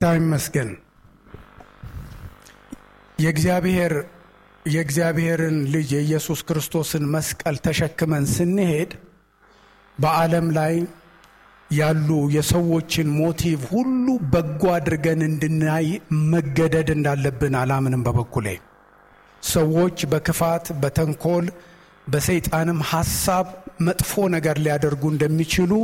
ጌታ ይመስገን። የእግዚአብሔር የእግዚአብሔርን ልጅ የኢየሱስ ክርስቶስን መስቀል ተሸክመን ስንሄድ በዓለም ላይ ያሉ የሰዎችን ሞቲቭ ሁሉ በጎ አድርገን እንድናይ መገደድ እንዳለብን አላምንም። በበኩሌ ሰዎች በክፋት በተንኮል በሰይጣንም ሐሳብ መጥፎ ነገር ሊያደርጉ እንደሚችሉ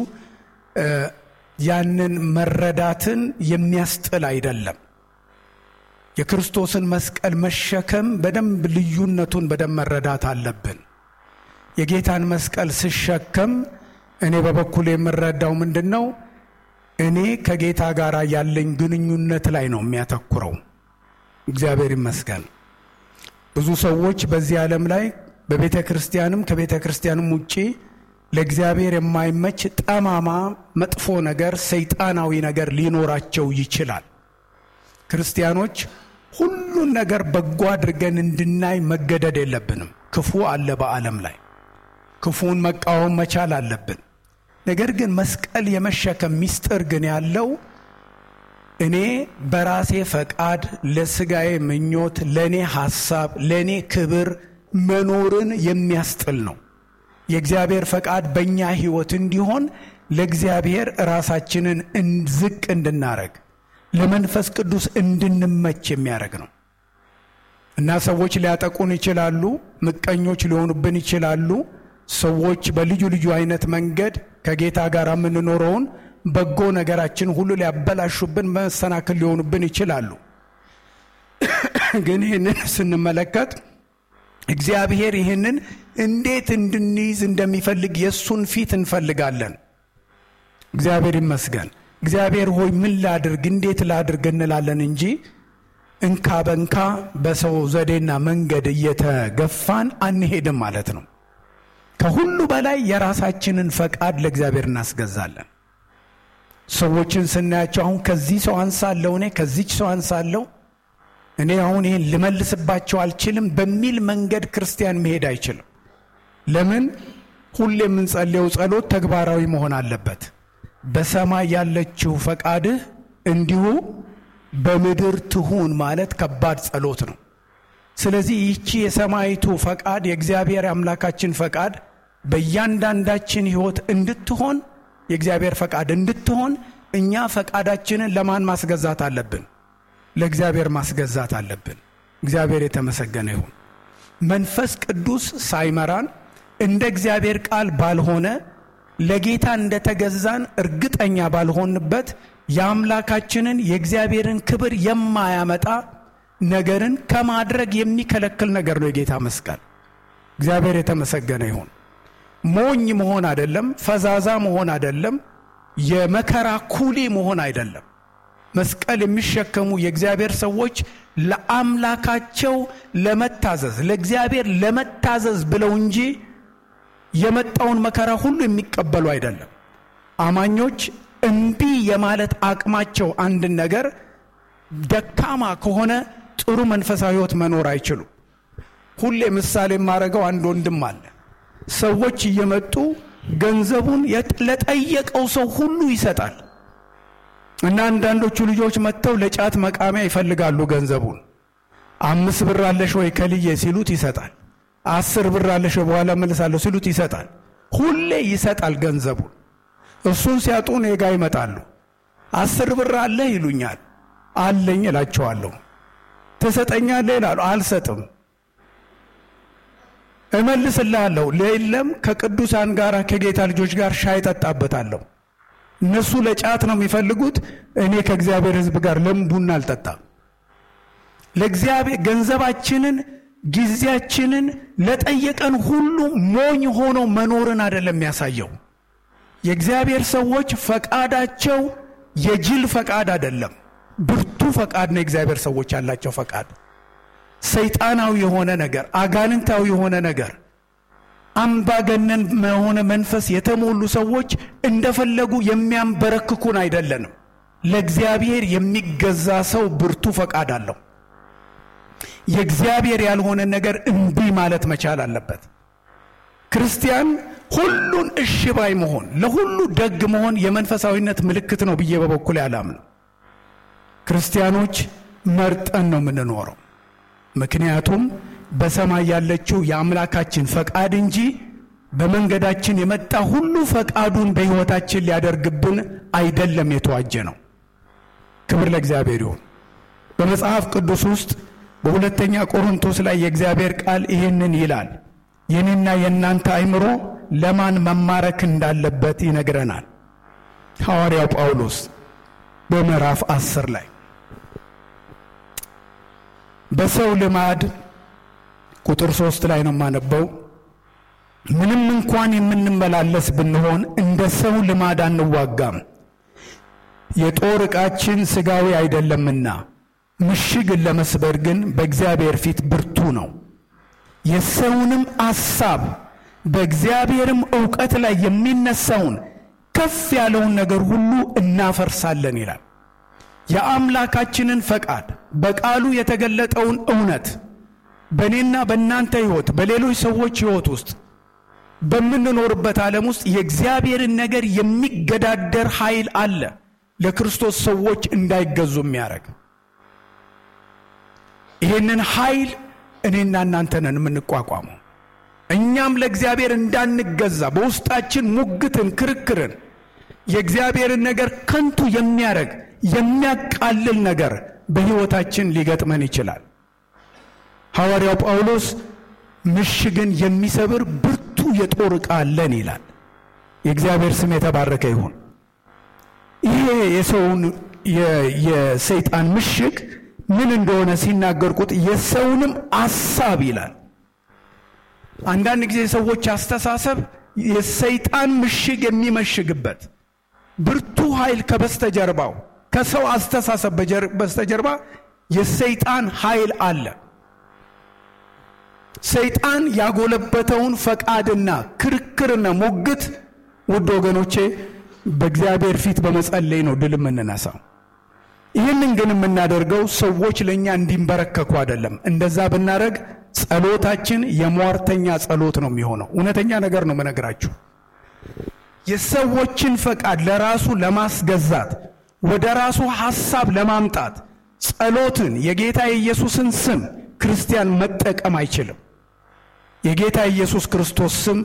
ያንን መረዳትን የሚያስጥል አይደለም። የክርስቶስን መስቀል መሸከም በደንብ ልዩነቱን በደንብ መረዳት አለብን። የጌታን መስቀል ስሸከም እኔ በበኩል የምረዳው ምንድን ነው? እኔ ከጌታ ጋር ያለኝ ግንኙነት ላይ ነው የሚያተኩረው። እግዚአብሔር ይመስገን። ብዙ ሰዎች በዚህ ዓለም ላይ በቤተ ክርስቲያንም ከቤተ ክርስቲያንም ውጪ ለእግዚአብሔር የማይመች ጠማማ መጥፎ ነገር፣ ሰይጣናዊ ነገር ሊኖራቸው ይችላል። ክርስቲያኖች ሁሉን ነገር በጎ አድርገን እንድናይ መገደድ የለብንም። ክፉ አለ በዓለም ላይ ክፉን መቃወም መቻል አለብን። ነገር ግን መስቀል የመሸከም ምስጢር ግን ያለው እኔ በራሴ ፈቃድ ለስጋዬ ምኞት፣ ለእኔ ሐሳብ፣ ለእኔ ክብር መኖርን የሚያስጥል ነው። የእግዚአብሔር ፈቃድ በእኛ ሕይወት እንዲሆን ለእግዚአብሔር ራሳችንን ዝቅ እንድናረግ ለመንፈስ ቅዱስ እንድንመች የሚያደርግ ነው እና ሰዎች ሊያጠቁን ይችላሉ። ምቀኞች ሊሆኑብን ይችላሉ። ሰዎች በልዩ ልዩ አይነት መንገድ ከጌታ ጋር የምንኖረውን በጎ ነገራችን ሁሉ ሊያበላሹብን፣ መሰናክል ሊሆኑብን ይችላሉ። ግን ይህንን ስንመለከት እግዚአብሔር ይህንን እንዴት እንድንይዝ እንደሚፈልግ የእሱን ፊት እንፈልጋለን። እግዚአብሔር ይመስገን። እግዚአብሔር ሆይ ምን ላድርግ፣ እንዴት ላድርግ እንላለን እንጂ እንካ በንካ በሰው ዘዴና መንገድ እየተገፋን አንሄድም ማለት ነው። ከሁሉ በላይ የራሳችንን ፈቃድ ለእግዚአብሔር እናስገዛለን። ሰዎችን ስናያቸው አሁን ከዚህ ሰው አንሳለሁ፣ እኔ ከዚች ሰው አንሳለሁ፣ እኔ አሁን ይህን ልመልስባቸው አልችልም በሚል መንገድ ክርስቲያን መሄድ አይችልም። ለምን? ሁሌ የምንጸልየው ጸሎት ተግባራዊ መሆን አለበት። በሰማይ ያለችው ፈቃድህ እንዲሁ በምድር ትሁን ማለት ከባድ ጸሎት ነው። ስለዚህ ይቺ የሰማይቱ ፈቃድ የእግዚአብሔር አምላካችን ፈቃድ በእያንዳንዳችን ሕይወት እንድትሆን የእግዚአብሔር ፈቃድ እንድትሆን እኛ ፈቃዳችንን ለማን ማስገዛት አለብን? ለእግዚአብሔር ማስገዛት አለብን። እግዚአብሔር የተመሰገነ ይሁን። መንፈስ ቅዱስ ሳይመራን እንደ እግዚአብሔር ቃል ባልሆነ ለጌታ እንደተገዛን እርግጠኛ ባልሆንበት የአምላካችንን የእግዚአብሔርን ክብር የማያመጣ ነገርን ከማድረግ የሚከለክል ነገር ነው የጌታ መስቀል። እግዚአብሔር የተመሰገነ ይሁን። ሞኝ መሆን አይደለም፣ ፈዛዛ መሆን አይደለም፣ የመከራ ኩሊ መሆን አይደለም። መስቀል የሚሸከሙ የእግዚአብሔር ሰዎች ለአምላካቸው ለመታዘዝ ለእግዚአብሔር ለመታዘዝ ብለው እንጂ የመጣውን መከራ ሁሉ የሚቀበሉ አይደለም። አማኞች እምቢ የማለት አቅማቸው አንድን ነገር ደካማ ከሆነ ጥሩ መንፈሳዊ ሕይወት መኖር አይችሉም። ሁሌ ምሳሌ የማደርገው አንድ ወንድም አለ። ሰዎች እየመጡ ገንዘቡን ለጠየቀው ሰው ሁሉ ይሰጣል እና አንዳንዶቹ ልጆች መጥተው ለጫት መቃሚያ ይፈልጋሉ ገንዘቡን። አምስት ብር አለሽ ወይ ከልዬ ሲሉት ይሰጣል። አስር ብር አለሽ ወይ በኋላ መልሳለሁ ሲሉት ይሰጣል። ሁሌ ይሰጣል ገንዘቡን። እሱን ሲያጡ እኔ ጋ ይመጣሉ። አስር ብር አለህ ይሉኛል። አለኝ እላቸዋለሁ። ትሰጠኛለህ ይላሉ። አልሰጥም። እመልስልሃለሁ። የለም ከቅዱሳን ጋር ከጌታ ልጆች ጋር ሻይ ጠጣበታለሁ። እነሱ ለጫት ነው የሚፈልጉት። እኔ ከእግዚአብሔር ሕዝብ ጋር ለምን ቡና አልጠጣም? ለእግዚአብሔር ገንዘባችንን፣ ጊዜያችንን ለጠየቀን ሁሉ ሞኝ ሆኖ መኖርን አይደለም የሚያሳየው። የእግዚአብሔር ሰዎች ፈቃዳቸው የጅል ፈቃድ አይደለም፣ ብርቱ ፈቃድ ነው። የእግዚአብሔር ሰዎች ያላቸው ፈቃድ ሰይጣናዊ የሆነ ነገር፣ አጋንንታዊ የሆነ ነገር፣ አምባገነን የሆነ መንፈስ የተሞሉ ሰዎች እንደፈለጉ የሚያንበረክኩን አይደለንም። ለእግዚአብሔር የሚገዛ ሰው ብርቱ ፈቃድ አለው። የእግዚአብሔር ያልሆነ ነገር እምቢ ማለት መቻል አለበት። ክርስቲያን ሁሉን እሺ ባይ መሆን፣ ለሁሉ ደግ መሆን የመንፈሳዊነት ምልክት ነው ብዬ በበኩል አላምነው። ክርስቲያኖች መርጠን ነው የምንኖረው። ምክንያቱም በሰማይ ያለችው የአምላካችን ፈቃድ እንጂ በመንገዳችን የመጣ ሁሉ ፈቃዱን በሕይወታችን ሊያደርግብን አይደለም የተዋጀ ነው። ክብር ለእግዚአብሔር ይሁን። በመጽሐፍ ቅዱስ ውስጥ በሁለተኛ ቆሮንቶስ ላይ የእግዚአብሔር ቃል ይህንን ይላል። የኔና የእናንተ አእምሮ ለማን መማረክ እንዳለበት ይነግረናል። ሐዋርያው ጳውሎስ በምዕራፍ አስር ላይ በሰው ልማድ ቁጥር ሶስት ላይ ነው የማነበው። ምንም እንኳን የምንመላለስ ብንሆን እንደ ሰው ልማድ አንዋጋም። የጦር ዕቃችን ሥጋዊ አይደለምና ምሽግን ለመስበር ግን በእግዚአብሔር ፊት ብርቱ ነው። የሰውንም አሳብ በእግዚአብሔርም ዕውቀት ላይ የሚነሳውን ከፍ ያለውን ነገር ሁሉ እናፈርሳለን ይላል። የአምላካችንን ፈቃድ በቃሉ የተገለጠውን እውነት በእኔና በእናንተ ሕይወት በሌሎች ሰዎች ሕይወት ውስጥ በምንኖርበት ዓለም ውስጥ የእግዚአብሔርን ነገር የሚገዳደር ኃይል አለ። ለክርስቶስ ሰዎች እንዳይገዙ የሚያደርግ ይህንን ኃይል እኔና እናንተ ነን የምንቋቋመው። እኛም ለእግዚአብሔር እንዳንገዛ በውስጣችን ሙግትን፣ ክርክርን፣ የእግዚአብሔርን ነገር ከንቱ የሚያደርግ የሚያቃልል ነገር በሕይወታችን ሊገጥመን ይችላል። ሐዋርያው ጳውሎስ ምሽግን የሚሰብር ብርቱ የጦር ዕቃ አለን ይላል። የእግዚአብሔር ስም የተባረከ ይሁን። ይሄ የሰውን የሰይጣን ምሽግ ምን እንደሆነ ሲናገር ቁጥ የሰውንም አሳብ ይላል። አንዳንድ ጊዜ ሰዎች አስተሳሰብ የሰይጣን ምሽግ የሚመሽግበት ብርቱ ኃይል ከበስተጀርባው ከሰው አስተሳሰብ በስተጀርባ የሰይጣን ኃይል አለ። ሰይጣን ያጎለበተውን ፈቃድና ክርክርና ሞግት ውድ ወገኖቼ በእግዚአብሔር ፊት በመጸለይ ነው ድል የምንነሳው። ይህንን ግን የምናደርገው ሰዎች ለእኛ እንዲንበረከኩ አይደለም። እንደዛ ብናደረግ ጸሎታችን የሟርተኛ ጸሎት ነው የሚሆነው። እውነተኛ ነገር ነው መነግራችሁ። የሰዎችን ፈቃድ ለራሱ ለማስገዛት ወደ ራሱ ሐሳብ ለማምጣት ጸሎትን፣ የጌታ የኢየሱስን ስም ክርስቲያን መጠቀም አይችልም። የጌታ ኢየሱስ ክርስቶስ ስም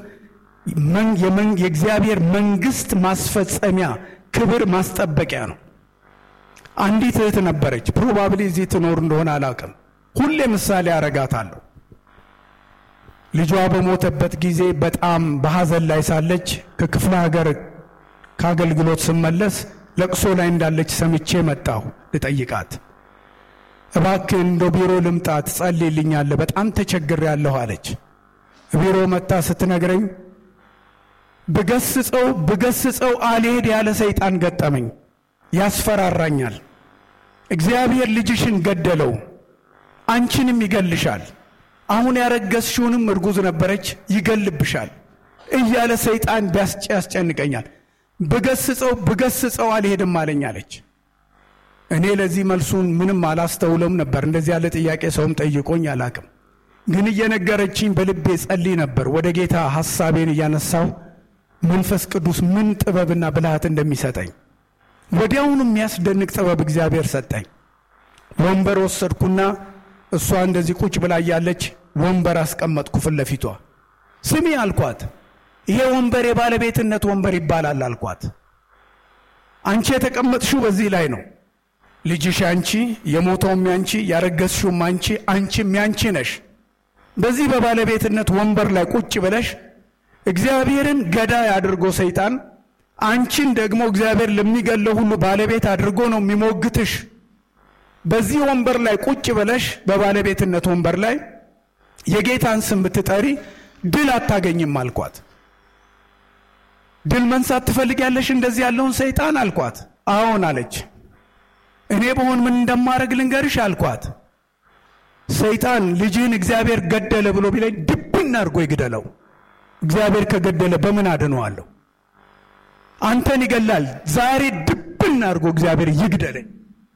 የእግዚአብሔር መንግሥት ማስፈጸሚያ ክብር ማስጠበቂያ ነው። አንዲት እህት ነበረች። ፕሮባብሊ እዚህ ትኖር እንደሆነ አላውቅም። ሁሌ ምሳሌ አረጋታለሁ። ልጇ በሞተበት ጊዜ በጣም በሐዘን ላይ ሳለች ከክፍለ ሀገር ከአገልግሎት ስመለስ ለቅሶ ላይ እንዳለች ሰምቼ መጣሁ ልጠይቃት። እባክህ እንደ ቢሮ ልምጣ ትጸልይልኛለህ፣ በጣም ተቸግሬያለሁ አለች። ቢሮ መጣ ስትነግረኝ ብገስጸው ብገስጸው አልሄድ ያለ ሰይጣን ገጠመኝ፣ ያስፈራራኛል። እግዚአብሔር ልጅሽን ገደለው፣ አንቺንም ይገልሻል፣ አሁን ያረገዝሽውንም እርጉዝ ነበረች ይገልብሻል እያለ ሰይጣን ያስጨንቀኛል። ብገስጸው ብገስጸው አልሄድም አለኝ አለች። እኔ ለዚህ መልሱን ምንም አላስተውለም ነበር። እንደዚህ ያለ ጥያቄ ሰውም ጠይቆኝ አላቅም። ግን እየነገረችኝ በልቤ ጸልይ ነበር። ወደ ጌታ ሐሳቤን እያነሳው መንፈስ ቅዱስ ምን ጥበብና ብልሃት እንደሚሰጠኝ ወዲያውኑ የሚያስደንቅ ጥበብ እግዚአብሔር ሰጠኝ። ወንበር ወሰድኩና እሷ እንደዚህ ቁጭ ብላ እያለች ወንበር አስቀመጥኩ ፊት ለፊቷ። ስሚ አልኳት፣ ይሄ ወንበር የባለቤትነት ወንበር ይባላል አልኳት። አንቺ የተቀመጥሽው በዚህ ላይ ነው። ልጅሽ አንቺ፣ የሞተውም ያንቺ፣ ያረገዝሽውም አንቺ፣ አንቺም ያንቺ ነሽ። በዚህ በባለቤትነት ወንበር ላይ ቁጭ ብለሽ እግዚአብሔርን ገዳይ አድርጎ ሰይጣን አንቺን ደግሞ እግዚአብሔር ለሚገለው ሁሉ ባለቤት አድርጎ ነው የሚሞግትሽ። በዚህ ወንበር ላይ ቁጭ ብለሽ በባለቤትነት ወንበር ላይ የጌታን ስም ብትጠሪ ድል አታገኝም አልኳት። ድል መንሳት ትፈልጊያለሽ እንደዚህ ያለውን ሰይጣን አልኳት። አዎን አለች። እኔ በሆን ምን እንደማደርግ ልንገርሽ አልኳት። ሰይጣን ልጅህን እግዚአብሔር ገደለ ብሎ ቢለኝ ድብን አድርጎ ይግደለው። እግዚአብሔር ከገደለ በምን አድነዋለሁ? አንተን ይገላል። ዛሬ ድብን አድርጎ እግዚአብሔር ይግደለኝ።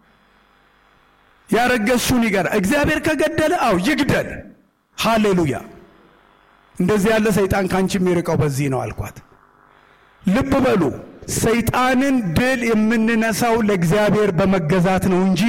ያረገዝሽውን ይገላል። እግዚአብሔር ከገደለ አው ይግደል። ሃሌሉያ። እንደዚህ ያለ ሰይጣን ከአንቺ የሚርቀው በዚህ ነው አልኳት። ልብ በሉ ሰይጣንን ድል የምንነሳው ለእግዚአብሔር በመገዛት ነው እንጂ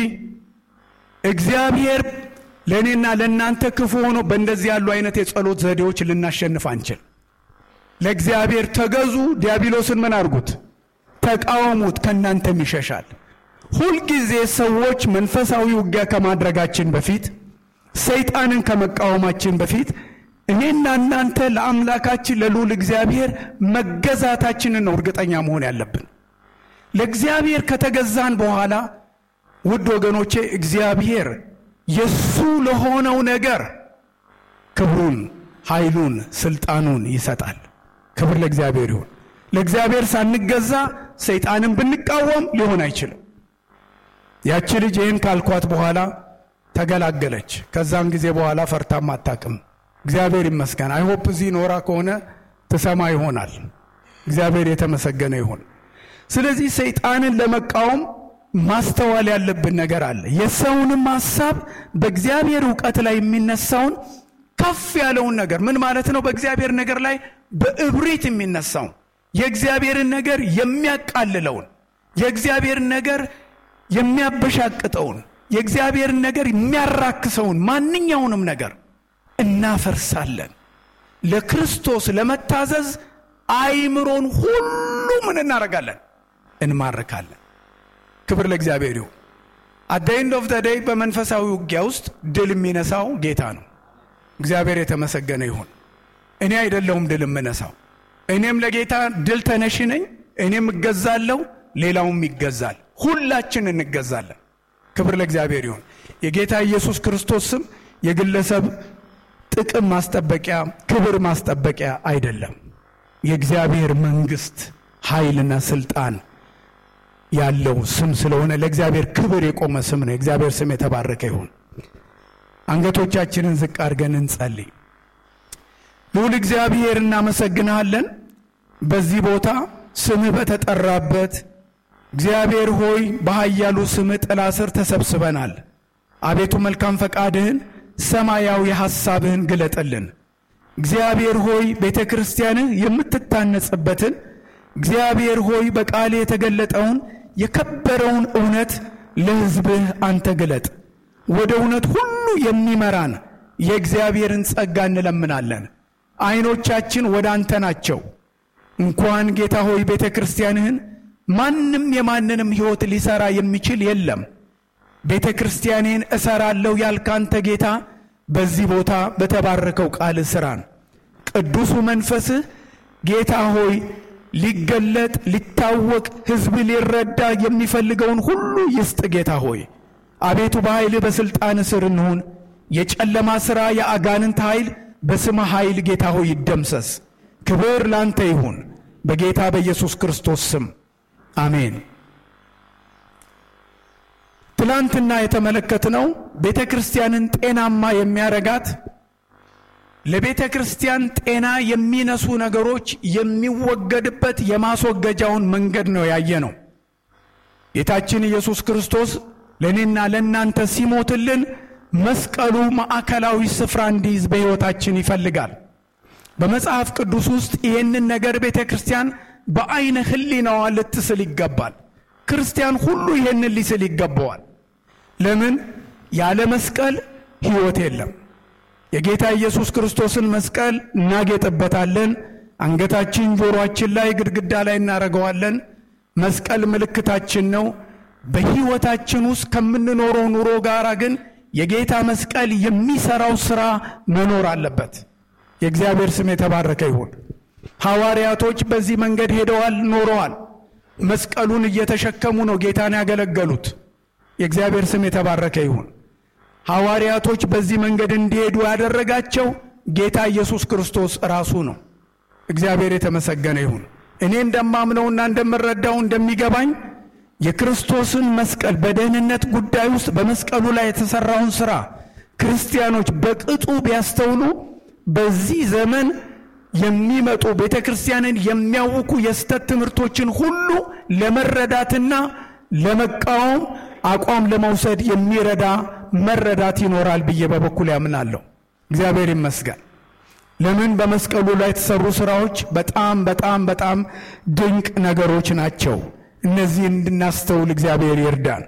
እግዚአብሔር ለእኔና ለእናንተ ክፉ ሆኖ በእንደዚህ ያሉ አይነት የጸሎት ዘዴዎች ልናሸንፍ አንችል። ለእግዚአብሔር ተገዙ። ዲያብሎስን ምን አድርጉት? ተቃወሙት፣ ከእናንተም ይሸሻል። ሁልጊዜ ሰዎች መንፈሳዊ ውጊያ ከማድረጋችን በፊት ሰይጣንን ከመቃወማችን በፊት እኔና እናንተ ለአምላካችን ለልዑል እግዚአብሔር መገዛታችንን ነው እርግጠኛ መሆን ያለብን። ለእግዚአብሔር ከተገዛን በኋላ ውድ ወገኖቼ እግዚአብሔር የሱ ለሆነው ነገር ክብሩን፣ ኃይሉን፣ ስልጣኑን ይሰጣል። ክብር ለእግዚአብሔር ይሁን። ለእግዚአብሔር ሳንገዛ ሰይጣንን ብንቃወም ሊሆን አይችልም። ያቺ ልጅ ይህን ካልኳት በኋላ ተገላገለች። ከዛን ጊዜ በኋላ ፈርታም አታቅም። እግዚአብሔር ይመስገን። አይሆፕ እዚህ ኖራ ከሆነ ትሰማ ይሆናል። እግዚአብሔር የተመሰገነ ይሁን። ስለዚህ ሰይጣንን ለመቃወም ማስተዋል ያለብን ነገር አለ። የሰውንም ሐሳብ በእግዚአብሔር እውቀት ላይ የሚነሳውን ከፍ ያለውን ነገር ምን ማለት ነው? በእግዚአብሔር ነገር ላይ በእብሪት የሚነሳውን የእግዚአብሔርን ነገር የሚያቃልለውን የእግዚአብሔርን ነገር የሚያበሻቅጠውን የእግዚአብሔርን ነገር የሚያራክሰውን ማንኛውንም ነገር እናፈርሳለን። ለክርስቶስ ለመታዘዝ አይምሮን ሁሉ ምን እናደርጋለን? እንማርካለን። ክብር ለእግዚአብሔር ይሁን። አት ኤንድ ኦፍ ዘ ዴይ በመንፈሳዊ ውጊያ ውስጥ ድል የሚነሳው ጌታ ነው። እግዚአብሔር የተመሰገነ ይሁን። እኔ አይደለሁም ድል የምነሳው። እኔም ለጌታ ድል ተነሽ ነኝ። እኔም እገዛለሁ፣ ሌላውም ይገዛል። ሁላችን እንገዛለን። ክብር ለእግዚአብሔር ይሁን። የጌታ ኢየሱስ ክርስቶስ ስም የግለሰብ ጥቅም ማስጠበቂያ፣ ክብር ማስጠበቂያ አይደለም። የእግዚአብሔር መንግስት ኃይልና ስልጣን ያለው ስም ስለሆነ ለእግዚአብሔር ክብር የቆመ ስም ነው። የእግዚአብሔር ስም የተባረከ ይሁን። አንገቶቻችንን ዝቅ አድርገን እንጸልይ። ልዑል እግዚአብሔር እናመሰግንሃለን። በዚህ ቦታ ስምህ በተጠራበት እግዚአብሔር ሆይ በኃያሉ ስምህ ጥላ ስር ተሰብስበናል። አቤቱ መልካም ፈቃድህን ሰማያዊ ሐሳብህን ግለጥልን። እግዚአብሔር ሆይ ቤተ ክርስቲያንህ የምትታነጽበትን እግዚአብሔር ሆይ በቃል የተገለጠውን የከበረውን እውነት ለሕዝብህ አንተ ግለጥ። ወደ እውነት ሁሉ የሚመራን የእግዚአብሔርን ጸጋ እንለምናለን። ዐይኖቻችን ወደ አንተ ናቸው። እንኳን ጌታ ሆይ ቤተ ክርስቲያንህን ማንም የማንንም ሕይወት ሊሠራ የሚችል የለም። ቤተ ክርስቲያኔን እሠራለሁ ያልክ አንተ ጌታ በዚህ ቦታ በተባረከው ቃል ሥራን ቅዱሱ መንፈስህ ጌታ ሆይ ሊገለጥ ሊታወቅ ሕዝብ ሊረዳ የሚፈልገውን ሁሉ ይስጥ። ጌታ ሆይ አቤቱ በኃይልህ በሥልጣን ስር እንሁን። የጨለማ ሥራ የአጋንንት ኃይል በስመ ኃይል ጌታ ሆይ ይደምሰስ። ክብር ላንተ ይሁን በጌታ በኢየሱስ ክርስቶስ ስም አሜን። ትላንትና የተመለከትነው ቤተ ክርስቲያንን ጤናማ የሚያረጋት ለቤተ ክርስቲያን ጤና የሚነሱ ነገሮች የሚወገድበት የማስወገጃውን መንገድ ነው ያየ ነው። ጌታችን ኢየሱስ ክርስቶስ ለእኔና ለእናንተ ሲሞትልን መስቀሉ ማዕከላዊ ስፍራ እንዲይዝ በሕይወታችን ይፈልጋል። በመጽሐፍ ቅዱስ ውስጥ ይህንን ነገር ቤተ ክርስቲያን በዐይነ ሕሊናዋ ልትስል ይገባል። ክርስቲያን ሁሉ ይህንን ሊስል ይገባዋል። ለምን? ያለ መስቀል ሕይወት የለም። የጌታ ኢየሱስ ክርስቶስን መስቀል እናጌጥበታለን። አንገታችን፣ ጆሮአችን ላይ፣ ግድግዳ ላይ እናደርገዋለን። መስቀል ምልክታችን ነው። በሕይወታችን ውስጥ ከምንኖረው ኑሮ ጋር ግን የጌታ መስቀል የሚሰራው ሥራ መኖር አለበት። የእግዚአብሔር ስም የተባረከ ይሁን። ሐዋርያቶች በዚህ መንገድ ሄደዋል፣ ኖረዋል። መስቀሉን እየተሸከሙ ነው ጌታን ያገለገሉት። የእግዚአብሔር ስም የተባረከ ይሁን። ሐዋርያቶች በዚህ መንገድ እንዲሄዱ ያደረጋቸው ጌታ ኢየሱስ ክርስቶስ ራሱ ነው። እግዚአብሔር የተመሰገነ ይሁን። እኔ እንደማምነውና እንደምረዳው እንደሚገባኝ የክርስቶስን መስቀል በደህንነት ጉዳይ ውስጥ በመስቀሉ ላይ የተሰራውን ሥራ ክርስቲያኖች በቅጡ ቢያስተውሉ በዚህ ዘመን የሚመጡ ቤተ ክርስቲያንን የሚያውኩ የስተት ትምህርቶችን ሁሉ ለመረዳትና ለመቃወም አቋም ለመውሰድ የሚረዳ መረዳት ይኖራል ብዬ በበኩል ያምናለሁ። እግዚአብሔር ይመስገን። ለምን? በመስቀሉ ላይ የተሰሩ ስራዎች በጣም በጣም በጣም ድንቅ ነገሮች ናቸው። እነዚህን እንድናስተውል እግዚአብሔር ይርዳን።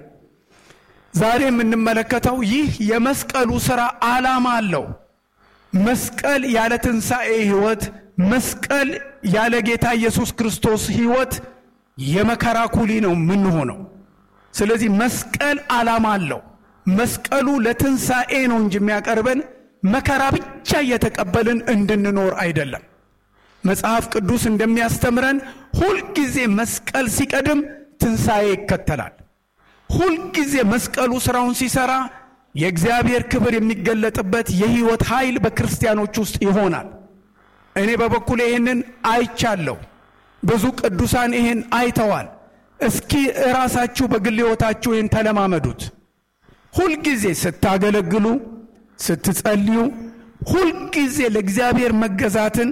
ዛሬ የምንመለከተው ይህ የመስቀሉ ስራ ዓላማ አለው። መስቀል ያለ ትንሣኤ ሕይወት፣ መስቀል ያለ ጌታ ኢየሱስ ክርስቶስ ሕይወት የመከራ ኩሊ ነው የምንሆነው። ስለዚህ መስቀል ዓላማ አለው። መስቀሉ ለትንሣኤ ነው እንጂ የሚያቀርበን መከራ ብቻ እየተቀበልን እንድንኖር አይደለም። መጽሐፍ ቅዱስ እንደሚያስተምረን ሁልጊዜ መስቀል ሲቀድም ትንሣኤ ይከተላል። ሁልጊዜ መስቀሉ ስራውን ሲሰራ የእግዚአብሔር ክብር የሚገለጥበት የሕይወት ኃይል በክርስቲያኖች ውስጥ ይሆናል። እኔ በበኩሌ ይህንን አይቻለሁ። ብዙ ቅዱሳን ይህን አይተዋል። እስኪ እራሳችሁ በግል ሕይወታችሁ ይህን ተለማመዱት። ሁልጊዜ ስታገለግሉ፣ ስትጸልዩ፣ ሁልጊዜ ለእግዚአብሔር መገዛትን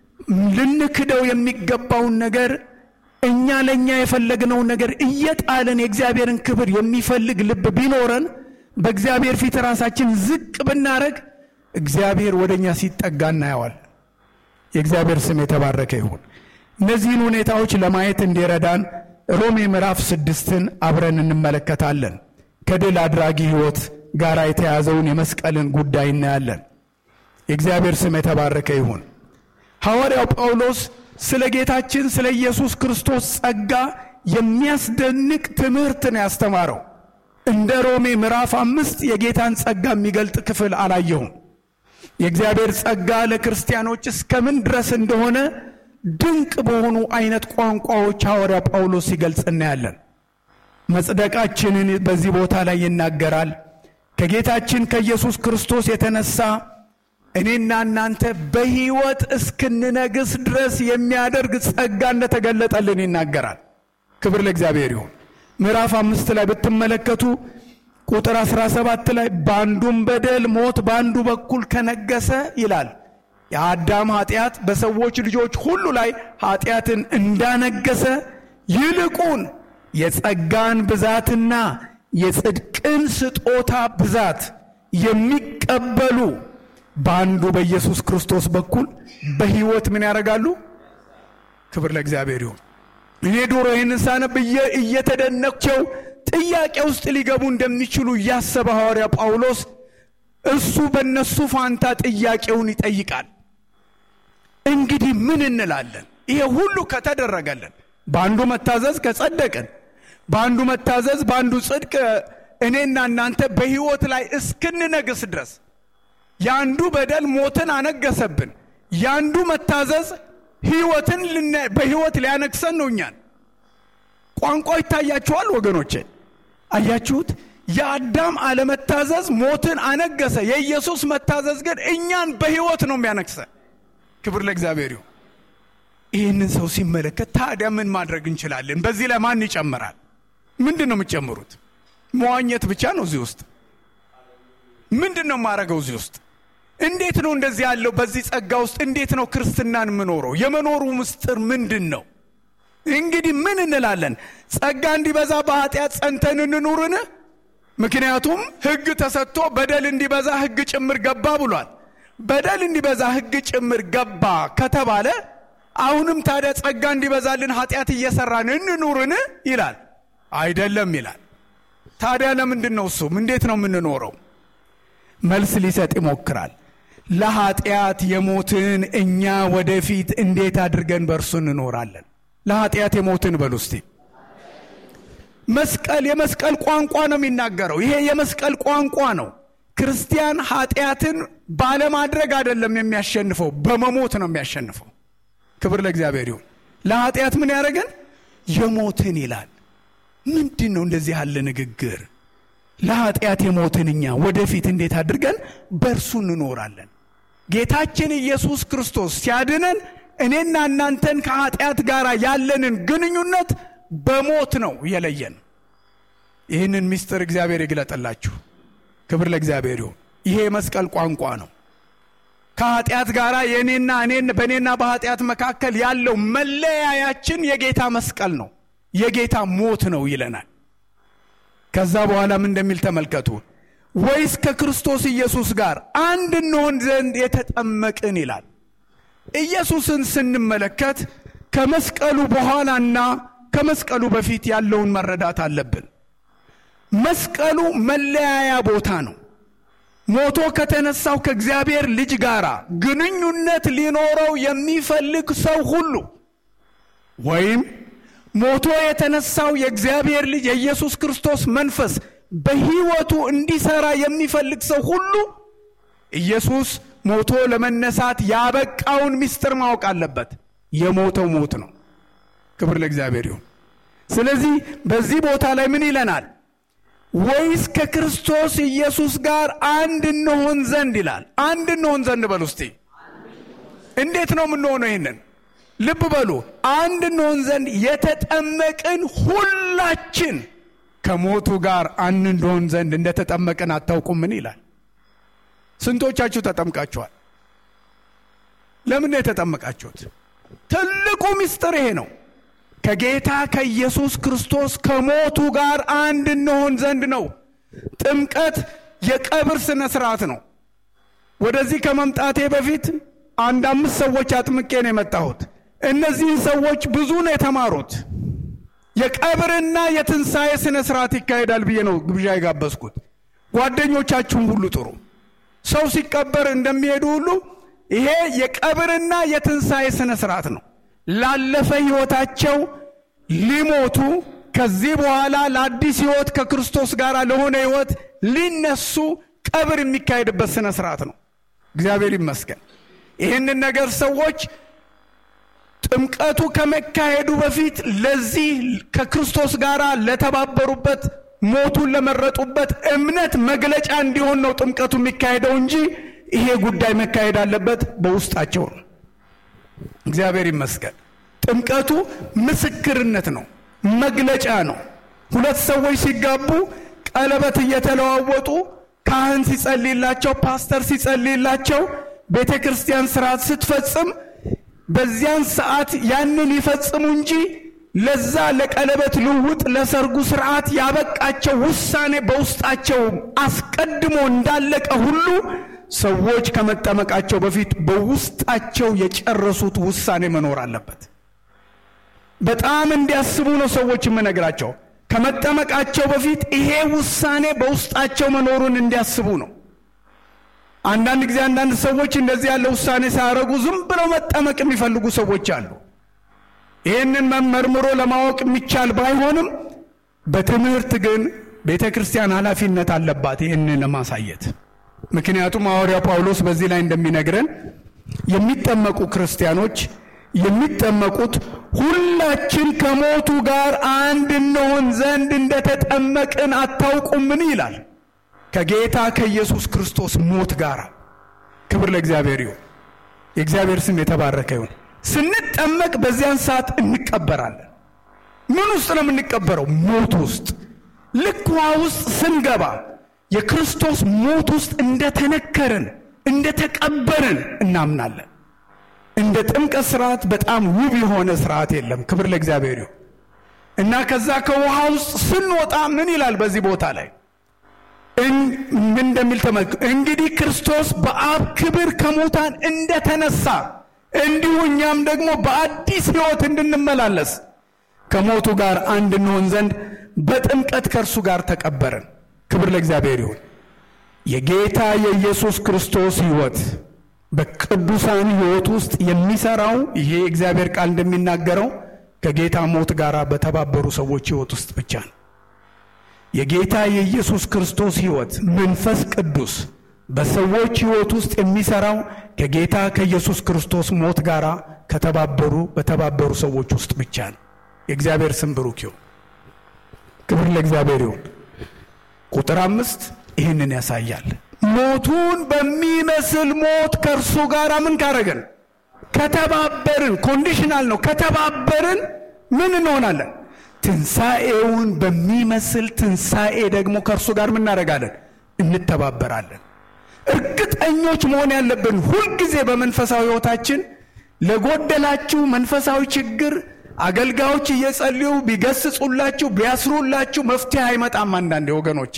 ልንክደው የሚገባውን ነገር እኛ ለእኛ የፈለግነውን ነገር እየጣልን የእግዚአብሔርን ክብር የሚፈልግ ልብ ቢኖረን በእግዚአብሔር ፊት ራሳችን ዝቅ ብናደረግ እግዚአብሔር ወደ እኛ ሲጠጋ እናየዋል። የእግዚአብሔር ስም የተባረከ ይሁን። እነዚህን ሁኔታዎች ለማየት እንዲረዳን ሮሜ ምዕራፍ ስድስትን አብረን እንመለከታለን። ከድል አድራጊ ሕይወት ጋር የተያዘውን የመስቀልን ጉዳይ እናያለን። የእግዚአብሔር ስም የተባረከ ይሁን። ሐዋርያው ጳውሎስ ስለ ጌታችን ስለ ኢየሱስ ክርስቶስ ጸጋ የሚያስደንቅ ትምህርት ነው ያስተማረው። እንደ ሮሜ ምዕራፍ አምስት የጌታን ጸጋ የሚገልጥ ክፍል አላየሁም። የእግዚአብሔር ጸጋ ለክርስቲያኖች እስከምን ድረስ እንደሆነ ድንቅ በሆኑ አይነት ቋንቋዎች ሐዋርያ ጳውሎስ ሲገልጽ እናያለን። መጽደቃችንን በዚህ ቦታ ላይ ይናገራል። ከጌታችን ከኢየሱስ ክርስቶስ የተነሳ እኔና እናንተ በሕይወት እስክንነግስ ድረስ የሚያደርግ ጸጋ እንደተገለጠልን ይናገራል። ክብር ለእግዚአብሔር ይሁን። ምዕራፍ አምስት ላይ ብትመለከቱ ቁጥር 17 ላይ በአንዱም በደል ሞት በአንዱ በኩል ከነገሰ ይላል። የአዳም ኃጢአት በሰዎች ልጆች ሁሉ ላይ ኃጢአትን እንዳነገሰ ይልቁን የጸጋን ብዛትና የጽድቅን ስጦታ ብዛት የሚቀበሉ በአንዱ በኢየሱስ ክርስቶስ በኩል በሕይወት ምን ያደርጋሉ? ክብር ለእግዚአብሔር ይሁን። እኔ ዶሮ ይህንን ሳነብ እየተደነቅቸው ጥያቄ ውስጥ ሊገቡ እንደሚችሉ እያሰበ ሐዋርያ ጳውሎስ እሱ በእነሱ ፋንታ ጥያቄውን ይጠይቃል። እንግዲህ ምን እንላለን? ይሄ ሁሉ ከተደረገልን፣ በአንዱ መታዘዝ ከጸደቅን፣ በአንዱ መታዘዝ በአንዱ ጽድቅ እኔና እናንተ በሕይወት ላይ እስክንነግስ ድረስ የአንዱ በደል ሞትን አነገሰብን፣ የአንዱ መታዘዝ ሕይወትን በሕይወት ሊያነግሰን ነው እኛን። ቋንቋ ይታያችኋል ወገኖቼ፣ አያችሁት? የአዳም አለመታዘዝ ሞትን አነገሰ። የኢየሱስ መታዘዝ ግን እኛን በሕይወት ነው የሚያነግሰ። ክብር ለእግዚአብሔር ይሁን። ይህንን ሰው ሲመለከት ታዲያ ምን ማድረግ እንችላለን? በዚህ ላይ ማን ይጨምራል? ምንድን ነው የምትጨምሩት? መዋኘት ብቻ ነው እዚህ ውስጥ? ምንድን ነው የማደርገው እዚህ ውስጥ? እንዴት ነው እንደዚህ ያለው በዚህ ጸጋ ውስጥ እንዴት ነው ክርስትናን የምኖረው? የመኖሩ ምስጢር ምንድን ነው? እንግዲህ ምን እንላለን? ጸጋ እንዲበዛ በኃጢአት ጸንተን እንኑርን? ምክንያቱም ሕግ ተሰጥቶ በደል እንዲበዛ ሕግ ጭምር ገባ ብሏል። በደል እንዲበዛ ሕግ ጭምር ገባ ከተባለ አሁንም ታዲያ ጸጋ እንዲበዛልን ኃጢአት እየሰራን እንኑርን ይላል? አይደለም ይላል። ታዲያ ለምንድን ነው እሱም እንዴት ነው የምንኖረው? መልስ ሊሰጥ ይሞክራል። ለኃጢአት የሞትን እኛ ወደፊት እንዴት አድርገን በእርሱ እንኖራለን? ለኃጢአት የሞትን በሉ እስቲ። መስቀል የመስቀል ቋንቋ ነው የሚናገረው። ይሄ የመስቀል ቋንቋ ነው። ክርስቲያን ኃጢአትን ባለማድረግ አይደለም የሚያሸንፈው፣ በመሞት ነው የሚያሸንፈው። ክብር ለእግዚአብሔር ይሁን። ለኃጢአት ምን ያደረገን የሞትን ይላል። ምንድን ነው እንደዚህ ያለ ንግግር? ለኃጢአት የሞትን እኛ ወደፊት እንዴት አድርገን በእርሱ እንኖራለን? ጌታችን ኢየሱስ ክርስቶስ ሲያድነን እኔና እናንተን ከኃጢአት ጋር ያለንን ግንኙነት በሞት ነው የለየን። ይህንን ምስጢር እግዚአብሔር ይግለጠላችሁ። ክብር ለእግዚአብሔር ይሁን። ይሄ የመስቀል ቋንቋ ነው። ከኃጢአት ጋር የእኔና እኔን በእኔና በኃጢአት መካከል ያለው መለያያችን የጌታ መስቀል ነው፣ የጌታ ሞት ነው ይለናል። ከዛ በኋላም እንደሚል ተመልከቱ። ወይስ ከክርስቶስ ኢየሱስ ጋር አንድ እንሆን ዘንድ የተጠመቅን ይላል። ኢየሱስን ስንመለከት ከመስቀሉ በኋላና ከመስቀሉ በፊት ያለውን መረዳት አለብን። መስቀሉ መለያያ ቦታ ነው። ሞቶ ከተነሳው ከእግዚአብሔር ልጅ ጋር ግንኙነት ሊኖረው የሚፈልግ ሰው ሁሉ ወይም ሞቶ የተነሳው የእግዚአብሔር ልጅ የኢየሱስ ክርስቶስ መንፈስ በሕይወቱ እንዲሰራ የሚፈልግ ሰው ሁሉ ኢየሱስ ሞቶ ለመነሳት ያበቃውን ምስጢር ማወቅ አለበት። የሞተው ሞት ነው። ክብር ለእግዚአብሔር ይሁን። ስለዚህ በዚህ ቦታ ላይ ምን ይለናል? ወይስ ከክርስቶስ ኢየሱስ ጋር አንድ እንሆን ዘንድ ይላል። አንድ እንሆን ዘንድ በሉ እስቲ። እንዴት ነው የምንሆነው? ይህንን ልብ በሉ። አንድ እንሆን ዘንድ የተጠመቅን ሁላችን ከሞቱ ጋር አንድ እንሆን ዘንድ እንደተጠመቅን አታውቁምን? ይላል። ስንቶቻችሁ ተጠምቃችኋል? ለምን ነው የተጠመቃችሁት? ትልቁ ምስጢር ይሄ ነው። ከጌታ ከኢየሱስ ክርስቶስ ከሞቱ ጋር አንድ እንሆን ዘንድ ነው። ጥምቀት የቀብር ስነ ስርዓት ነው። ወደዚህ ከመምጣቴ በፊት አንድ አምስት ሰዎች አጥምቄ ነው የመጣሁት። እነዚህን ሰዎች ብዙ ነው የተማሩት። የቀብርና የትንሣኤ ስነ ስርዓት ይካሄዳል ብዬ ነው ግብዣ የጋበዝኩት። ጓደኞቻችሁን ሁሉ ጥሩ። ሰው ሲቀበር እንደሚሄዱ ሁሉ ይሄ የቀብርና የትንሣኤ ስነ ስርዓት ነው። ላለፈ ህይወታቸው ሊሞቱ ከዚህ በኋላ ለአዲስ ህይወት ከክርስቶስ ጋር ለሆነ ህይወት ሊነሱ ቀብር የሚካሄድበት ስነ ስርዓት ነው። እግዚአብሔር ይመስገን። ይህንን ነገር ሰዎች ጥምቀቱ ከመካሄዱ በፊት ለዚህ ከክርስቶስ ጋር ለተባበሩበት ሞቱን ለመረጡበት እምነት መግለጫ እንዲሆን ነው ጥምቀቱ የሚካሄደው እንጂ ይሄ ጉዳይ መካሄድ አለበት በውስጣቸው ነው። እግዚአብሔር ይመስገን። ጥምቀቱ ምስክርነት ነው፣ መግለጫ ነው። ሁለት ሰዎች ሲጋቡ ቀለበት እየተለዋወጡ ካህን ሲጸልይላቸው፣ ፓስተር ሲጸልይላቸው፣ ቤተ ክርስቲያን ስርዓት ስትፈጽም በዚያን ሰዓት ያንን ይፈጽሙ እንጂ ለዛ ለቀለበት ልውውጥ ለሰርጉ ስርዓት ያበቃቸው ውሳኔ በውስጣቸው አስቀድሞ እንዳለቀ ሁሉ ሰዎች ከመጠመቃቸው በፊት በውስጣቸው የጨረሱት ውሳኔ መኖር አለበት። በጣም እንዲያስቡ ነው ሰዎች የምነግራቸው። ከመጠመቃቸው በፊት ይሄ ውሳኔ በውስጣቸው መኖሩን እንዲያስቡ ነው። አንዳንድ ጊዜ አንዳንድ ሰዎች እንደዚህ ያለ ውሳኔ ሳያደርጉ ዝም ብለው መጠመቅ የሚፈልጉ ሰዎች አሉ። ይህንን መመርምሮ ለማወቅ የሚቻል ባይሆንም በትምህርት ግን ቤተ ክርስቲያን ኃላፊነት አለባት ይህንን ለማሳየት። ምክንያቱም ሐዋርያው ጳውሎስ በዚህ ላይ እንደሚነግረን የሚጠመቁ ክርስቲያኖች የሚጠመቁት ሁላችን ከሞቱ ጋር አንድ እንሆን ዘንድ እንደተጠመቅን አታውቁምን? ይላል። ከጌታ ከኢየሱስ ክርስቶስ ሞት ጋር። ክብር ለእግዚአብሔር ይሁን። የእግዚአብሔር ስም የተባረከ ይሁን። ስንጠመቅ በዚያን ሰዓት እንቀበራለን። ምን ውስጥ ነው የምንቀበረው? ሞት ውስጥ። ልክ ውሃ ውስጥ ስንገባ የክርስቶስ ሞት ውስጥ እንደተነከርን እንደተቀበርን እናምናለን። እንደ ጥምቀት ስርዓት በጣም ውብ የሆነ ስርዓት የለም። ክብር ለእግዚአብሔር ይሁን እና ከዛ ከውሃ ውስጥ ስንወጣ ምን ይላል በዚህ ቦታ ላይ ምን እንደሚል ተመልክ እንግዲህ ክርስቶስ በአብ ክብር ከሙታን እንደተነሳ እንዲሁ እኛም ደግሞ በአዲስ ሕይወት እንድንመላለስ ከሞቱ ጋር አንድ እንሆን ዘንድ በጥምቀት ከእርሱ ጋር ተቀበርን። ክብር ለእግዚአብሔር ይሁን። የጌታ የኢየሱስ ክርስቶስ ሕይወት በቅዱሳን ሕይወት ውስጥ የሚሰራው ይሄ እግዚአብሔር ቃል እንደሚናገረው ከጌታ ሞት ጋር በተባበሩ ሰዎች ሕይወት ውስጥ ብቻ ነው። የጌታ የኢየሱስ ክርስቶስ ሕይወት መንፈስ ቅዱስ በሰዎች ሕይወት ውስጥ የሚሰራው ከጌታ ከኢየሱስ ክርስቶስ ሞት ጋር ከተባበሩ በተባበሩ ሰዎች ውስጥ ብቻ ነው። የእግዚአብሔር ስም ብሩክ ይሁን። ክብር ለእግዚአብሔር ይሁን። ቁጥር አምስት ይህንን ያሳያል። ሞቱን በሚመስል ሞት ከእርሱ ጋር ምን ካረገን? ከተባበርን። ኮንዲሽናል ነው። ከተባበርን ምን እንሆናለን? ትንሣኤውን በሚመስል ትንሣኤ ደግሞ ከእርሱ ጋር ምን እናደርጋለን? እንተባበራለን። እርግጠኞች መሆን ያለብን ሁልጊዜ በመንፈሳዊ ሕይወታችን ለጎደላችሁ መንፈሳዊ ችግር አገልጋዮች እየጸልዩ ቢገስጹላችሁ ቢያስሩላችሁ መፍትሄ አይመጣም። አንዳንዴ ወገኖች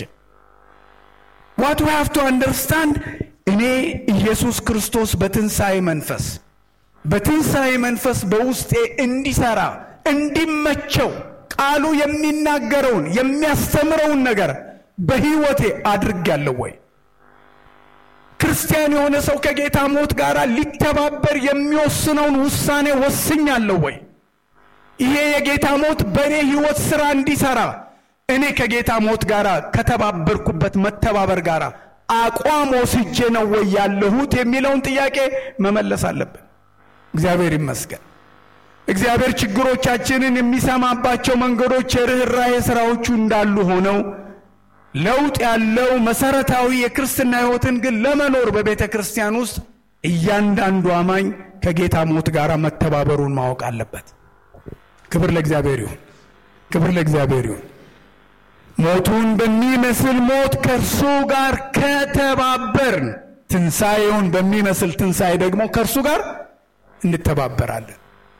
ዋት ዊ ሃቭ ቱ አንደርስታንድ እኔ ኢየሱስ ክርስቶስ በትንሣኤ መንፈስ በትንሣኤ መንፈስ በውስጤ እንዲሰራ እንዲመቸው ቃሉ የሚናገረውን የሚያስተምረውን ነገር በሕይወቴ አድርጌያለሁ ወይ? ክርስቲያን የሆነ ሰው ከጌታ ሞት ጋር ሊተባበር የሚወስነውን ውሳኔ ወስኛለሁ ወይ? ይሄ የጌታ ሞት በእኔ ሕይወት ሥራ እንዲሠራ እኔ ከጌታ ሞት ጋር ከተባበርኩበት መተባበር ጋር አቋም ወስጄ ነው ወይ ያለሁት የሚለውን ጥያቄ መመለስ አለብን። እግዚአብሔር ይመስገን። እግዚአብሔር ችግሮቻችንን የሚሰማባቸው መንገዶች የርኅራኄ ሥራዎቹ እንዳሉ ሆነው ለውጥ ያለው መሰረታዊ የክርስትና ሕይወትን ግን ለመኖር በቤተ ክርስቲያን ውስጥ እያንዳንዱ አማኝ ከጌታ ሞት ጋር መተባበሩን ማወቅ አለበት። ክብር ለእግዚአብሔር ይሁን። ክብር ለእግዚአብሔር ይሁን። ሞቱን በሚመስል ሞት ከእርሱ ጋር ከተባበርን ትንሣኤውን በሚመስል ትንሣኤ ደግሞ ከእርሱ ጋር እንተባበራለን።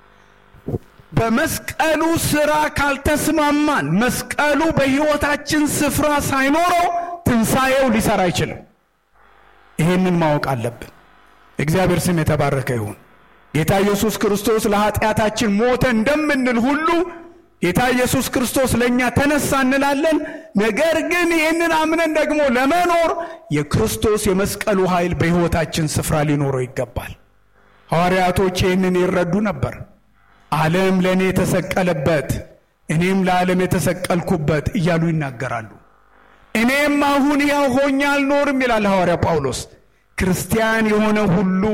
በመስቀሉ ሥራ ካልተስማማን መስቀሉ በሕይወታችን ስፍራ ሳይኖረው ትንሣኤው ሊሰራ አይችልም። ይህንን ማወቅ አለብን። እግዚአብሔር ስም የተባረከ ይሁን። ጌታ ኢየሱስ ክርስቶስ ለኃጢአታችን ሞተ እንደምንል ሁሉ ጌታ ኢየሱስ ክርስቶስ ለእኛ ተነሳ እንላለን። ነገር ግን ይህንን አምነን ደግሞ ለመኖር የክርስቶስ የመስቀሉ ኃይል በሕይወታችን ስፍራ ሊኖረው ይገባል። ሐዋርያቶች ይህንን ይረዱ ነበር። ዓለም ለእኔ የተሰቀለበት እኔም ለዓለም የተሰቀልኩበት እያሉ ይናገራሉ። እኔም አሁን ያው ሆኜ አልኖርም ይላል ሐዋርያ ጳውሎስ። ክርስቲያን የሆነ ሁሉ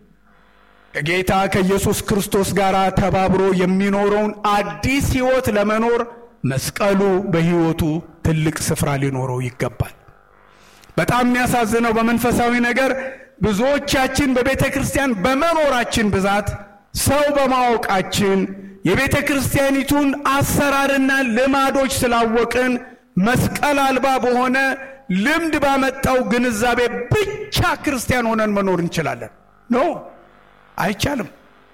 ከጌታ ከኢየሱስ ክርስቶስ ጋር ተባብሮ የሚኖረውን አዲስ ሕይወት ለመኖር መስቀሉ በሕይወቱ ትልቅ ስፍራ ሊኖረው ይገባል። በጣም የሚያሳዝነው በመንፈሳዊ ነገር ብዙዎቻችን በቤተ ክርስቲያን በመኖራችን ብዛት ሰው በማወቃችን የቤተ ክርስቲያኒቱን አሰራርና ልማዶች ስላወቅን መስቀል አልባ በሆነ ልምድ ባመጣው ግንዛቤ ብቻ ክርስቲያን ሆነን መኖር እንችላለን። ኖ አይቻልም።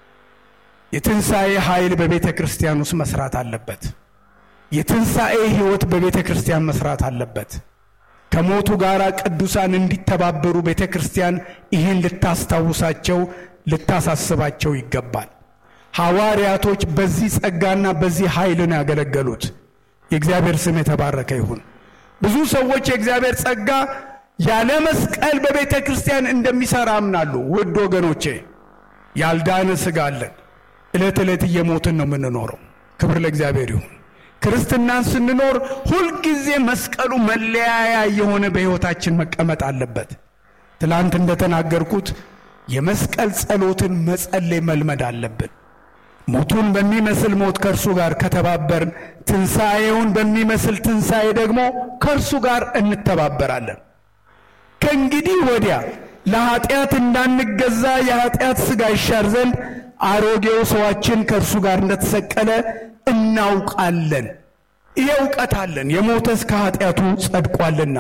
የትንሣኤ ኃይል በቤተ ክርስቲያን ውስጥ መስራት አለበት። የትንሣኤ ሕይወት በቤተ ክርስቲያን መስራት አለበት። ከሞቱ ጋር ቅዱሳን እንዲተባበሩ ቤተ ክርስቲያን ይህን ልታስታውሳቸው ልታሳስባቸው ይገባል። ሐዋርያቶች በዚህ ጸጋና በዚህ ኃይል ነው ያገለገሉት። የእግዚአብሔር ስም የተባረከ ይሁን። ብዙ ሰዎች የእግዚአብሔር ጸጋ ያለ መስቀል በቤተ ክርስቲያን እንደሚሠራ አምናሉ። ውድ ወገኖቼ ያልዳነ ሥጋ አለን። ዕለት ዕለት እየሞትን ነው የምንኖረው። ክብር ለእግዚአብሔር ይሁን። ክርስትናን ስንኖር ሁልጊዜ መስቀሉ መለያያ የሆነ በሕይወታችን መቀመጥ አለበት። ትላንት እንደተናገርኩት የመስቀል ጸሎትን መጸለይ መልመድ አለብን። ሞቱን በሚመስል ሞት ከእርሱ ጋር ከተባበርን፣ ትንሣኤውን በሚመስል ትንሣኤ ደግሞ ከእርሱ ጋር እንተባበራለን። ከእንግዲህ ወዲያ ለኀጢአት እንዳንገዛ የኀጢአት ሥጋ ይሻር ዘንድ አሮጌው ሰዋችን ከእርሱ ጋር እንደተሰቀለ እናውቃለን። ይሄ እውቀት አለን። የሞተስ ከኀጢአቱ ጸድቋልና።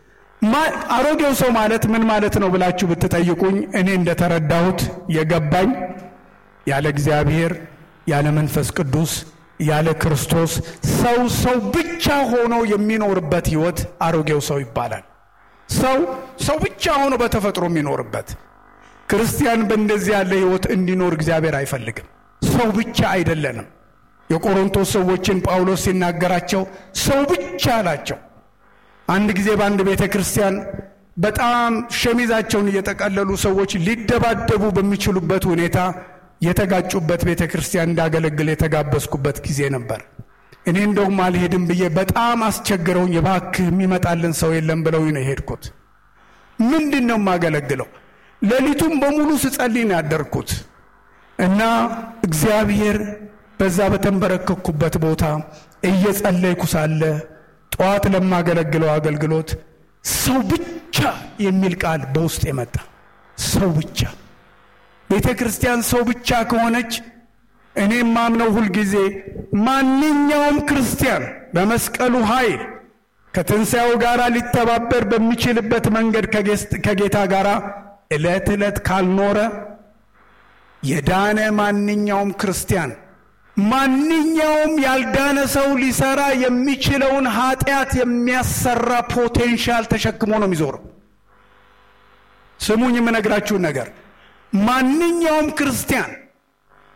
አሮጌው ሰው ማለት ምን ማለት ነው ብላችሁ ብትጠይቁኝ እኔ እንደተረዳሁት የገባኝ ያለ እግዚአብሔር ያለ መንፈስ ቅዱስ ያለ ክርስቶስ ሰው ሰው ብቻ ሆኖ የሚኖርበት ሕይወት አሮጌው ሰው ይባላል። ሰው ሰው ብቻ ሆኖ በተፈጥሮ የሚኖርበት ክርስቲያን በእንደዚህ ያለ ሕይወት እንዲኖር እግዚአብሔር አይፈልግም። ሰው ብቻ አይደለንም። የቆሮንቶስ ሰዎችን ጳውሎስ ሲናገራቸው ሰው ብቻ አላቸው። አንድ ጊዜ በአንድ ቤተ ክርስቲያን በጣም ሸሚዛቸውን እየጠቀለሉ ሰዎች ሊደባደቡ በሚችሉበት ሁኔታ የተጋጩበት ቤተ ክርስቲያን እንዳገለግል የተጋበዝኩበት ጊዜ ነበር። እኔ እንደውም አልሄድም ብዬ በጣም አስቸግረውኝ እባክህ የሚመጣልን ሰው የለም ብለው ነው የሄድኩት። ምንድን ነው የማገለግለው? ሌሊቱም በሙሉ ስጸልይ ነው ያደርኩት እና እግዚአብሔር በዛ በተንበረከኩበት ቦታ እየጸለይኩ ሳለ ጠዋት ለማገለግለው አገልግሎት ሰው ብቻ የሚል ቃል በውስጥ የመጣ ሰው ብቻ። ቤተ ክርስቲያን ሰው ብቻ ከሆነች እኔም ማምነው ሁልጊዜ ማንኛውም ክርስቲያን በመስቀሉ ኃይል ከትንሣኤው ጋር ሊተባበር በሚችልበት መንገድ ከጌታ ጋር ዕለት ዕለት ካልኖረ የዳነ ማንኛውም ክርስቲያን ማንኛውም ያልዳነ ሰው ሊሰራ የሚችለውን ኃጢአት የሚያሰራ ፖቴንሻል ተሸክሞ ነው የሚዞረው። ስሙኝ የምነግራችሁን ነገር ማንኛውም ክርስቲያን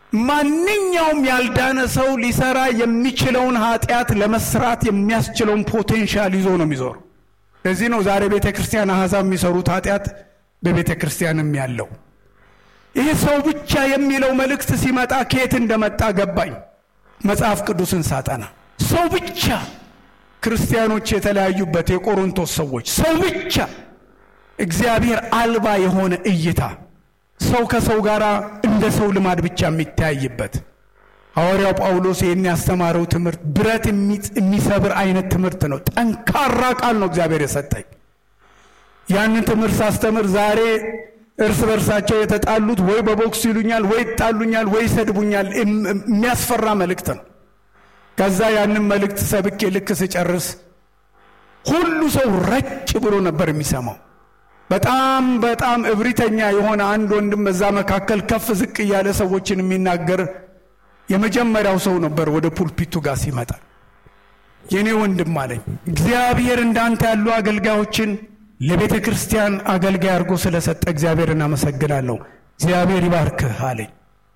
ማንኛውም ያልዳነ ሰው ሊሰራ የሚችለውን ኃጢአት ለመስራት የሚያስችለውን ፖቴንሻል ይዞ ነው የሚዞር። ለዚህ ነው ዛሬ ቤተ ክርስቲያን አሕዛብ የሚሰሩት ኃጢአት በቤተ ክርስቲያንም ያለው። ይህ ሰው ብቻ የሚለው መልእክት ሲመጣ ከየት እንደመጣ ገባኝ። መጽሐፍ ቅዱስን ሳጠና ሰው ብቻ ክርስቲያኖች የተለያዩበት የቆሮንቶስ ሰዎች ሰው ብቻ እግዚአብሔር አልባ የሆነ እይታ ሰው ከሰው ጋር እንደ ሰው ልማድ ብቻ የሚተያይበት ሐዋርያው ጳውሎስ ይህን ያስተማረው ትምህርት ብረት የሚሰብር አይነት ትምህርት ነው። ጠንካራ ቃል ነው እግዚአብሔር የሰጠኝ። ያንን ትምህርት ሳስተምር ዛሬ እርስ በርሳቸው የተጣሉት ወይ በቦክስ ይሉኛል፣ ወይ ይጣሉኛል፣ ወይ ይሰድቡኛል። የሚያስፈራ መልእክት ነው። ከዛ ያንን መልእክት ሰብኬ ልክ ስጨርስ ሁሉ ሰው ረጭ ብሎ ነበር የሚሰማው። በጣም በጣም እብሪተኛ የሆነ አንድ ወንድም በዛ መካከል ከፍ ዝቅ እያለ ሰዎችን የሚናገር የመጀመሪያው ሰው ነበር። ወደ ፑልፒቱ ጋር ሲመጣ የኔ ወንድም አለኝ፣ እግዚአብሔር እንዳንተ ያሉ አገልጋዮችን ለቤተ ክርስቲያን አገልጋይ አድርጎ ስለሰጠ እግዚአብሔር እናመሰግናለሁ። እግዚአብሔር ይባርክህ አለኝ።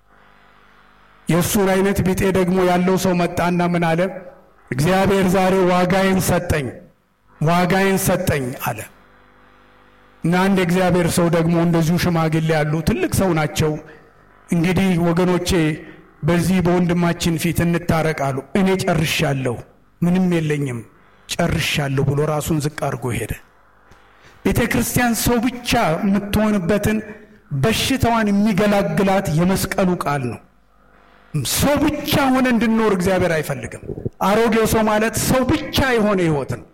የእሱን አይነት ቢጤ ደግሞ ያለው ሰው መጣና ምን አለ? እግዚአብሔር ዛሬ ዋጋዬን ሰጠኝ፣ ዋጋዬን ሰጠኝ አለ። እና አንድ የእግዚአብሔር ሰው ደግሞ እንደዚሁ ሽማግሌ ያሉ ትልቅ ሰው ናቸው። እንግዲህ ወገኖቼ በዚህ በወንድማችን ፊት እንታረቃሉ። እኔ ጨርሻለሁ፣ ምንም የለኝም፣ ጨርሻለሁ ብሎ ራሱን ዝቅ አድርጎ ሄደ። ቤተ ክርስቲያን ሰው ብቻ የምትሆንበትን በሽታዋን የሚገላግላት የመስቀሉ ቃል ነው። ሰው ብቻ ሆነ እንድንኖር እግዚአብሔር አይፈልግም። አሮጌው ሰው ማለት ሰው ብቻ የሆነ ሕይወት ነው።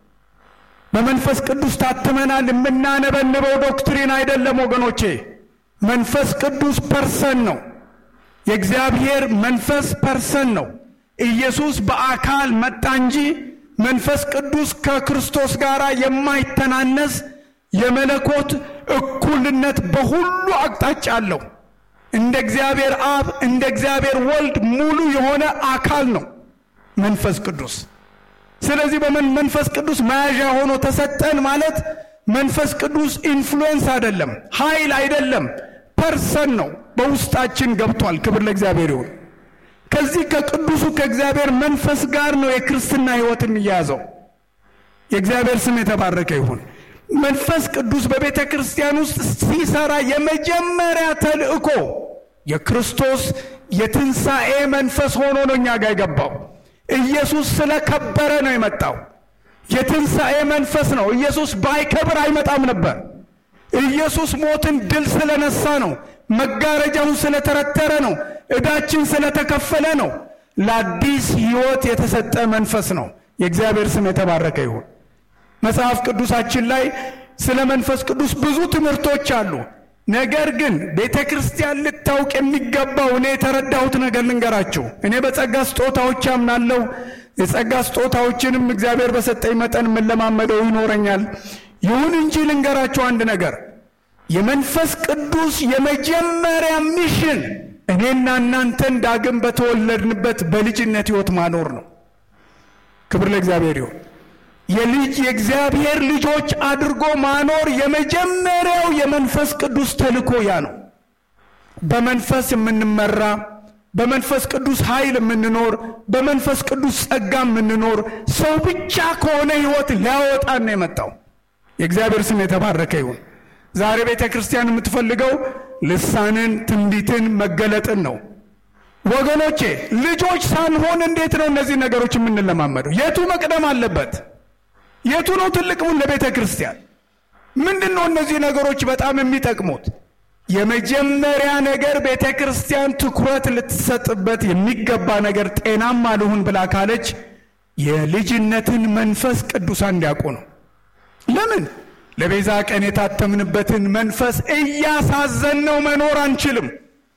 በመንፈስ ቅዱስ ታትመናል። የምናነበንበው ዶክትሪን አይደለም ወገኖቼ። መንፈስ ቅዱስ ፐርሰን ነው። የእግዚአብሔር መንፈስ ፐርሰን ነው። ኢየሱስ በአካል መጣ እንጂ መንፈስ ቅዱስ ከክርስቶስ ጋር የማይተናነስ የመለኮት እኩልነት በሁሉ አቅጣጫ አለው። እንደ እግዚአብሔር አብ እንደ እግዚአብሔር ወልድ ሙሉ የሆነ አካል ነው መንፈስ ቅዱስ። ስለዚህ በመንፈስ ቅዱስ መያዣ ሆኖ ተሰጠን ማለት መንፈስ ቅዱስ ኢንፍሉዌንስ አይደለም፣ ኃይል አይደለም፣ ፐርሰን ነው። በውስጣችን ገብቷል። ክብር ለእግዚአብሔር ይሁን። ከዚህ ከቅዱሱ ከእግዚአብሔር መንፈስ ጋር ነው የክርስትና ሕይወት የሚያያዘው። የእግዚአብሔር ስም የተባረከ ይሁን። መንፈስ ቅዱስ በቤተ ክርስቲያን ውስጥ ሲሰራ የመጀመሪያ ተልእኮ የክርስቶስ የትንሣኤ መንፈስ ሆኖ ነው እኛ ጋር የገባው። ኢየሱስ ስለከበረ ነው የመጣው። የትንሣኤ መንፈስ ነው። ኢየሱስ ባይከብር አይመጣም ነበር። ኢየሱስ ሞትን ድል ስለነሳ ነው። መጋረጃውን ስለተረተረ ነው። ዕዳችን ስለተከፈለ ነው። ለአዲስ ሕይወት የተሰጠ መንፈስ ነው። የእግዚአብሔር ስም የተባረከ ይሁን። መጽሐፍ ቅዱሳችን ላይ ስለ መንፈስ ቅዱስ ብዙ ትምህርቶች አሉ። ነገር ግን ቤተ ክርስቲያን ልታውቅ የሚገባው እኔ የተረዳሁት ነገር ልንገራችሁ። እኔ በጸጋ ስጦታዎች አምናለሁ። የጸጋ ስጦታዎችንም እግዚአብሔር በሰጠኝ መጠን የምለማመደው ይኖረኛል። ይሁን እንጂ ልንገራችሁ አንድ ነገር፣ የመንፈስ ቅዱስ የመጀመሪያ ሚሽን እኔና እናንተን ዳግም በተወለድንበት በልጅነት ሕይወት ማኖር ነው። ክብር ለእግዚአብሔር ይሁን። የልጅ የእግዚአብሔር ልጆች አድርጎ ማኖር የመጀመሪያው የመንፈስ ቅዱስ ተልእኮ ያ ነው። በመንፈስ የምንመራ በመንፈስ ቅዱስ ኃይል የምንኖር በመንፈስ ቅዱስ ጸጋ የምንኖር ሰው ብቻ ከሆነ ሕይወት ሊያወጣን ነው የመጣው። የእግዚአብሔር ስም የተባረከ ይሁን። ዛሬ ቤተ ክርስቲያን የምትፈልገው ልሳንን፣ ትንቢትን፣ መገለጥን ነው። ወገኖቼ ልጆች ሳንሆን እንዴት ነው እነዚህ ነገሮች የምንለማመደው? የቱ መቅደም አለበት? የቱ ነው ትልቅሙን ለቤተ ክርስቲያን? ምንድን ነው እነዚህ ነገሮች በጣም የሚጠቅሙት? የመጀመሪያ ነገር ቤተ ክርስቲያን ትኩረት ልትሰጥበት የሚገባ ነገር ጤናማ ልሁን ብላ ካለች የልጅነትን መንፈስ ቅዱሳን እንዲያውቁ ነው። ለምን ለቤዛ ቀን የታተምንበትን መንፈስ እያሳዘንነው መኖር አንችልም።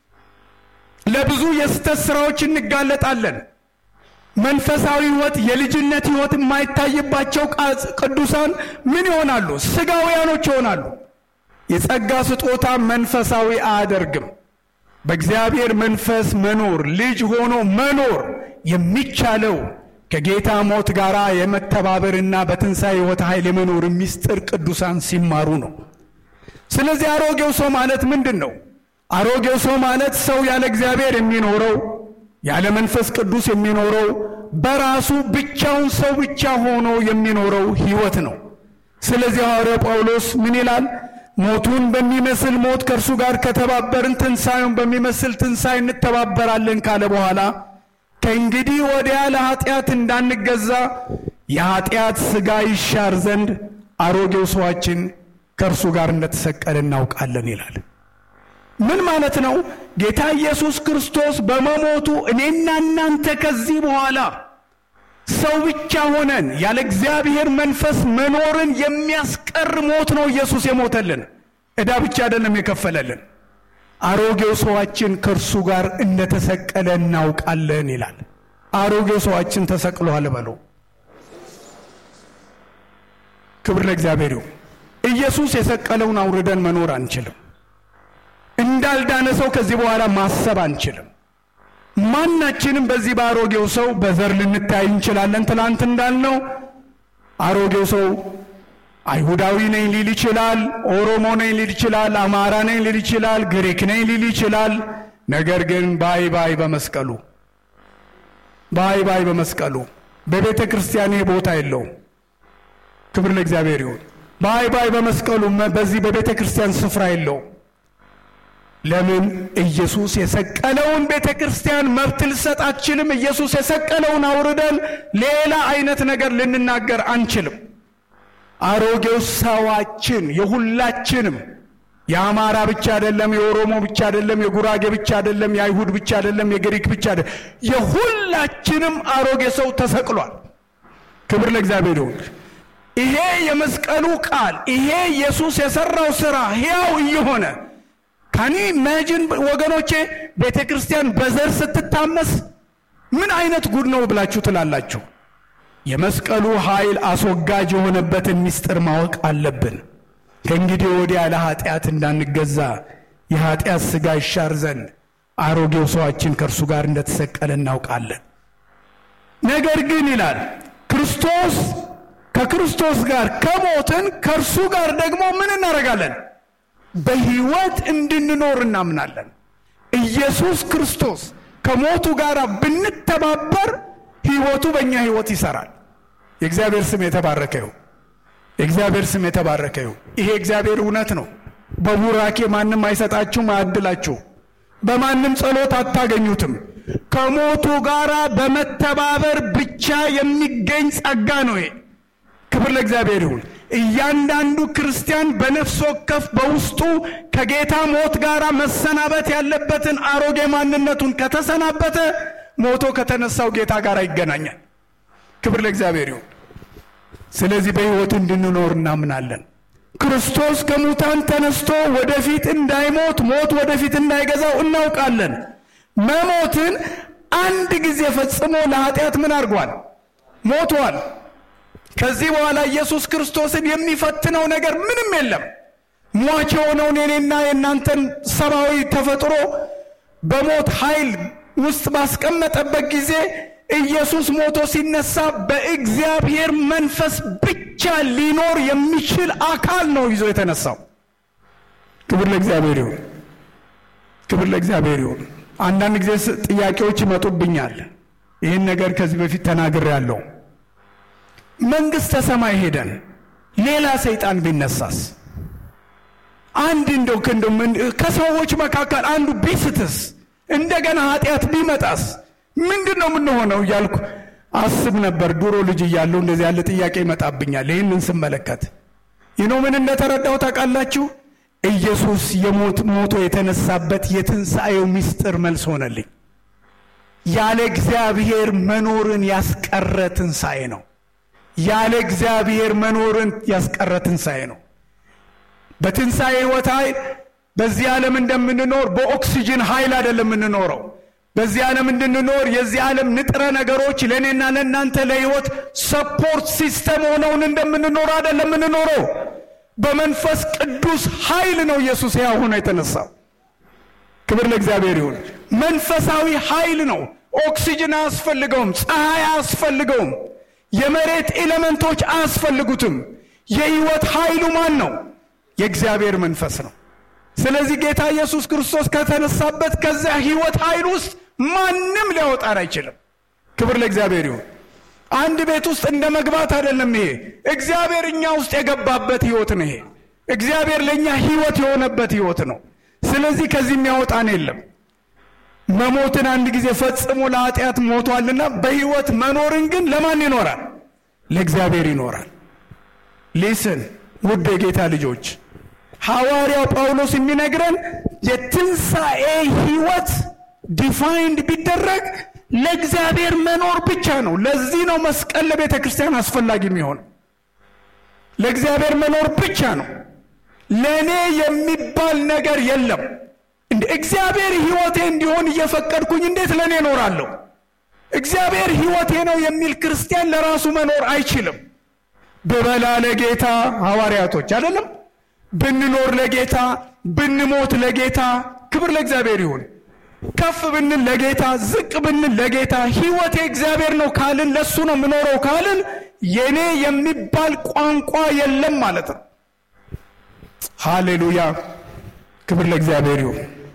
ለብዙ የስተት ስራዎች እንጋለጣለን። መንፈሳዊ ሕይወት የልጅነት ሕይወት የማይታይባቸው ቅዱሳን ምን ይሆናሉ? ስጋውያኖች ይሆናሉ። የጸጋ ስጦታ መንፈሳዊ አያደርግም። በእግዚአብሔር መንፈስ መኖር ልጅ ሆኖ መኖር የሚቻለው ከጌታ ሞት ጋር የመተባበርና በትንሣኤ ሕይወት ኃይል የመኖር ምስጢር ቅዱሳን ሲማሩ ነው። ስለዚህ አሮጌው ሰው ማለት ምንድን ነው? አሮጌው ሰው ማለት ሰው ያለ እግዚአብሔር የሚኖረው ያለ መንፈስ ቅዱስ የሚኖረው በራሱ ብቻውን ሰው ብቻ ሆኖ የሚኖረው ሕይወት ነው። ስለዚህ ሐዋርያው ጳውሎስ ምን ይላል? ሞቱን በሚመስል ሞት ከእርሱ ጋር ከተባበርን ትንሣኤውን በሚመስል ትንሣኤ እንተባበራለን ካለ በኋላ ከእንግዲህ ወዲያ ለኃጢአት እንዳንገዛ የኃጢአት ሥጋ ይሻር ዘንድ አሮጌው ሰዋችን ከእርሱ ጋር እንደተሰቀለ እናውቃለን ይላል። ምን ማለት ነው? ጌታ ኢየሱስ ክርስቶስ በመሞቱ እኔና እናንተ ከዚህ በኋላ ሰው ብቻ ሆነን ያለ እግዚአብሔር መንፈስ መኖርን የሚያስቀር ሞት ነው ኢየሱስ የሞተልን። ዕዳ ብቻ አይደለም የከፈለልን። አሮጌው ሰዋችን ከእርሱ ጋር እንደተሰቀለ እናውቃለን ይላል። አሮጌው ሰዋችን ተሰቅሏል በሉ። ክብር ለእግዚአብሔር ይሁን። ኢየሱስ የሰቀለውን አውርደን መኖር አንችልም። እንዳልዳነ ሰው ከዚህ በኋላ ማሰብ አንችልም። ማናችንም በዚህ በአሮጌው ሰው በዘር ልንታይ እንችላለን። ትናንት እንዳልነው አሮጌው ሰው አይሁዳዊ ነኝ ሊል ይችላል፣ ኦሮሞ ነኝ ሊል ይችላል፣ አማራ ነኝ ሊል ይችላል፣ ግሪክ ነኝ ሊል ይችላል። ነገር ግን ባይ ባይ በመስቀሉ ባይ ባይ በመስቀሉ በቤተ ክርስቲያን ይህ ቦታ የለውም። ክብር ለእግዚአብሔር ይሁን። ባይ ባይ በመስቀሉ በዚህ በቤተ ክርስቲያን ስፍራ የለውም። ለምን? ኢየሱስ የሰቀለውን ቤተ ክርስቲያን መብት ልሰጥ አትችልም። ኢየሱስ የሰቀለውን አውርደን ሌላ አይነት ነገር ልንናገር አንችልም። አሮጌው ሰዋችን የሁላችንም የአማራ ብቻ አይደለም፣ የኦሮሞ ብቻ አይደለም፣ የጉራጌ ብቻ አይደለም፣ የአይሁድ ብቻ አይደለም፣ የግሪክ ብቻ አይደለም። የሁላችንም አሮጌ ሰው ተሰቅሏል። ክብር ለእግዚአብሔር ይሁን። ይሄ የመስቀሉ ቃል ይሄ ኢየሱስ የሰራው ስራ ሕያው እየሆነ ካኒ ኢማጂን ወገኖቼ፣ ቤተ ክርስቲያን በዘር ስትታመስ ምን አይነት ጉድ ነው ብላችሁ ትላላችሁ? የመስቀሉ ኃይል አስወጋጅ የሆነበትን ምስጢር ማወቅ አለብን። ከእንግዲህ ወዲያ ለኃጢአት እንዳንገዛ የኃጢአት ሥጋ ይሻር ዘንድ አሮጌው ሰዋችን ከእርሱ ጋር እንደተሰቀለ እናውቃለን። ነገር ግን ይላል ክርስቶስ ከክርስቶስ ጋር ከሞትን ከእርሱ ጋር ደግሞ ምን እናደርጋለን? በሕይወት እንድንኖር እናምናለን። ኢየሱስ ክርስቶስ ከሞቱ ጋር ብንተባበር ሕይወቱ በእኛ ሕይወት ይሰራል። የእግዚአብሔር ስም የተባረከ ይሁን። የእግዚአብሔር ስም የተባረከ ይሁን። ይሄ እግዚአብሔር እውነት ነው። በቡራኬ ማንም አይሰጣችሁም፣ አያድላችሁ። በማንም ጸሎት አታገኙትም። ከሞቱ ጋር በመተባበር ብቻ የሚገኝ ጸጋ ነው ይሄ። ክብር ለእግዚአብሔር ይሁን። እያንዳንዱ ክርስቲያን በነፍስ ወከፍ በውስጡ ከጌታ ሞት ጋር መሰናበት ያለበትን አሮጌ ማንነቱን ከተሰናበተ ሞቶ ከተነሳው ጌታ ጋር ይገናኛል። ክብር ለእግዚአብሔር ይሁን። ስለዚህ በሕይወት እንድንኖር እናምናለን። ክርስቶስ ከሙታን ተነስቶ ወደፊት እንዳይሞት ሞት ወደፊት እንዳይገዛው እናውቃለን። መሞትን አንድ ጊዜ ፈጽሞ ለኃጢአት ምን አድርጓል? ሞቷል። ከዚህ በኋላ ኢየሱስ ክርስቶስን የሚፈትነው ነገር ምንም የለም። ሟች የሆነውን የኔና የእናንተን ሰብአዊ ተፈጥሮ በሞት ኃይል ውስጥ ባስቀመጠበት ጊዜ ኢየሱስ ሞቶ ሲነሳ በእግዚአብሔር መንፈስ ብቻ ሊኖር የሚችል አካል ነው ይዞ የተነሳው። ክብር ለእግዚአብሔር ይሁን። ክብር ለእግዚአብሔር ይሁን። አንዳንድ ጊዜ ጥያቄዎች ይመጡብኛል። ይህን ነገር ከዚህ በፊት ተናግሬያለሁ። መንግሥተ ሰማይ ሄደን ሌላ ሰይጣን ቢነሳስ አንድ እንደው ክንደው ከሰዎች መካከል አንዱ ቢስትስ እንደገና ኃጢአት ቢመጣስ ምንድን ነው የምንሆነው እያልኩ አስብ ነበር። ድሮ ልጅ እያለሁ እንደዚህ ያለ ጥያቄ ይመጣብኛል። ይህንን ስመለከት ይኖ ምን እንደተረዳው ታውቃላችሁ? ኢየሱስ የሞት ሞቶ የተነሳበት የትንሣኤው ምስጢር መልስ ሆነልኝ። ያለ እግዚአብሔር መኖርን ያስቀረ ትንሣኤ ነው። ያለ እግዚአብሔር መኖርን ያስቀረ ትንሣኤ ነው። በትንሣኤ ሕይወት ኃይል በዚህ ዓለም እንደምንኖር በኦክሲጅን ኃይል አይደለም የምንኖረው። በዚህ ዓለም እንድንኖር የዚህ ዓለም ንጥረ ነገሮች ለእኔና ለእናንተ ለሕይወት ሰፖርት ሲስተም ሆነውን እንደምንኖር አይደለም የምንኖረው። በመንፈስ ቅዱስ ኃይል ነው ኢየሱስ ሕያው ሆኖ የተነሳው። ክብር ለእግዚአብሔር ይሁን። መንፈሳዊ ኃይል ነው። ኦክሲጅን አያስፈልገውም። ፀሐይ አያስፈልገውም። የመሬት ኤሌመንቶች አያስፈልጉትም። የሕይወት ኃይሉ ማን ነው? የእግዚአብሔር መንፈስ ነው። ስለዚህ ጌታ ኢየሱስ ክርስቶስ ከተነሳበት ከዚያ ሕይወት ኃይል ውስጥ ማንም ሊያወጣን አይችልም። ክብር ለእግዚአብሔር ይሁን። አንድ ቤት ውስጥ እንደ መግባት አይደለም። ይሄ እግዚአብሔር እኛ ውስጥ የገባበት ሕይወት ነው። ይሄ እግዚአብሔር ለእኛ ሕይወት የሆነበት ሕይወት ነው። ስለዚህ ከዚህ የሚያወጣን የለም። መሞትን አንድ ጊዜ ፈጽሞ ለኃጢአት ሞቷልና በሕይወት መኖርን ግን ለማን ይኖራል? ለእግዚአብሔር ይኖራል። ሊስን ውድ የጌታ ልጆች ሐዋርያው ጳውሎስ የሚነግረን የትንሣኤ ሕይወት ዲፋይንድ ቢደረግ ለእግዚአብሔር መኖር ብቻ ነው። ለዚህ ነው መስቀል ለቤተ ክርስቲያን አስፈላጊ የሚሆን ለእግዚአብሔር መኖር ብቻ ነው። ለእኔ የሚባል ነገር የለም። እንደ እግዚአብሔር ሕይወቴ እንዲሆን እየፈቀድኩኝ እንዴት ለእኔ እኖራለሁ? እግዚአብሔር ሕይወቴ ነው የሚል ክርስቲያን ለራሱ መኖር አይችልም። ብበላ ለጌታ ሐዋርያቶች አይደለም ብንኖር ለጌታ ብንሞት ለጌታ ክብር ለእግዚአብሔር ይሁን። ከፍ ብንል ለጌታ ዝቅ ብንል ለጌታ ሕይወቴ እግዚአብሔር ነው ካልን ለእሱ ነው የምኖረው ካልን የኔ የሚባል ቋንቋ የለም ማለት ነው። ሃሌሉያ ክብር ለእግዚአብሔር ይሁን።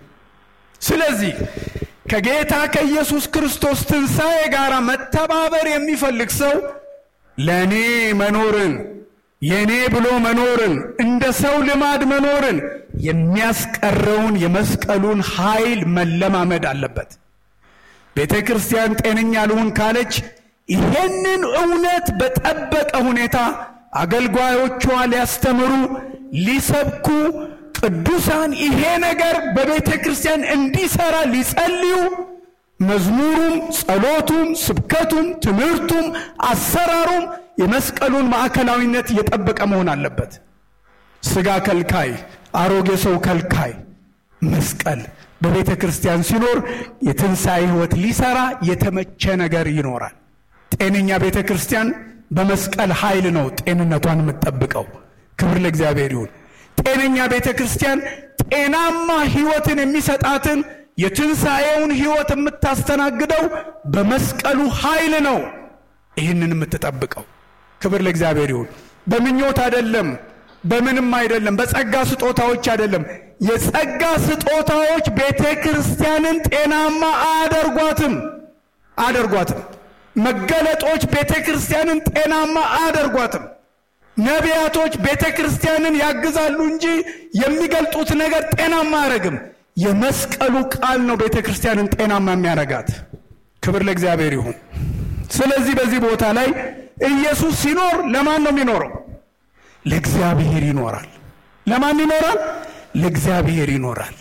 ስለዚህ ከጌታ ከኢየሱስ ክርስቶስ ትንሣኤ ጋር መተባበር የሚፈልግ ሰው ለእኔ መኖርን የእኔ ብሎ መኖርን እንደ ሰው ልማድ መኖርን የሚያስቀረውን የመስቀሉን ኃይል መለማመድ አለበት። ቤተ ክርስቲያን ጤነኛ ልሁን ካለች ይሄንን እውነት በጠበቀ ሁኔታ አገልጋዮቿ ሊያስተምሩ፣ ሊሰብኩ፣ ቅዱሳን ይሄ ነገር በቤተ ክርስቲያን እንዲሰራ ሊጸልዩ መዝሙሩም፣ ጸሎቱም፣ ስብከቱም፣ ትምህርቱም፣ አሰራሩም የመስቀሉን ማዕከላዊነት እየጠበቀ መሆን አለበት። ስጋ ከልካይ፣ አሮጌ ሰው ከልካይ መስቀል በቤተ ክርስቲያን ሲኖር የትንሣኤ ሕይወት ሊሰራ የተመቸ ነገር ይኖራል። ጤነኛ ቤተ ክርስቲያን በመስቀል ኃይል ነው ጤንነቷን የምትጠብቀው። ክብር ለእግዚአብሔር ይሁን። ጤነኛ ቤተ ክርስቲያን ጤናማ ሕይወትን የሚሰጣትን የትንሣኤውን ሕይወት የምታስተናግደው በመስቀሉ ኃይል ነው። ይህንን የምትጠብቀው ክብር ለእግዚአብሔር ይሁን። በምኞት አይደለም፣ በምንም አይደለም፣ በጸጋ ስጦታዎች አይደለም። የጸጋ ስጦታዎች ቤተ ክርስቲያንን ጤናማ አያደርጓትም አያደርጓትም። መገለጦች ቤተ ክርስቲያንን ጤናማ አያደርጓትም። ነቢያቶች ቤተ ክርስቲያንን ያግዛሉ እንጂ የሚገልጡት ነገር ጤናማ አያደርግም። የመስቀሉ ቃል ነው ቤተ ክርስቲያንን ጤናማ የሚያደርጋት። ክብር ለእግዚአብሔር ይሁን። ስለዚህ በዚህ ቦታ ላይ ኢየሱስ ሲኖር ለማን ነው የሚኖረው? ለእግዚአብሔር ይኖራል። ለማን ይኖራል? ለእግዚአብሔር ይኖራል።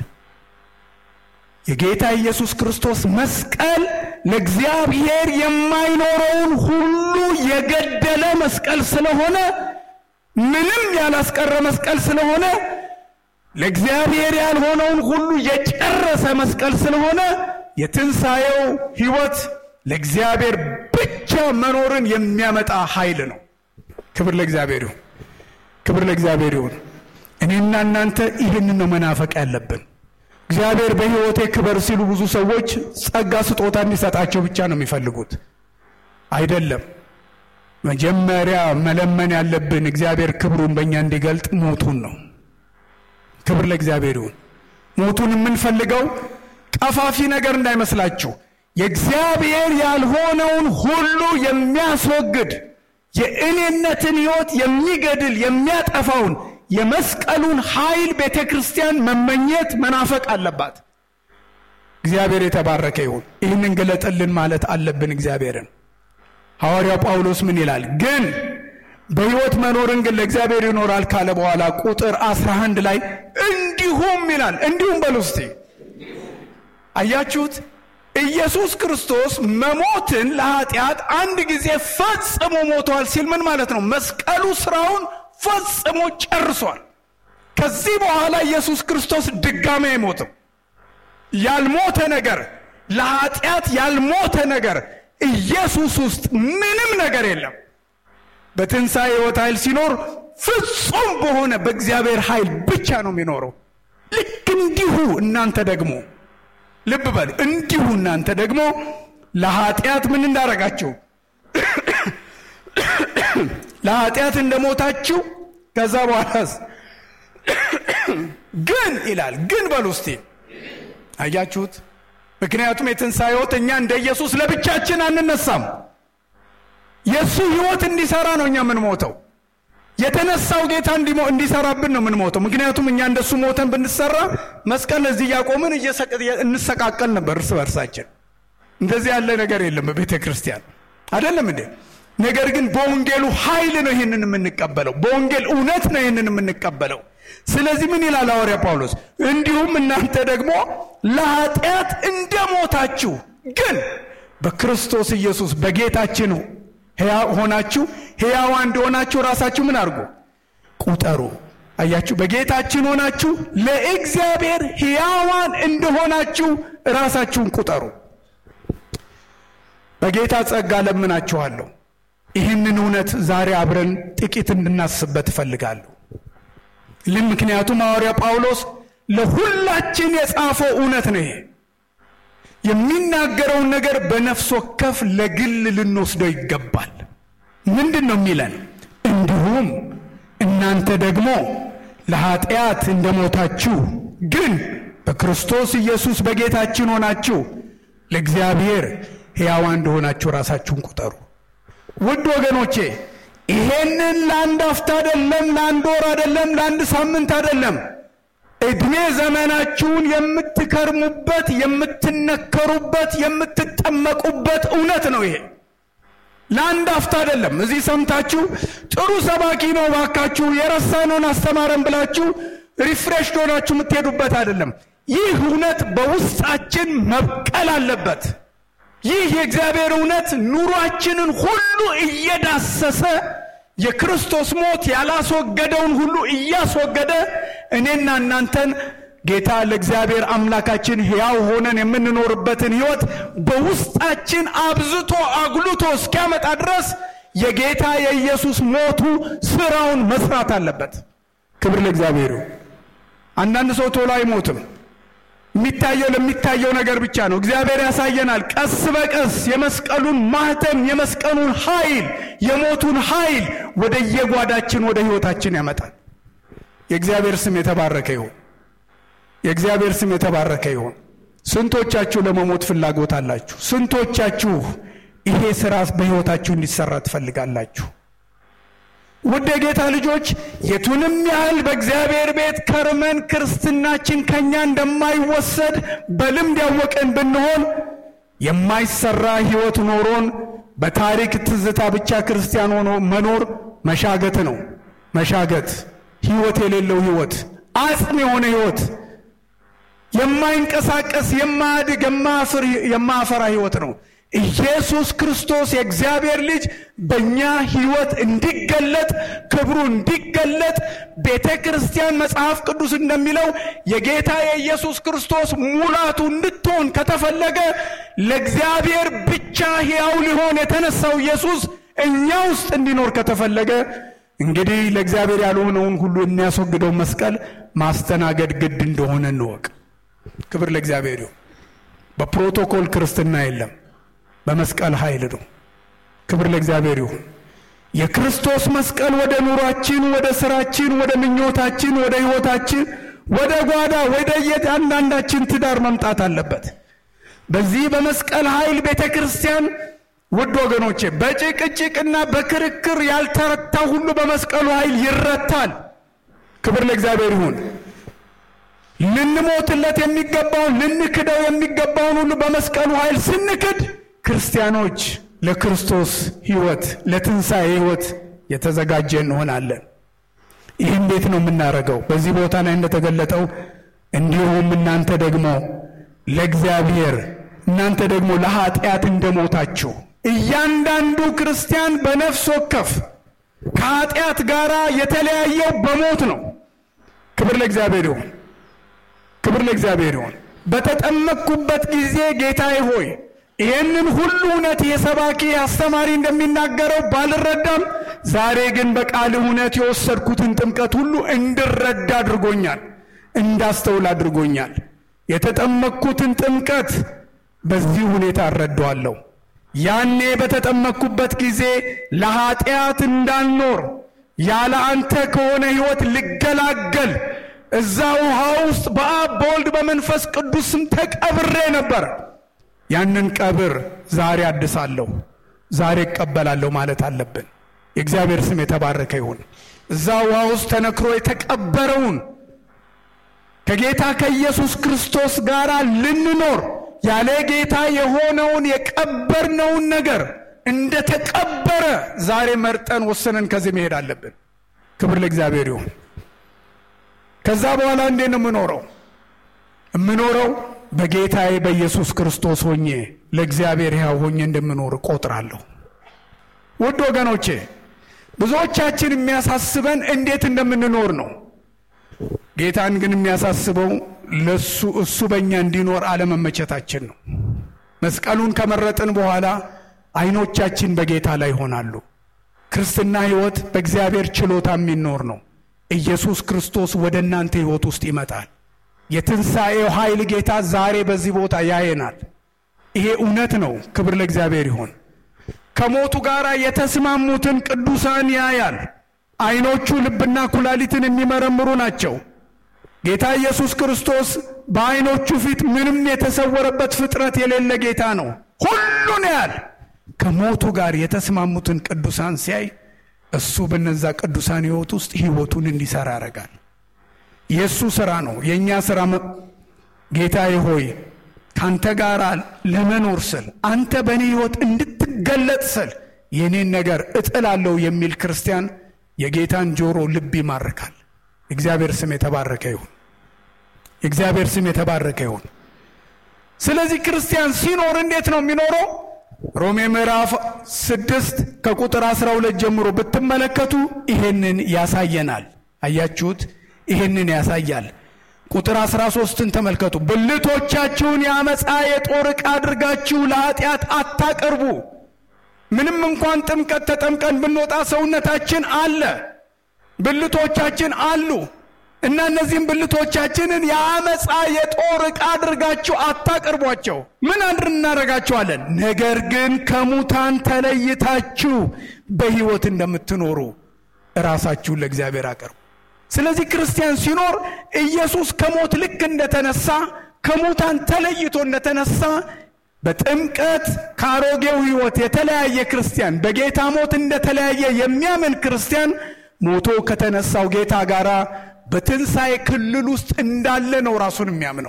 የጌታ ኢየሱስ ክርስቶስ መስቀል ለእግዚአብሔር የማይኖረውን ሁሉ የገደለ መስቀል ስለሆነ ምንም ያላስቀረ መስቀል ስለሆነ ለእግዚአብሔር ያልሆነውን ሁሉ የጨረሰ መስቀል ስለሆነ የትንሣኤው ሕይወት ለእግዚአብሔር ብቻ መኖርን የሚያመጣ ኃይል ነው። ክብር ለእግዚአብሔር ይሁን። ክብር ለእግዚአብሔር ይሁን። እኔና እናንተ ይህንን ነው መናፈቅ ያለብን። እግዚአብሔር በሕይወቴ ክበር ሲሉ ብዙ ሰዎች ጸጋ ስጦታ እንዲሰጣቸው ብቻ ነው የሚፈልጉት። አይደለም። መጀመሪያ መለመን ያለብን እግዚአብሔር ክብሩን በእኛ እንዲገልጥ ሞቱን ነው። ክብር ለእግዚአብሔር ይሁን። ሞቱን የምንፈልገው ቀፋፊ ነገር እንዳይመስላችሁ የእግዚአብሔር ያልሆነውን ሁሉ የሚያስወግድ የእኔነትን ሕይወት የሚገድል የሚያጠፋውን የመስቀሉን ኃይል ቤተ ክርስቲያን መመኘት መናፈቅ አለባት። እግዚአብሔር የተባረከ ይሁን። ይህንን ገለጠልን ማለት አለብን እግዚአብሔርን። ሐዋርያው ጳውሎስ ምን ይላል? ግን በሕይወት መኖርን ግን ለእግዚአብሔር ይኖራል ካለ በኋላ ቁጥር 11 ላይ እንዲሁም ይላል። እንዲሁም በሉ እስቲ አያችሁት? ኢየሱስ ክርስቶስ መሞትን ለኃጢአት አንድ ጊዜ ፈጽሞ ሞቷል ሲል ምን ማለት ነው? መስቀሉ ስራውን ፈጽሞ ጨርሷል። ከዚህ በኋላ ኢየሱስ ክርስቶስ ድጋሜ አይሞትም። ያልሞተ ነገር ለኃጢአት ያልሞተ ነገር ኢየሱስ ውስጥ ምንም ነገር የለም። በትንሣኤ ሕይወት ኃይል ሲኖር ፍጹም በሆነ በእግዚአብሔር ኃይል ብቻ ነው የሚኖረው። ልክ እንዲሁ እናንተ ደግሞ ልብ በሉ፣ እንዲሁ እናንተ ደግሞ ለኃጢአት ምን እንዳረጋችሁ ለኃጢአት እንደሞታችሁ ከዛ በኋላስ ግን ይላል ግን በሉ እስቲ አያችሁት ምክንያቱም የትንሣኤ ሕይወት እኛ እንደ ኢየሱስ ለብቻችን አንነሳም የእሱ ሕይወት እንዲሰራ ነው እኛ የምንሞተው የተነሳው ጌታ እንዲሰራብን ነው የምንሞተው ምክንያቱም እኛ እንደሱ ሞተን ብንሰራ መስቀል እዚህ እያቆምን እንሰቃቀል ነበር እርስ በርሳችን እንደዚህ ያለ ነገር የለም በቤተ ክርስቲያን አይደለም እንዴ ነገር ግን በወንጌሉ ኃይል ነው ይህንን የምንቀበለው በወንጌል እውነት ነው ይህንን የምንቀበለው ስለዚህ ምን ይላል ሐዋርያ ጳውሎስ እንዲሁም እናንተ ደግሞ ለኃጢአት እንደሞታችሁ ግን በክርስቶስ ኢየሱስ በጌታችን ሆናችሁ ሕያዋ እንደሆናችሁ ራሳችሁ ምን አድርጉ ቁጠሩ አያችሁ በጌታችን ሆናችሁ ለእግዚአብሔር ሕያዋን እንደሆናችሁ ራሳችሁን ቁጠሩ በጌታ ጸጋ ለምናችኋለሁ ይህንን እውነት ዛሬ አብረን ጥቂት እንድናስበት እፈልጋለሁ ልም ምክንያቱም ሐዋርያ ጳውሎስ ለሁላችን የጻፈው እውነት ነው ይሄ የሚናገረውን ነገር በነፍስ ወከፍ ለግል ልንወስደው ይገባል ምንድን ነው የሚለን እንዲሁም እናንተ ደግሞ ለኃጢአት እንደሞታችሁ ግን በክርስቶስ ኢየሱስ በጌታችን ሆናችሁ ለእግዚአብሔር ሕያዋ እንደሆናችሁ ራሳችሁን ቁጠሩ ውድ ወገኖቼ ይሄንን ለአንድ አፍታ አይደለም ለአንድ ወር አይደለም ለአንድ ሳምንት አይደለም ዕድሜ ዘመናችሁን የምትከርሙበት የምትነከሩበት የምትጠመቁበት እውነት ነው ይሄ ለአንድ አፍታ አይደለም እዚህ ሰምታችሁ ጥሩ ሰባኪ ነው ባካችሁ የረሳነውን አስተማረን ብላችሁ ሪፍሬሽ ሆናችሁ የምትሄዱበት አይደለም ይህ እውነት በውስጣችን መብቀል አለበት ይህ የእግዚአብሔር እውነት ኑሯችንን ሁሉ እየዳሰሰ የክርስቶስ ሞት ያላስወገደውን ሁሉ እያስወገደ እኔና እናንተን ጌታ ለእግዚአብሔር አምላካችን ሕያው ሆነን የምንኖርበትን ሕይወት በውስጣችን አብዝቶ አጉልቶ እስኪያመጣ ድረስ የጌታ የኢየሱስ ሞቱ ስራውን መስራት አለበት ክብር ለእግዚአብሔሩ አንዳንድ ሰው ቶሎ አይሞትም የሚታየው ለሚታየው ነገር ብቻ ነው እግዚአብሔር ያሳየናል ቀስ በቀስ የመስቀሉን ማህተም የመስቀሉን ኃይል የሞቱን ኃይል ወደ የጓዳችን ወደ ህይወታችን ያመጣል የእግዚአብሔር ስም የተባረከ ይሁን የእግዚአብሔር ስም የተባረከ ይሁን ስንቶቻችሁ ለመሞት ፍላጎት አላችሁ ስንቶቻችሁ ይሄ ስራ በህይወታችሁ እንዲሰራ ትፈልጋላችሁ ውድ የጌታ ልጆች የቱንም ያህል በእግዚአብሔር ቤት ከርመን ክርስትናችን ከኛ እንደማይወሰድ በልምድ ያወቀን ብንሆን የማይሰራ ህይወት ኖሮን በታሪክ ትዝታ ብቻ ክርስቲያን ሆኖ መኖር መሻገት ነው መሻገት ህይወት የሌለው ህይወት አጽም የሆነ ህይወት የማይንቀሳቀስ የማያድግ የማያፈራ ህይወት ነው ኢየሱስ ክርስቶስ የእግዚአብሔር ልጅ በእኛ ህይወት እንዲገለጥ ክብሩ እንዲገለጥ ቤተ ክርስቲያን መጽሐፍ ቅዱስ እንደሚለው የጌታ የኢየሱስ ክርስቶስ ሙላቱ እንድትሆን ከተፈለገ ለእግዚአብሔር ብቻ ሕያው ሊሆን የተነሳው ኢየሱስ እኛ ውስጥ እንዲኖር ከተፈለገ እንግዲህ ለእግዚአብሔር ያልሆነውን ሁሉ የሚያስወግደው መስቀል ማስተናገድ ግድ እንደሆነ እንወቅ ክብር ለእግዚአብሔር ይሁን በፕሮቶኮል ክርስትና የለም በመስቀል ኃይል ነው ክብር ለእግዚአብሔር ይሁን የክርስቶስ መስቀል ወደ ኑሯችን ወደ ስራችን ወደ ምኞታችን ወደ ህይወታችን ወደ ጓዳ ወደ የአንዳንዳችን ትዳር መምጣት አለበት በዚህ በመስቀል ኃይል ቤተ ክርስቲያን ውድ ወገኖቼ በጭቅጭቅና በክርክር ያልተረታ ሁሉ በመስቀሉ ኃይል ይረታል ክብር ለእግዚአብሔር ይሁን ልንሞትለት የሚገባውን ልንክደው የሚገባውን ሁሉ በመስቀሉ ኃይል ስንክድ ክርስቲያኖች ለክርስቶስ ህይወት ለትንሣኤ ህይወት የተዘጋጀ እንሆናለን ይህ እንዴት ነው የምናደርገው በዚህ ቦታ ላይ እንደተገለጠው እንዲሁም እናንተ ደግሞ ለእግዚአብሔር እናንተ ደግሞ ለኃጢአት እንደሞታችሁ እያንዳንዱ ክርስቲያን በነፍስ ወከፍ ከኃጢአት ጋር የተለያየው በሞት ነው ክብር ለእግዚአብሔር ይሁን ክብር ለእግዚአብሔር ይሁን በተጠመቅኩበት ጊዜ ጌታዬ ሆይ ይህንን ሁሉ እውነት የሰባኪ አስተማሪ እንደሚናገረው ባልረዳም ዛሬ ግን በቃል እውነት የወሰድኩትን ጥምቀት ሁሉ እንድረዳ አድርጎኛል እንዳስተውል አድርጎኛል የተጠመቅኩትን ጥምቀት በዚህ ሁኔታ እረዳዋለሁ ያኔ በተጠመቅኩበት ጊዜ ለኃጢአት እንዳልኖር ያለ አንተ ከሆነ ሕይወት ልገላገል እዛ ውሃ ውስጥ በአብ በወልድ በመንፈስ ቅዱስ ስም ተቀብሬ ነበር። ያንን ቀብር ዛሬ አድሳለሁ፣ ዛሬ እቀበላለሁ ማለት አለብን። የእግዚአብሔር ስም የተባረከ ይሁን። እዛ ውሃ ውስጥ ተነክሮ የተቀበረውን ከጌታ ከኢየሱስ ክርስቶስ ጋር ልንኖር ያለ ጌታ የሆነውን የቀበርነውን ነገር እንደ ተቀበረ ዛሬ መርጠን ወሰነን ከዚህ መሄድ አለብን። ክብር ለእግዚአብሔር ይሁን። ከዛ በኋላ እንዴት ነው የምኖረው? የምኖረው በጌታዬ በኢየሱስ ክርስቶስ ሆኜ ለእግዚአብሔር ሕያው ሆኜ እንደምኖር እቆጥራለሁ። ውድ ወገኖቼ ብዙዎቻችን የሚያሳስበን እንዴት እንደምንኖር ነው። ጌታን ግን የሚያሳስበው ለሱ እሱ በእኛ እንዲኖር አለመመቸታችን ነው። መስቀሉን ከመረጥን በኋላ አይኖቻችን በጌታ ላይ ይሆናሉ። ክርስትና ሕይወት በእግዚአብሔር ችሎታ የሚኖር ነው። ኢየሱስ ክርስቶስ ወደ እናንተ ሕይወት ውስጥ ይመጣል። የትንሣኤው ኃይል ጌታ ዛሬ በዚህ ቦታ ያየናል። ይሄ እውነት ነው። ክብር ለእግዚአብሔር ይሆን። ከሞቱ ጋር የተስማሙትን ቅዱሳን ያያል። አይኖቹ ልብና ኩላሊትን የሚመረምሩ ናቸው። ጌታ ኢየሱስ ክርስቶስ በአይኖቹ ፊት ምንም የተሰወረበት ፍጥረት የሌለ ጌታ ነው። ሁሉን ያያል። ከሞቱ ጋር የተስማሙትን ቅዱሳን ሲያይ እሱ በነዛ ቅዱሳን ሕይወት ውስጥ ሕይወቱን እንዲሰራ ያደርጋል። የእሱ ስራ ነው። የእኛ ስራ ጌታዬ ሆይ ከአንተ ጋር ለመኖር ስል አንተ በእኔ ሕይወት እንድትገለጥ ስል የእኔን ነገር እጥላለሁ የሚል ክርስቲያን የጌታን ጆሮ ልብ ይማርካል። እግዚአብሔር ስም የተባረከ ይሁን። የእግዚአብሔር ስም የተባረከ ይሁን። ስለዚህ ክርስቲያን ሲኖር እንዴት ነው የሚኖረው? ሮሜ ምዕራፍ ስድስት ከቁጥር አስራ ሁለት ጀምሮ ብትመለከቱ ይሄንን ያሳየናል። አያችሁት? ይሄንን ያሳያል። ቁጥር አስራ ሶስትን ተመልከቱ። ብልቶቻችሁን የአመፃ የጦር ዕቃ አድርጋችሁ ለኃጢአት አታቀርቡ። ምንም እንኳን ጥምቀት ተጠምቀን ብንወጣ ሰውነታችን አለ፣ ብልቶቻችን አሉ እና እነዚህም ብልቶቻችንን የአመፃ የጦር ዕቃ አድርጋችሁ አታቀርቧቸው። ምን አድር እናደርጋቸዋለን? ነገር ግን ከሙታን ተለይታችሁ በሕይወት እንደምትኖሩ ራሳችሁን ለእግዚአብሔር አቀርቡ። ስለዚህ ክርስቲያን ሲኖር ኢየሱስ ከሞት ልክ እንደተነሳ ከሙታን ተለይቶ እንደተነሳ በጥምቀት ከአሮጌው ሕይወት የተለያየ ክርስቲያን በጌታ ሞት እንደተለያየ የሚያምን ክርስቲያን ሞቶ ከተነሳው ጌታ ጋር በትንሣኤ ክልል ውስጥ እንዳለ ነው ራሱን የሚያምነው።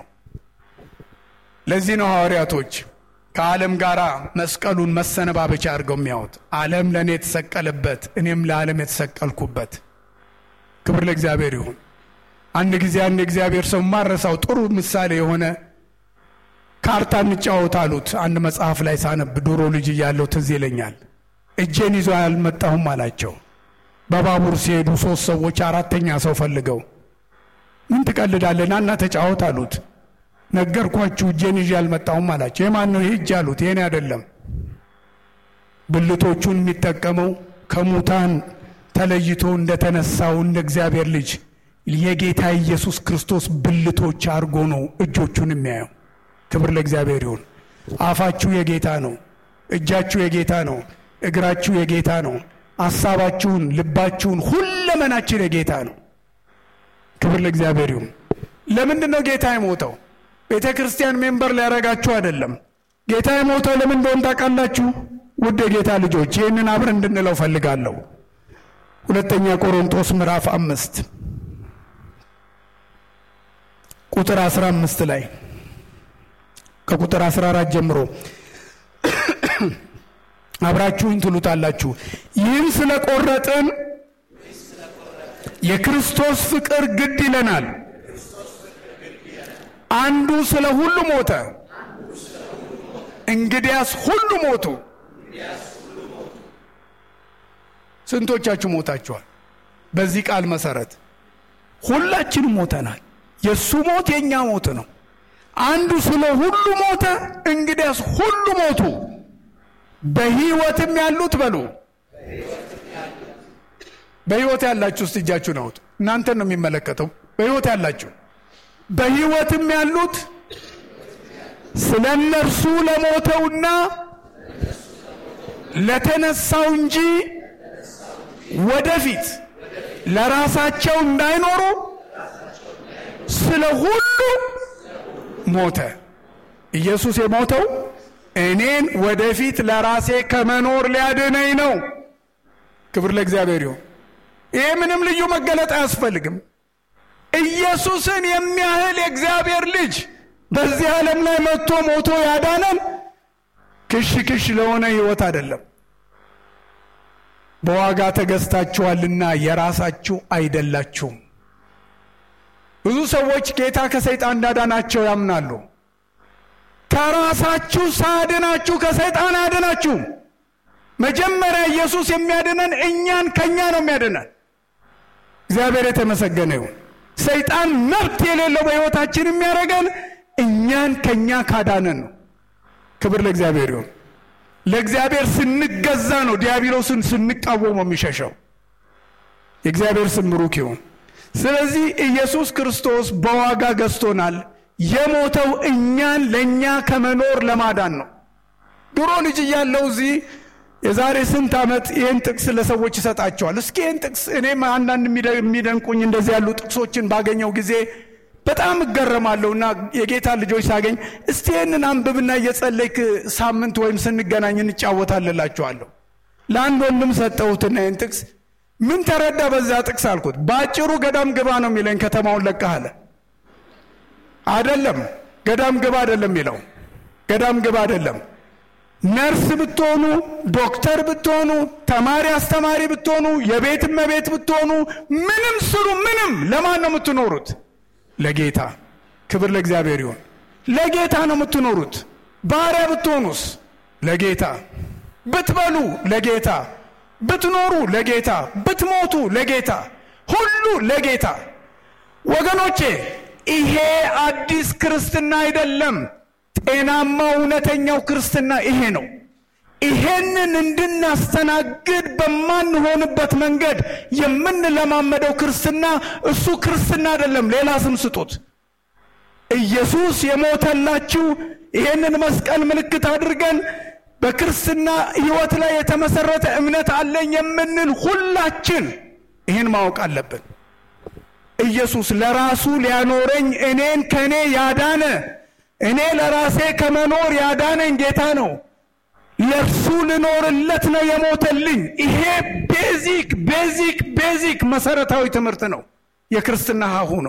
ለዚህ ነው ሐዋርያቶች ከዓለም ጋር መስቀሉን መሰነባበቻ አድርገው የሚያዩት። ዓለም ለእኔ የተሰቀለበት፣ እኔም ለዓለም የተሰቀልኩበት። ክብር ለእግዚአብሔር ይሁን። አንድ ጊዜ አንድ እግዚአብሔር ሰው ማረሳው ጥሩ ምሳሌ የሆነ ካርታ እንጫወት አሉት። አንድ መጽሐፍ ላይ ሳነብ ድሮ ልጅ እያለሁ ትዝ ይለኛል። እጄን ይዞ አልመጣሁም አላቸው። በባቡር ሲሄዱ ሶስት ሰዎች አራተኛ ሰው ፈልገው ምን ትቀልዳለህ ና ተጫወት አሉት። ነገርኳችሁ እጄን ይዤ አልመጣሁም አላቸው። የማን ነው ይህ እጅ አሉት። የኔ አይደለም። ብልቶቹን የሚጠቀመው ከሙታን ተለይቶ እንደተነሳው እንደ እግዚአብሔር ልጅ የጌታ ኢየሱስ ክርስቶስ ብልቶች አድርጎ ነው እጆቹን የሚያየው። ክብር ለእግዚአብሔር ይሁን። አፋችሁ የጌታ ነው። እጃችሁ የጌታ ነው። እግራችሁ የጌታ ነው። ሐሳባችሁን፣ ልባችሁን፣ ሁለመናችን የጌታ ነው። ክብር ለእግዚአብሔር ይሁን። ለምንድን ነው ጌታ የሞተው? ቤተ ክርስቲያን ሜምበር ሊያደርጋችሁ አይደለም። ጌታ የሞተው ለምን እንደሆን ታውቃላችሁ? ውድ የጌታ ልጆች ይህንን አብረን እንድንለው ፈልጋለሁ። ሁለተኛ ቆሮንቶስ ምዕራፍ አምስት ቁጥር አስራ አምስት ላይ ከቁጥር 14 ጀምሮ አብራችሁኝ ትሉታላችሁ። ይህን ስለቆረጥን የክርስቶስ ፍቅር ግድ ይለናል። አንዱ ስለ ሁሉ ሞተ፣ እንግዲያስ ሁሉ ሞቱ። ስንቶቻችሁ ሞታችኋል? በዚህ ቃል መሰረት ሁላችንም ሞተናል። የእሱ ሞት የእኛ ሞት ነው። አንዱ ስለ ሁሉ ሞተ፣ እንግዲያስ ሁሉ ሞቱ። በሕይወትም ያሉት በሉ በሕይወት ያላችሁ ውስጥ እጃችሁን አውጡ። እናንተን ነው የሚመለከተው። በሕይወት ያላችሁ በሕይወትም ያሉት ስለ እነርሱ ለሞተውና ለተነሳው እንጂ ወደፊት ለራሳቸው እንዳይኖሩ ስለ ሁሉ ሞተ። ኢየሱስ የሞተው እኔን ወደፊት ለራሴ ከመኖር ሊያድነኝ ነው። ክብር ለእግዚአብሔር ይሁን። ይህ ምንም ልዩ መገለጥ አያስፈልግም። ኢየሱስን የሚያህል የእግዚአብሔር ልጅ በዚህ ዓለም ላይ መጥቶ ሞቶ ያዳነን ክሽ ክሽ ለሆነ ሕይወት አይደለም። በዋጋ ተገዝታችኋልና የራሳችሁ አይደላችሁም። ብዙ ሰዎች ጌታ ከሰይጣን እንዳዳናቸው ያምናሉ። ከራሳችሁ ሳያድናችሁ ከሰይጣን አያድናችሁም። መጀመሪያ ኢየሱስ የሚያድነን እኛን ከእኛ ነው የሚያድነን። እግዚአብሔር የተመሰገነ ይሁን። ሰይጣን መብት የሌለው በሕይወታችን የሚያደርገን እኛን ከእኛ ካዳነን ነው። ክብር ለእግዚአብሔር ይሁን። ለእግዚአብሔር ስንገዛ ነው ዲያብሎስን ስንቃወመው የሚሸሸው። የእግዚአብሔር ስም ብሩክ ይሁን። ስለዚህ ኢየሱስ ክርስቶስ በዋጋ ገዝቶናል። የሞተው እኛን ለእኛ ከመኖር ለማዳን ነው። ድሮ ልጅ እያለው እዚህ የዛሬ ስንት ዓመት ይህን ጥቅስ ለሰዎች ይሰጣቸዋል። እስኪ ይህን ጥቅስ እኔም አንዳንድ የሚደንቁኝ እንደዚህ ያሉ ጥቅሶችን ባገኘው ጊዜ በጣም እገረማለሁ እና የጌታ ልጆች ሳገኝ እስቲ ይህንን አንብብና እየጸለይክ ሳምንት ወይም ስንገናኝ እንጫወታልላችኋለሁ። ለአንድ ወንድም ሰጠሁትና ይህን ጥቅስ ምን ተረዳ በዛ ጥቅስ አልኩት። በአጭሩ ገዳም ግባ ነው የሚለኝ። ከተማውን ለቀህ አለ። አይደለም ገዳም ግባ አይደለም የሚለው ገዳም ግባ አይደለም። ነርስ ብትሆኑ፣ ዶክተር ብትሆኑ፣ ተማሪ አስተማሪ ብትሆኑ፣ የቤት እመቤት ብትሆኑ፣ ምንም ስሩ፣ ምንም ለማን ነው የምትኖሩት? ለጌታ። ክብር ለእግዚአብሔር ይሁን። ለጌታ ነው የምትኖሩት። ባሪያ ብትሆኑስ? ለጌታ። ብትበሉ ለጌታ፣ ብትኖሩ ለጌታ፣ ብትሞቱ ለጌታ፣ ሁሉ ለጌታ። ወገኖቼ ይሄ አዲስ ክርስትና አይደለም። ጤናማው እውነተኛው ክርስትና ይሄ ነው። ይሄንን እንድናስተናግድ በማንሆንበት መንገድ የምንለማመደው ክርስትና እሱ ክርስትና አይደለም። ሌላ ስም ስጡት። ኢየሱስ የሞተላችሁ ይሄንን መስቀል ምልክት አድርገን በክርስትና ሕይወት ላይ የተመሰረተ እምነት አለኝ የምንል ሁላችን ይህን ማወቅ አለብን። ኢየሱስ ለራሱ ሊያኖረኝ እኔን ከእኔ ያዳነ እኔ ለራሴ ከመኖር ያዳነኝ ጌታ ነው። ለእርሱ ልኖርለት ነው የሞተልኝ። ይሄ ቤዚክ ቤዚክ ቤዚክ መሰረታዊ ትምህርት ነው። የክርስትና ሀሁ ነው።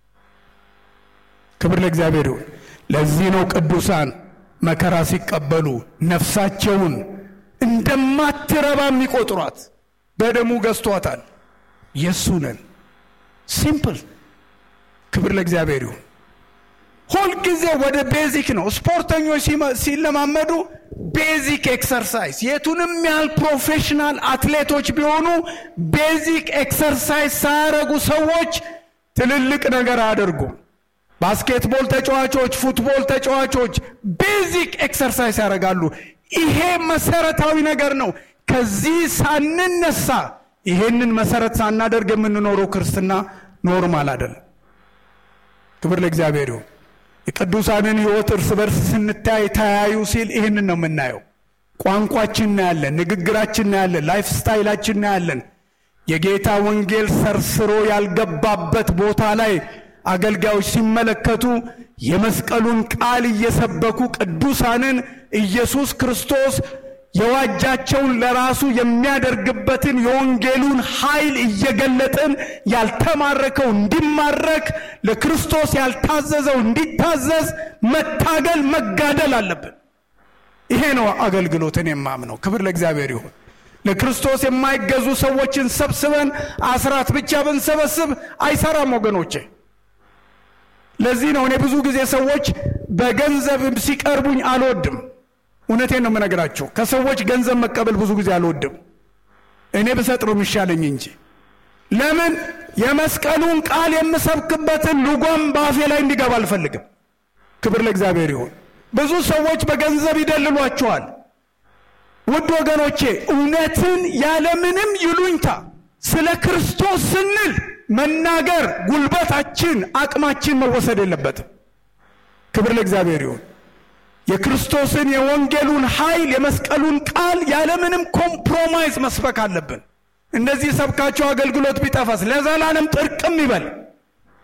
ክብር ለእግዚአብሔር ይሁን። ለዚህ ነው ቅዱሳን መከራ ሲቀበሉ ነፍሳቸውን እንደማትረባ የሚቆጥሯት። በደሙ ገዝቷታል። የእሱ ነን። ሲምፕል። ክብር ለእግዚአብሔር ይሁን። ሁልጊዜ ወደ ቤዚክ ነው። ስፖርተኞች ሲለማመዱ ቤዚክ ኤክሰርሳይዝ፣ የቱንም ያህል ፕሮፌሽናል አትሌቶች ቢሆኑ ቤዚክ ኤክሰርሳይዝ ሳያደርጉ ሰዎች ትልልቅ ነገር አያደርጉም። ባስኬትቦል ተጫዋቾች፣ ፉትቦል ተጫዋቾች ቤዚክ ኤክሰርሳይዝ ያደርጋሉ። ይሄ መሰረታዊ ነገር ነው። ከዚህ ሳንነሳ ይሄንን መሰረት ሳናደርግ የምንኖረው ክርስትና ኖርማል አይደለም። ክብር ለእግዚአብሔር ይሁን። የቅዱሳንን ሕይወት እርስ በርስ ስንታይ ተያዩ ሲል ይህንን ነው የምናየው። ቋንቋችን እናያለን፣ ንግግራችን እናያለን፣ ላይፍ ስታይላችን እናያለን። የጌታ ወንጌል ሰርስሮ ያልገባበት ቦታ ላይ አገልጋዮች ሲመለከቱ የመስቀሉን ቃል እየሰበኩ ቅዱሳንን ኢየሱስ ክርስቶስ የዋጃቸውን ለራሱ የሚያደርግበትን የወንጌሉን ኃይል እየገለጥን ያልተማረከው እንዲማረክ ለክርስቶስ ያልታዘዘው እንዲታዘዝ መታገል መጋደል አለብን። ይሄ ነው አገልግሎትን የማምነው። ክብር ለእግዚአብሔር ይሁን። ለክርስቶስ የማይገዙ ሰዎችን ሰብስበን አስራት ብቻ ብንሰበስብ አይሰራም ወገኖቼ። ለዚህ ነው እኔ ብዙ ጊዜ ሰዎች በገንዘብ ሲቀርቡኝ አልወድም። እውነቴን ነው የምነግራቸው። ከሰዎች ገንዘብ መቀበል ብዙ ጊዜ አልወድም። እኔ ብሰጥ ነው የሚሻለኝ እንጂ ለምን የመስቀሉን ቃል የምሰብክበትን ልጓም በአፌ ላይ እንዲገባ አልፈልግም። ክብር ለእግዚአብሔር ይሁን። ብዙ ሰዎች በገንዘብ ይደልሏቸዋል። ውድ ወገኖቼ እውነትን ያለምንም ይሉኝታ ስለ ክርስቶስ ስንል መናገር ጉልበታችን፣ አቅማችን መወሰድ የለበትም። ክብር ለእግዚአብሔር ይሁን። የክርስቶስን የወንጌሉን ኃይል የመስቀሉን ቃል ያለምንም ኮምፕሮማይዝ መስበክ አለብን። እንደዚህ ሰብካቸው አገልግሎት ቢጠፋስ ለዘላለም ጥርቅም ይበል።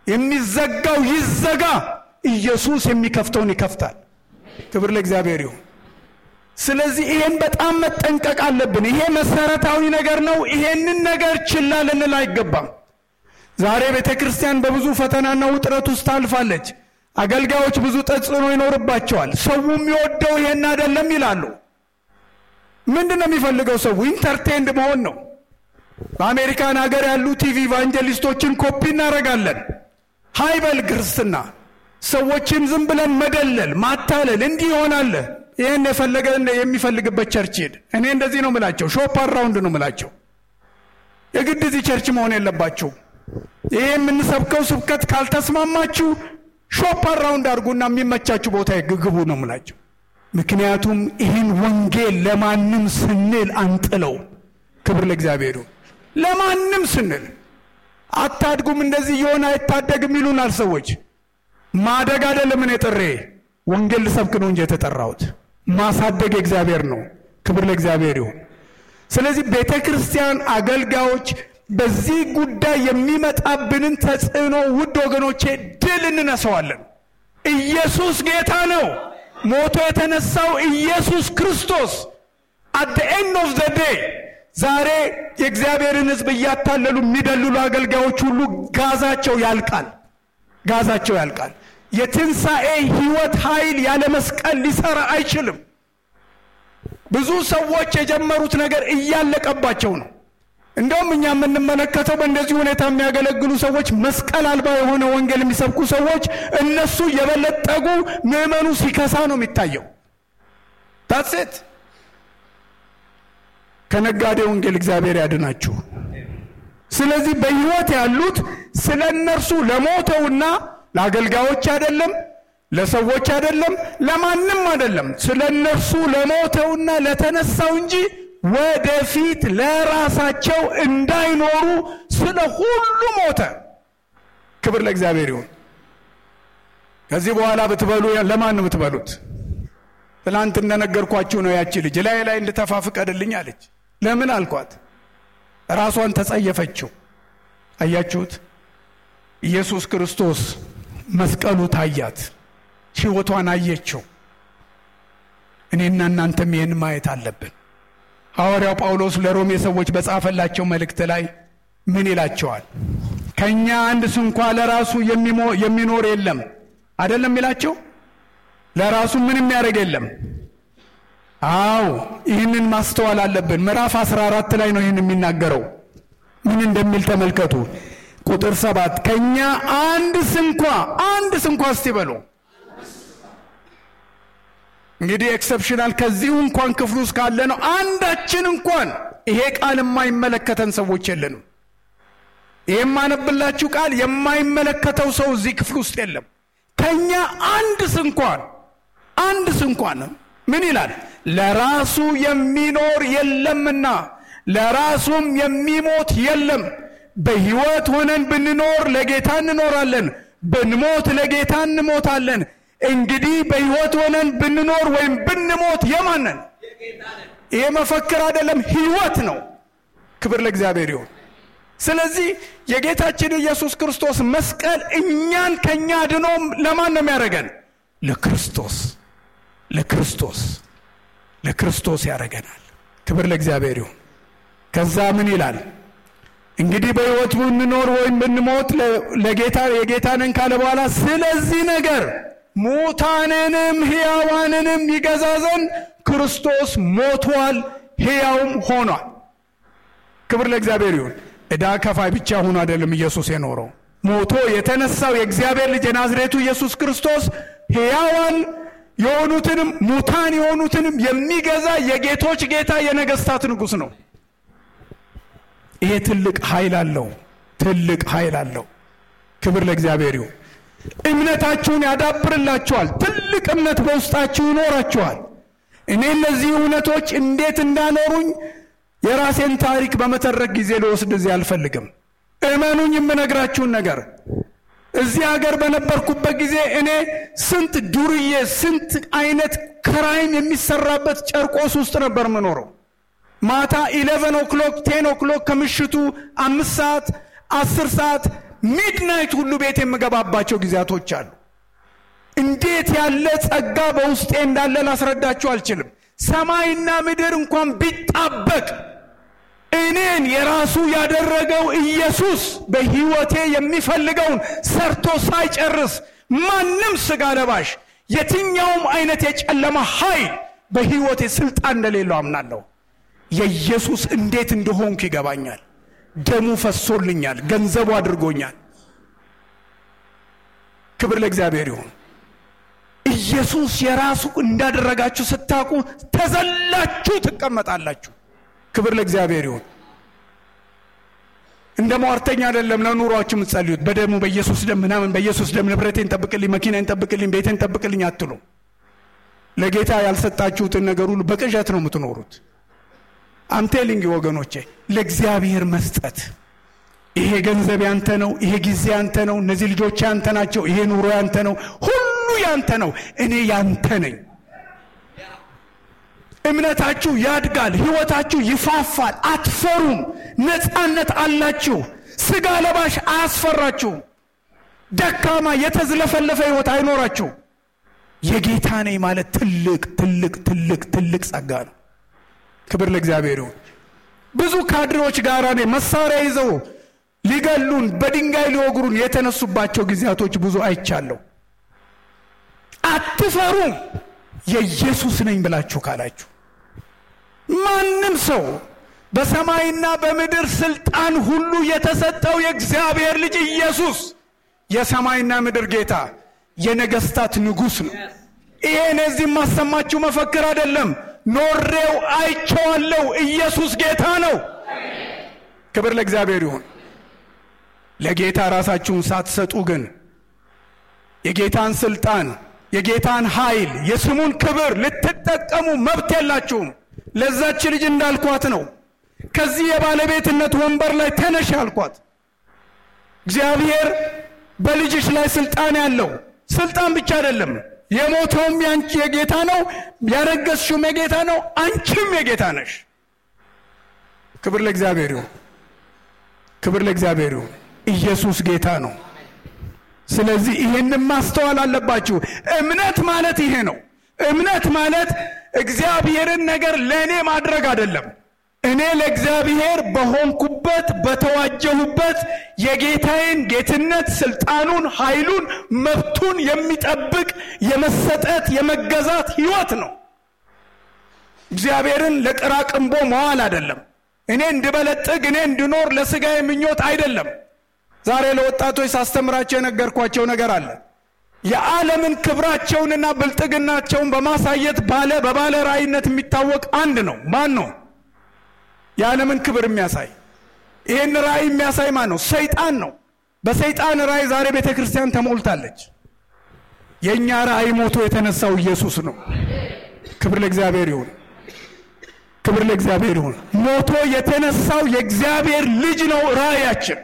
የሚዘጋው ይዘጋ። ኢየሱስ የሚከፍተውን ይከፍታል። ክብር ለእግዚአብሔር ይሁን። ስለዚህ ይሄን በጣም መጠንቀቅ አለብን። ይሄ መሰረታዊ ነገር ነው። ይሄንን ነገር ችላ ልንል አይገባም። ዛሬ ቤተ ክርስቲያን በብዙ ፈተናና ውጥረት ውስጥ ታልፋለች። አገልጋዮች ብዙ ተጽዕኖ ይኖርባቸዋል። ሰው የሚወደው ይሄን አይደለም ይላሉ። ምንድን ነው የሚፈልገው? ሰው ኢንተርቴንድ መሆን ነው። በአሜሪካን ሀገር ያሉ ቲቪ ኢቫንጀሊስቶችን ኮፒ እናደርጋለን። ሃይበል ክርስትና ሰዎችን ዝም ብለን መደለል፣ ማታለል እንዲህ ይሆናል። ይህን የፈለገ የሚፈልግበት ቸርች ሄድ። እኔ እንደዚህ ነው ምላቸው፣ ሾፕ አራውንድ ነው ምላቸው። የግድ እዚህ ቸርች መሆን የለባችሁ። ይሄ የምንሰብከው ስብከት ካልተስማማችሁ ሾፕ አራውንድ አድርጉና የሚመቻችሁ ቦታ ግግቡ ነው ምላቸው። ምክንያቱም ይህን ወንጌል ለማንም ስንል አንጥለው። ክብር ለእግዚአብሔር ለማንም ስንል አታድጉም፣ እንደዚህ የሆነ አይታደግም ይሉናል ሰዎች። ማደግ አይደለም እኔ ጥሬ ወንጌል ልሰብክ ነው እንጂ የተጠራሁት ማሳደግ የእግዚአብሔር ነው። ክብር ለእግዚአብሔር ይሁን። ስለዚህ ቤተ ክርስቲያን አገልጋዮች በዚህ ጉዳይ የሚመጣብንን ተጽዕኖ ውድ ወገኖቼ ድል እንነሳዋለን። ኢየሱስ ጌታ ነው። ሞቶ የተነሳው ኢየሱስ ክርስቶስ አት ዘ ኤንድ ኦፍ ዘ ዴይ ዛሬ የእግዚአብሔርን ሕዝብ እያታለሉ የሚደልሉ አገልጋዮች ሁሉ ጋዛቸው ያልቃል። ጋዛቸው ያልቃል። የትንሣኤ ሕይወት ኃይል ያለ መስቀል ሊሰራ አይችልም። ብዙ ሰዎች የጀመሩት ነገር እያለቀባቸው ነው። እንደውም እኛ የምንመለከተው በእንደዚህ ሁኔታ የሚያገለግሉ ሰዎች መስቀል አልባ የሆነ ወንጌል የሚሰብኩ ሰዎች እነሱ የበለጠጉ ምዕመኑ ሲከሳ ነው የሚታየው። ታሴት ከነጋዴ ወንጌል እግዚአብሔር ያድናችሁ። ስለዚህ በሕይወት ያሉት ስለ እነርሱ ለሞተውና ለአገልጋዮች አይደለም፣ ለሰዎች አይደለም፣ ለማንም አይደለም፣ ስለ እነርሱ ለሞተውና ለተነሳው እንጂ ወደፊት ለራሳቸው እንዳይኖሩ ስለ ሁሉ ሞተ። ክብር ለእግዚአብሔር ይሁን። ከዚህ በኋላ ብትበሉ ለማን ነው የምትበሉት? ትናንት እንደነገርኳችሁ ነው። ያቺ ልጅ ላይ ላይ እንድተፋ ፍቀድልኝ አለች። ለምን አልኳት? ራሷን ተጸየፈችው። አያችሁት? ኢየሱስ ክርስቶስ መስቀሉ ታያት፣ ሕይወቷን አየችው። እኔና እናንተም ይህን ማየት አለብን። ሐዋርያው ጳውሎስ ለሮሜ ሰዎች በጻፈላቸው መልእክት ላይ ምን ይላቸዋል? ከእኛ አንድ ስንኳ ለራሱ የሚኖር የለም አይደለም ይላቸው። ለራሱ ምን የሚያደርግ የለም። አዎ ይህንን ማስተዋል አለብን። ምዕራፍ 14 ላይ ነው ይህን የሚናገረው። ምን እንደሚል ተመልከቱ። ቁጥር ሰባት ከእኛ አንድ ስንኳ አንድ ስንኳ እስቲ በሉ እንግዲህ ኤክሰፕሽናል ከዚሁ እንኳን ክፍሉ ውስጥ ካለ ነው አንዳችን እንኳን ይሄ ቃል የማይመለከተን ሰዎች የለንም። ይሄ የማነብላችሁ ቃል የማይመለከተው ሰው እዚህ ክፍል ውስጥ የለም። ከኛ አንድ ስንኳን አንድ ስንኳን ምን ይላል? ለራሱ የሚኖር የለምና ለራሱም የሚሞት የለም። በሕይወት ሆነን ብንኖር ለጌታ እንኖራለን፣ ብንሞት ለጌታ እንሞታለን። እንግዲህ በሕይወት ሆነን ብንኖር ወይም ብንሞት የማንን? ይሄ መፈክር አይደለም፣ ሕይወት ነው። ክብር ለእግዚአብሔር ይሁን። ስለዚህ የጌታችን ኢየሱስ ክርስቶስ መስቀል እኛን ከእኛ ድኖ ለማን ነው የሚያደርገን? ለክርስቶስ ለክርስቶስ ለክርስቶስ ያደርገናል። ክብር ለእግዚአብሔር ይሁን። ከዛ ምን ይላል? እንግዲህ በሕይወት ብንኖር ወይም ብንሞት ለጌታ የጌታ ነን ካለ በኋላ ስለዚህ ነገር ሙታንንም ሕያዋንንም ይገዛ ዘንድ ክርስቶስ ሞቷል፣ ሕያውም ሆኗል። ክብር ለእግዚአብሔር ይሁን። ዕዳ ከፋይ ብቻ ሆኖ አይደለም ኢየሱስ የኖረው። ሞቶ የተነሳው የእግዚአብሔር ልጅ የናዝሬቱ ኢየሱስ ክርስቶስ ሕያዋን የሆኑትንም ሙታን የሆኑትንም የሚገዛ የጌቶች ጌታ የነገስታት ንጉሥ ነው። ይሄ ትልቅ ኃይል አለው። ትልቅ ኃይል አለው። ክብር ለእግዚአብሔር ይሁን። እምነታችሁን ያዳብርላችኋል። ትልቅ እምነት በውስጣችሁ ይኖራችኋል። እኔ እነዚህ እውነቶች እንዴት እንዳኖሩኝ የራሴን ታሪክ በመተረክ ጊዜ ልወስድ እዚህ አልፈልግም። እመኑኝ የምነግራችሁን ነገር እዚህ ሀገር በነበርኩበት ጊዜ እኔ ስንት ዱርዬ ስንት አይነት ክራይም የሚሰራበት ጨርቆስ ውስጥ ነበር የምኖረው። ማታ ኢሌቨን ኦክሎክ ቴን ኦክሎክ ከምሽቱ አምስት ሰዓት አስር ሰዓት ሚድናይት ሁሉ ቤት የምገባባቸው ጊዜያቶች አሉ። እንዴት ያለ ጸጋ በውስጤ እንዳለ ላስረዳችሁ አልችልም። ሰማይና ምድር እንኳን ቢጣበቅ እኔን የራሱ ያደረገው ኢየሱስ በሕይወቴ የሚፈልገውን ሰርቶ ሳይጨርስ ማንም ሥጋ ለባሽ የትኛውም አይነት የጨለማ ኃይል በሕይወቴ ስልጣን እንደሌለው አምናለሁ። የኢየሱስ እንዴት እንደሆንኩ ይገባኛል። ደሙ ፈሶልኛል፣ ገንዘቡ አድርጎኛል። ክብር ለእግዚአብሔር ይሁን። ኢየሱስ የራሱ እንዳደረጋችሁ ስታውቁ ተዘላችሁ ትቀመጣላችሁ። ክብር ለእግዚአብሔር ይሁን። እንደ ሟርተኛ አይደለም ለኑሯችሁ የምትጸልዩት። በደሙ በኢየሱስ ደም ምናምን በኢየሱስ ደም ንብረቴን ጠብቅልኝ፣ መኪናን ጠብቅልኝ፣ ቤቴን ጠብቅልኝ አትሉ። ለጌታ ያልሰጣችሁትን ነገር ሁሉ በቅዠት ነው የምትኖሩት። አምቴሊንግ ወገኖቼ፣ ለእግዚአብሔር መስጠት ይሄ ገንዘብ ያንተ ነው፣ ይሄ ጊዜ ያንተ ነው፣ እነዚህ ልጆች ያንተ ናቸው፣ ይሄ ኑሮ ያንተ ነው፣ ሁሉ ያንተ ነው፣ እኔ ያንተ ነኝ። እምነታችሁ ያድጋል፣ ህይወታችሁ ይፋፋል፣ አትፈሩም፣ ነፃነት አላችሁ። ስጋ ለባሽ አያስፈራችሁም። ደካማ የተዝለፈለፈ ህይወት አይኖራችሁ። የጌታ ነኝ ማለት ትልቅ ትልቅ ትልቅ ትልቅ ጸጋ ነው። ክብር ለእግዚአብሔር ይሁን። ብዙ ካድሬዎች ጋር እኔ መሳሪያ ይዘው ሊገሉን በድንጋይ ሊወግሩን የተነሱባቸው ጊዜያቶች ብዙ አይቻለሁ። አትፈሩም የኢየሱስ ነኝ ብላችሁ ካላችሁ ማንም ሰው በሰማይና በምድር ስልጣን ሁሉ የተሰጠው የእግዚአብሔር ልጅ ኢየሱስ የሰማይና ምድር ጌታ የነገስታት ንጉሥ ነው። ይሄን እዚህ የማሰማችሁ መፈክር አይደለም። ኖሬው አይቼዋለሁ። ኢየሱስ ጌታ ነው። ክብር ለእግዚአብሔር ይሁን። ለጌታ ራሳችሁን ሳትሰጡ ግን የጌታን ስልጣን፣ የጌታን ኃይል፣ የስሙን ክብር ልትጠቀሙ መብት የላችሁም። ለዛች ልጅ እንዳልኳት ነው። ከዚህ የባለቤትነት ወንበር ላይ ተነሽ አልኳት። እግዚአብሔር በልጅሽ ላይ ስልጣን ያለው ስልጣን ብቻ አይደለም። የሞተውም ያንቺ የጌታ ነው፣ ያረገዝሽውም የጌታ ነው፣ አንቺም የጌታ ነሽ። ክብር ለእግዚአብሔር ይሁን። ክብር ለእግዚአብሔር ይሁን። ኢየሱስ ጌታ ነው። ስለዚህ ይሄንን ማስተዋል አለባችሁ። እምነት ማለት ይሄ ነው። እምነት ማለት እግዚአብሔርን ነገር ለእኔ ማድረግ አይደለም። እኔ ለእግዚአብሔር በሆንኩበት በተዋጀሁበት የጌታዬን ጌትነት፣ ስልጣኑን፣ ኃይሉን፣ መብቱን የሚጠብቅ የመሰጠት የመገዛት ህይወት ነው። እግዚአብሔርን ለቅራቅንቦ መዋል አይደለም። እኔ እንድበለጥግ እኔ እንድኖር ለስጋዬ ምኞት አይደለም። ዛሬ ለወጣቶች ሳስተምራቸው የነገርኳቸው ነገር አለ። የዓለምን ክብራቸውንና ብልጥግናቸውን በማሳየት ባለ በባለ ራእይነት የሚታወቅ አንድ ነው። ማን ነው? የዓለምን ክብር የሚያሳይ ይህን ራእይ የሚያሳይ ማን ነው? ሰይጣን ነው። በሰይጣን ራእይ ዛሬ ቤተ ክርስቲያን ተሞልታለች። የእኛ ራእይ ሞቶ የተነሳው ኢየሱስ ነው። ክብር ለእግዚአብሔር ይሁን። ክብር ለእግዚአብሔር ይሁን። ሞቶ የተነሳው የእግዚአብሔር ልጅ ነው ራእያችን።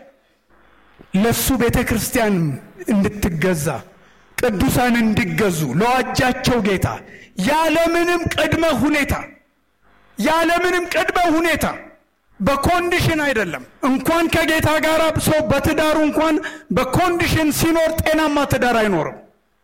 ለሱ ቤተ ክርስቲያን እንድትገዛ ቅዱሳን እንዲገዙ ለዋጃቸው ጌታ ያለምንም ቅድመ ሁኔታ ያለምንም ቅድመ ሁኔታ በኮንዲሽን አይደለም። እንኳን ከጌታ ጋር ሰው በትዳሩ እንኳን በኮንዲሽን ሲኖር ጤናማ ትዳር አይኖርም።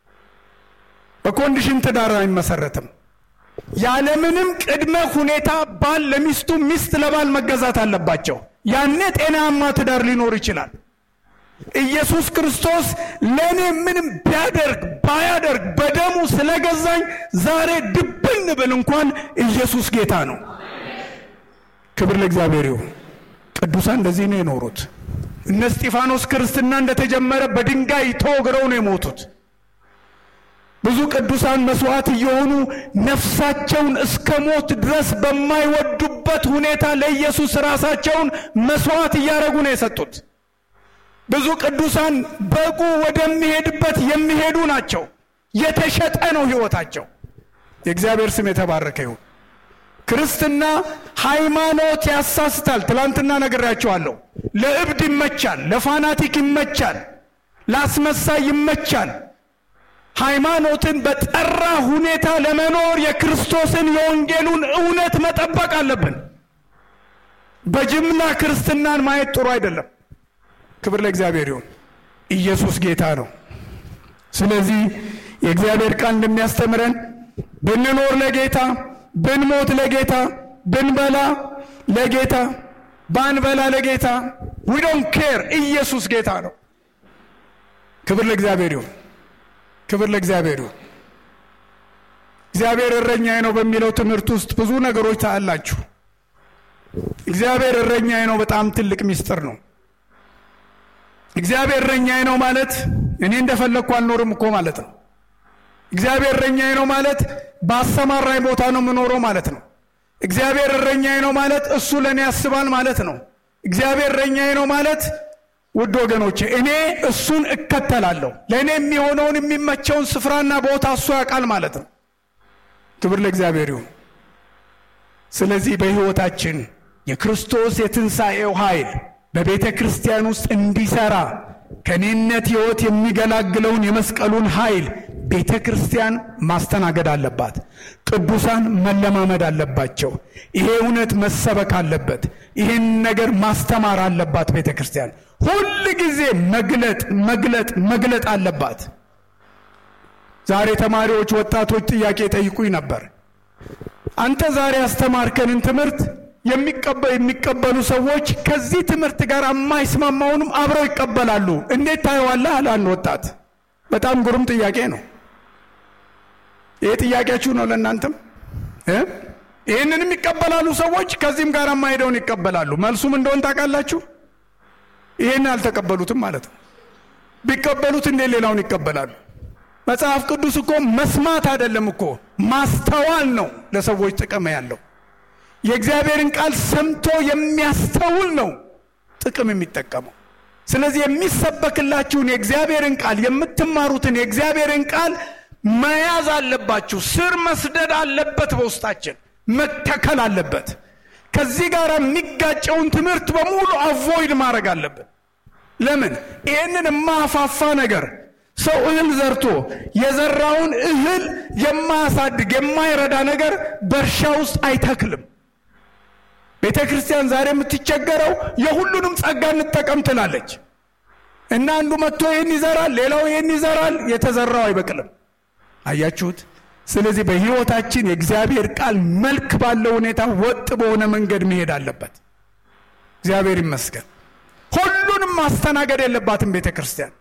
በኮንዲሽን ትዳር አይመሰረትም። ያለምንም ቅድመ ሁኔታ ባል ለሚስቱ፣ ሚስት ለባል መገዛት አለባቸው። ያኔ ጤናማ ትዳር ሊኖር ይችላል። ኢየሱስ ክርስቶስ ለእኔ ምንም ቢያደርግ ባያደርግ በደሙ ስለገዛኝ ዛሬ ድብን ብል እንኳን ኢየሱስ ጌታ ነው። ክብር ለእግዚአብሔር ይሁን። ቅዱሳን እንደዚህ ነው የኖሩት። እነ እስጢፋኖስ ክርስትና እንደተጀመረ በድንጋይ ተወግረው ነው የሞቱት። ብዙ ቅዱሳን መስዋዕት እየሆኑ ነፍሳቸውን እስከ ሞት ድረስ በማይወዱበት ሁኔታ ለኢየሱስ ራሳቸውን መስዋዕት እያደረጉ ነው የሰጡት። ብዙ ቅዱሳን በጉ ወደሚሄድበት የሚሄዱ ናቸው። የተሸጠ ነው ሕይወታቸው። የእግዚአብሔር ስም የተባረከ ይሁን። ክርስትና ሃይማኖት ያሳስታል። ትላንትና ነግሬያቸዋለሁ። ለእብድ ይመቻል፣ ለፋናቲክ ይመቻል፣ ለአስመሳይ ይመቻል። ሃይማኖትን በጠራ ሁኔታ ለመኖር የክርስቶስን የወንጌሉን እውነት መጠበቅ አለብን። በጅምላ ክርስትናን ማየት ጥሩ አይደለም። ክብር ለእግዚአብሔር ይሁን። ኢየሱስ ጌታ ነው። ስለዚህ የእግዚአብሔር ቃል እንደሚያስተምረን ብንኖር ለጌታ፣ ብንሞት ለጌታ፣ ብንበላ ለጌታ፣ ባንበላ ለጌታ ዊ ዶንት ኬር ኢየሱስ ጌታ ነው። ክብር ለእግዚአብሔር ይሁን። ክብር ለእግዚአብሔር ይሁን። እግዚአብሔር እረኛዬ ነው በሚለው ትምህርት ውስጥ ብዙ ነገሮች ታያላችሁ። እግዚአብሔር እረኛዬ ነው በጣም ትልቅ ምስጢር ነው። እግዚአብሔር እረኛዬ ነው ማለት እኔ እንደፈለግኩ አልኖርም እኮ ማለት ነው። እግዚአብሔር እረኛዬ ነው ማለት በአሰማራኝ ቦታ ነው የምኖረው ማለት ነው። እግዚአብሔር እረኛዬ ነው ማለት እሱ ለእኔ ያስባል ማለት ነው። እግዚአብሔር እረኛዬ ነው ማለት ውድ ወገኖቼ እኔ እሱን እከተላለሁ። ለእኔ የሚሆነውን የሚመቸውን ስፍራና ቦታ እሱ ያውቃል ማለት ነው። ክብር ለእግዚአብሔር ይሁን። ስለዚህ በሕይወታችን የክርስቶስ የትንሣኤው ኃይል በቤተ ክርስቲያን ውስጥ እንዲሰራ ከኔነት ሕይወት የሚገላግለውን የመስቀሉን ኃይል ቤተ ክርስቲያን ማስተናገድ አለባት። ቅዱሳን መለማመድ አለባቸው። ይሄ እውነት መሰበክ አለበት። ይህን ነገር ማስተማር አለባት ቤተ ክርስቲያን። ሁል ጊዜ መግለጥ መግለጥ መግለጥ አለባት። ዛሬ ተማሪዎች፣ ወጣቶች ጥያቄ ጠይቁኝ ነበር። አንተ ዛሬ ያስተማርከንን ትምህርት የሚቀበሉ ሰዎች ከዚህ ትምህርት ጋር የማይስማማውንም አብረው ይቀበላሉ። እንዴት ታየዋለህ? አለ አንድ ወጣት። በጣም ግሩም ጥያቄ ነው። ይህ ጥያቄያችሁ ነው ለእናንተም። ይህንንም ይቀበላሉ ሰዎች፣ ከዚህም ጋር የማሄደውን ይቀበላሉ። መልሱም እንደሆን ታውቃላችሁ። ይህን አልተቀበሉትም ማለት ነው። ቢቀበሉት እንዴት ሌላውን ይቀበላሉ? መጽሐፍ ቅዱስ እኮ መስማት አይደለም እኮ ማስተዋል ነው ለሰዎች ጥቅም ያለው። የእግዚአብሔርን ቃል ሰምቶ የሚያስተውል ነው ጥቅም የሚጠቀመው። ስለዚህ የሚሰበክላችሁን የእግዚአብሔርን ቃል የምትማሩትን የእግዚአብሔርን ቃል መያዝ አለባችሁ። ስር መስደድ አለበት፣ በውስጣችን መተከል አለበት። ከዚህ ጋር የሚጋጨውን ትምህርት በሙሉ አቮይድ ማድረግ አለብን። ለምን ይህንን የማፋፋ ነገር ሰው እህል ዘርቶ የዘራውን እህል የማያሳድግ የማይረዳ ነገር በእርሻ ውስጥ አይተክልም። ቤተ ክርስቲያን ዛሬ የምትቸገረው የሁሉንም ጸጋ እንጠቀም ትላለች እና አንዱ መጥቶ ይህን ይዘራል፣ ሌላው ይህን ይዘራል፣ የተዘራው አይበቅልም። አያችሁት? ስለዚህ በሕይወታችን የእግዚአብሔር ቃል መልክ ባለው ሁኔታ ወጥ በሆነ መንገድ መሄድ አለበት። እግዚአብሔር ይመስገን። ሁሉንም ማስተናገድ የለባትም ቤተ ክርስቲያን።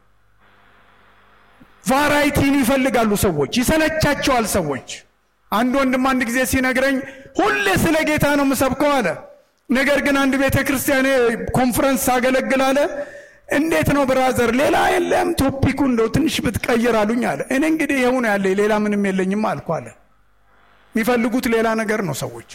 ቫራይቲን ይፈልጋሉ ሰዎች፣ ይሰለቻቸዋል ሰዎች። አንድ ወንድም አንድ ጊዜ ሲነግረኝ ሁሌ ስለ ጌታ ነው የምሰብከው አለ። ነገር ግን አንድ ቤተ ክርስቲያን ኮንፈረንስ ሳገለግል አለ እንዴት ነው ብራዘር፣ ሌላ የለም ቶፒኩ እንደው ትንሽ ብትቀይር አሉኝ አለ። እኔ እንግዲህ ይኸው ነው ያለ ሌላ ምንም የለኝም አልኩ አለ። የሚፈልጉት ሌላ ነገር ነው ሰዎች።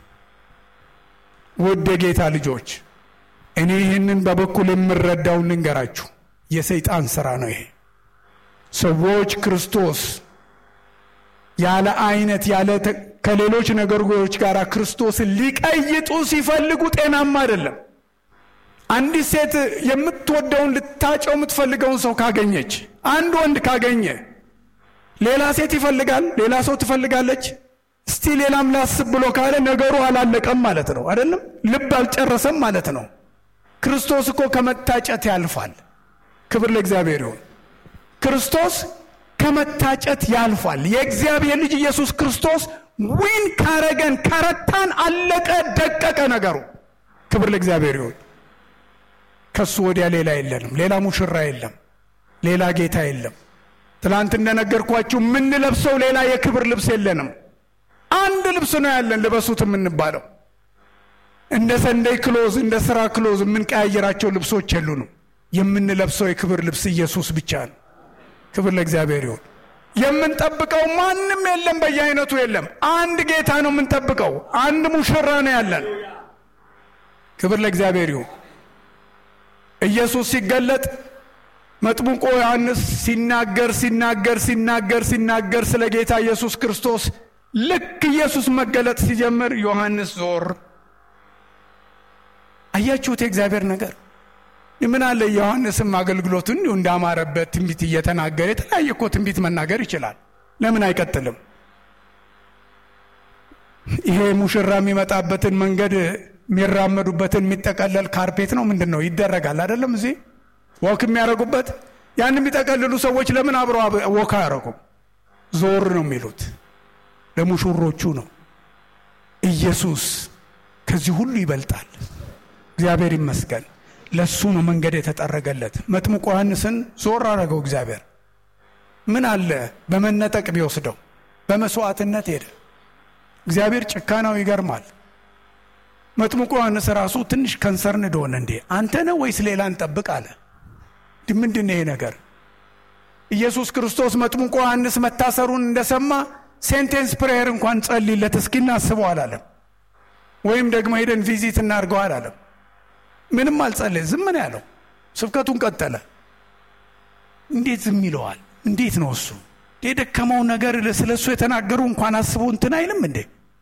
ውድ የጌታ ልጆች፣ እኔ ይህንን በበኩል የምረዳውን ልንገራችሁ፣ የሰይጣን ስራ ነው ይሄ። ሰዎች ክርስቶስ ያለ አይነት ያለ ከሌሎች ነገሮች ጋር ክርስቶስን ሊቀይጡ ሲፈልጉ ጤናማ አይደለም። አንዲት ሴት የምትወደውን ልታጨው የምትፈልገውን ሰው ካገኘች፣ አንድ ወንድ ካገኘ ሌላ ሴት ይፈልጋል፣ ሌላ ሰው ትፈልጋለች። እስቲ ሌላም ላስብ ብሎ ካለ ነገሩ አላለቀም ማለት ነው። አይደለም ልብ አልጨረሰም ማለት ነው። ክርስቶስ እኮ ከመታጨት ያልፋል። ክብር ለእግዚአብሔር ይሁን። ክርስቶስ ከመታጨት ያልፋል። የእግዚአብሔር ልጅ ኢየሱስ ክርስቶስ ዊን ካረገን ከረታን፣ አለቀ ደቀቀ ነገሩ። ክብር ለእግዚአብሔር ይሁን። ከሱ ወዲያ ሌላ የለንም። ሌላ ሙሽራ የለም። ሌላ ጌታ የለም። ትናንት እንደነገርኳችሁ የምንለብሰው ሌላ የክብር ልብስ የለንም። አንድ ልብስ ነው ያለን ልበሱት የምንባለው። እንደ ሰንደይ ክሎዝ፣ እንደ ስራ ክሎዝ የምንቀያየራቸው ልብሶች የሉንም። የምንለብሰው የክብር ልብስ ኢየሱስ ብቻ ነው። ክብር ለእግዚአብሔር ይሁን። የምንጠብቀው ማንም የለም፣ በየአይነቱ የለም። አንድ ጌታ ነው የምንጠብቀው። አንድ ሙሽራ ነው ያለን። ክብር ለእግዚአብሔር ይሁን። ኢየሱስ ሲገለጥ መጥምቆ ዮሐንስ ሲናገር ሲናገር ሲናገር ሲናገር ስለ ጌታ ኢየሱስ ክርስቶስ ልክ ኢየሱስ መገለጥ ሲጀምር ዮሐንስ ዞር። አያችሁት? የእግዚአብሔር ነገር ምን አለ ዮሐንስም አገልግሎቱ እንዲሁ እንዳማረበት ትንቢት እየተናገረ የተለያየ እኮ ትንቢት መናገር ይችላል። ለምን አይቀጥልም? ይሄ ሙሽራ የሚመጣበትን መንገድ የሚራመዱበትን የሚጠቀለል ካርፔት ነው ምንድን ነው ይደረጋል አይደለም? እዚህ ወክ የሚያደርጉበት ያን የሚጠቀልሉ ሰዎች ለምን አብረው ወካ አያረጉም? ዞር ነው የሚሉት። ለሙሽሮቹ ነው። ኢየሱስ ከዚህ ሁሉ ይበልጣል። እግዚአብሔር ይመስገን። ለሱ ነው መንገድ የተጠረገለት። መጥምቁ ዮሐንስን ዞር አረገው እግዚአብሔር። ምን አለ በመነጠቅ ቢወስደው፣ በመስዋዕትነት ሄደ። እግዚአብሔር ጭካናው ይገርማል። መጥምቁ ዮሐንስ ራሱ ትንሽ ከንሰርን እንደሆነ እንዴ አንተ ነው ወይስ ሌላ እንጠብቅ አለ። ምንድን ይሄ ነገር? ኢየሱስ ክርስቶስ መጥምቁ ዮሐንስ መታሰሩን እንደሰማ ሴንቴንስ ፕሬየር እንኳን ጸልይለት እስኪ እናስበው አላለም። ወይም ደግሞ ሄደን ቪዚት እናድርገው አላለም። ምንም አልጸለየ፣ ዝም ነው ያለው። ስብከቱን ቀጠለ። እንዴት ዝም ይለዋል? እንዴት ነው እሱ የደከመው ነገር ስለ እሱ የተናገሩ እንኳን አስቦ እንትን አይልም እንዴ?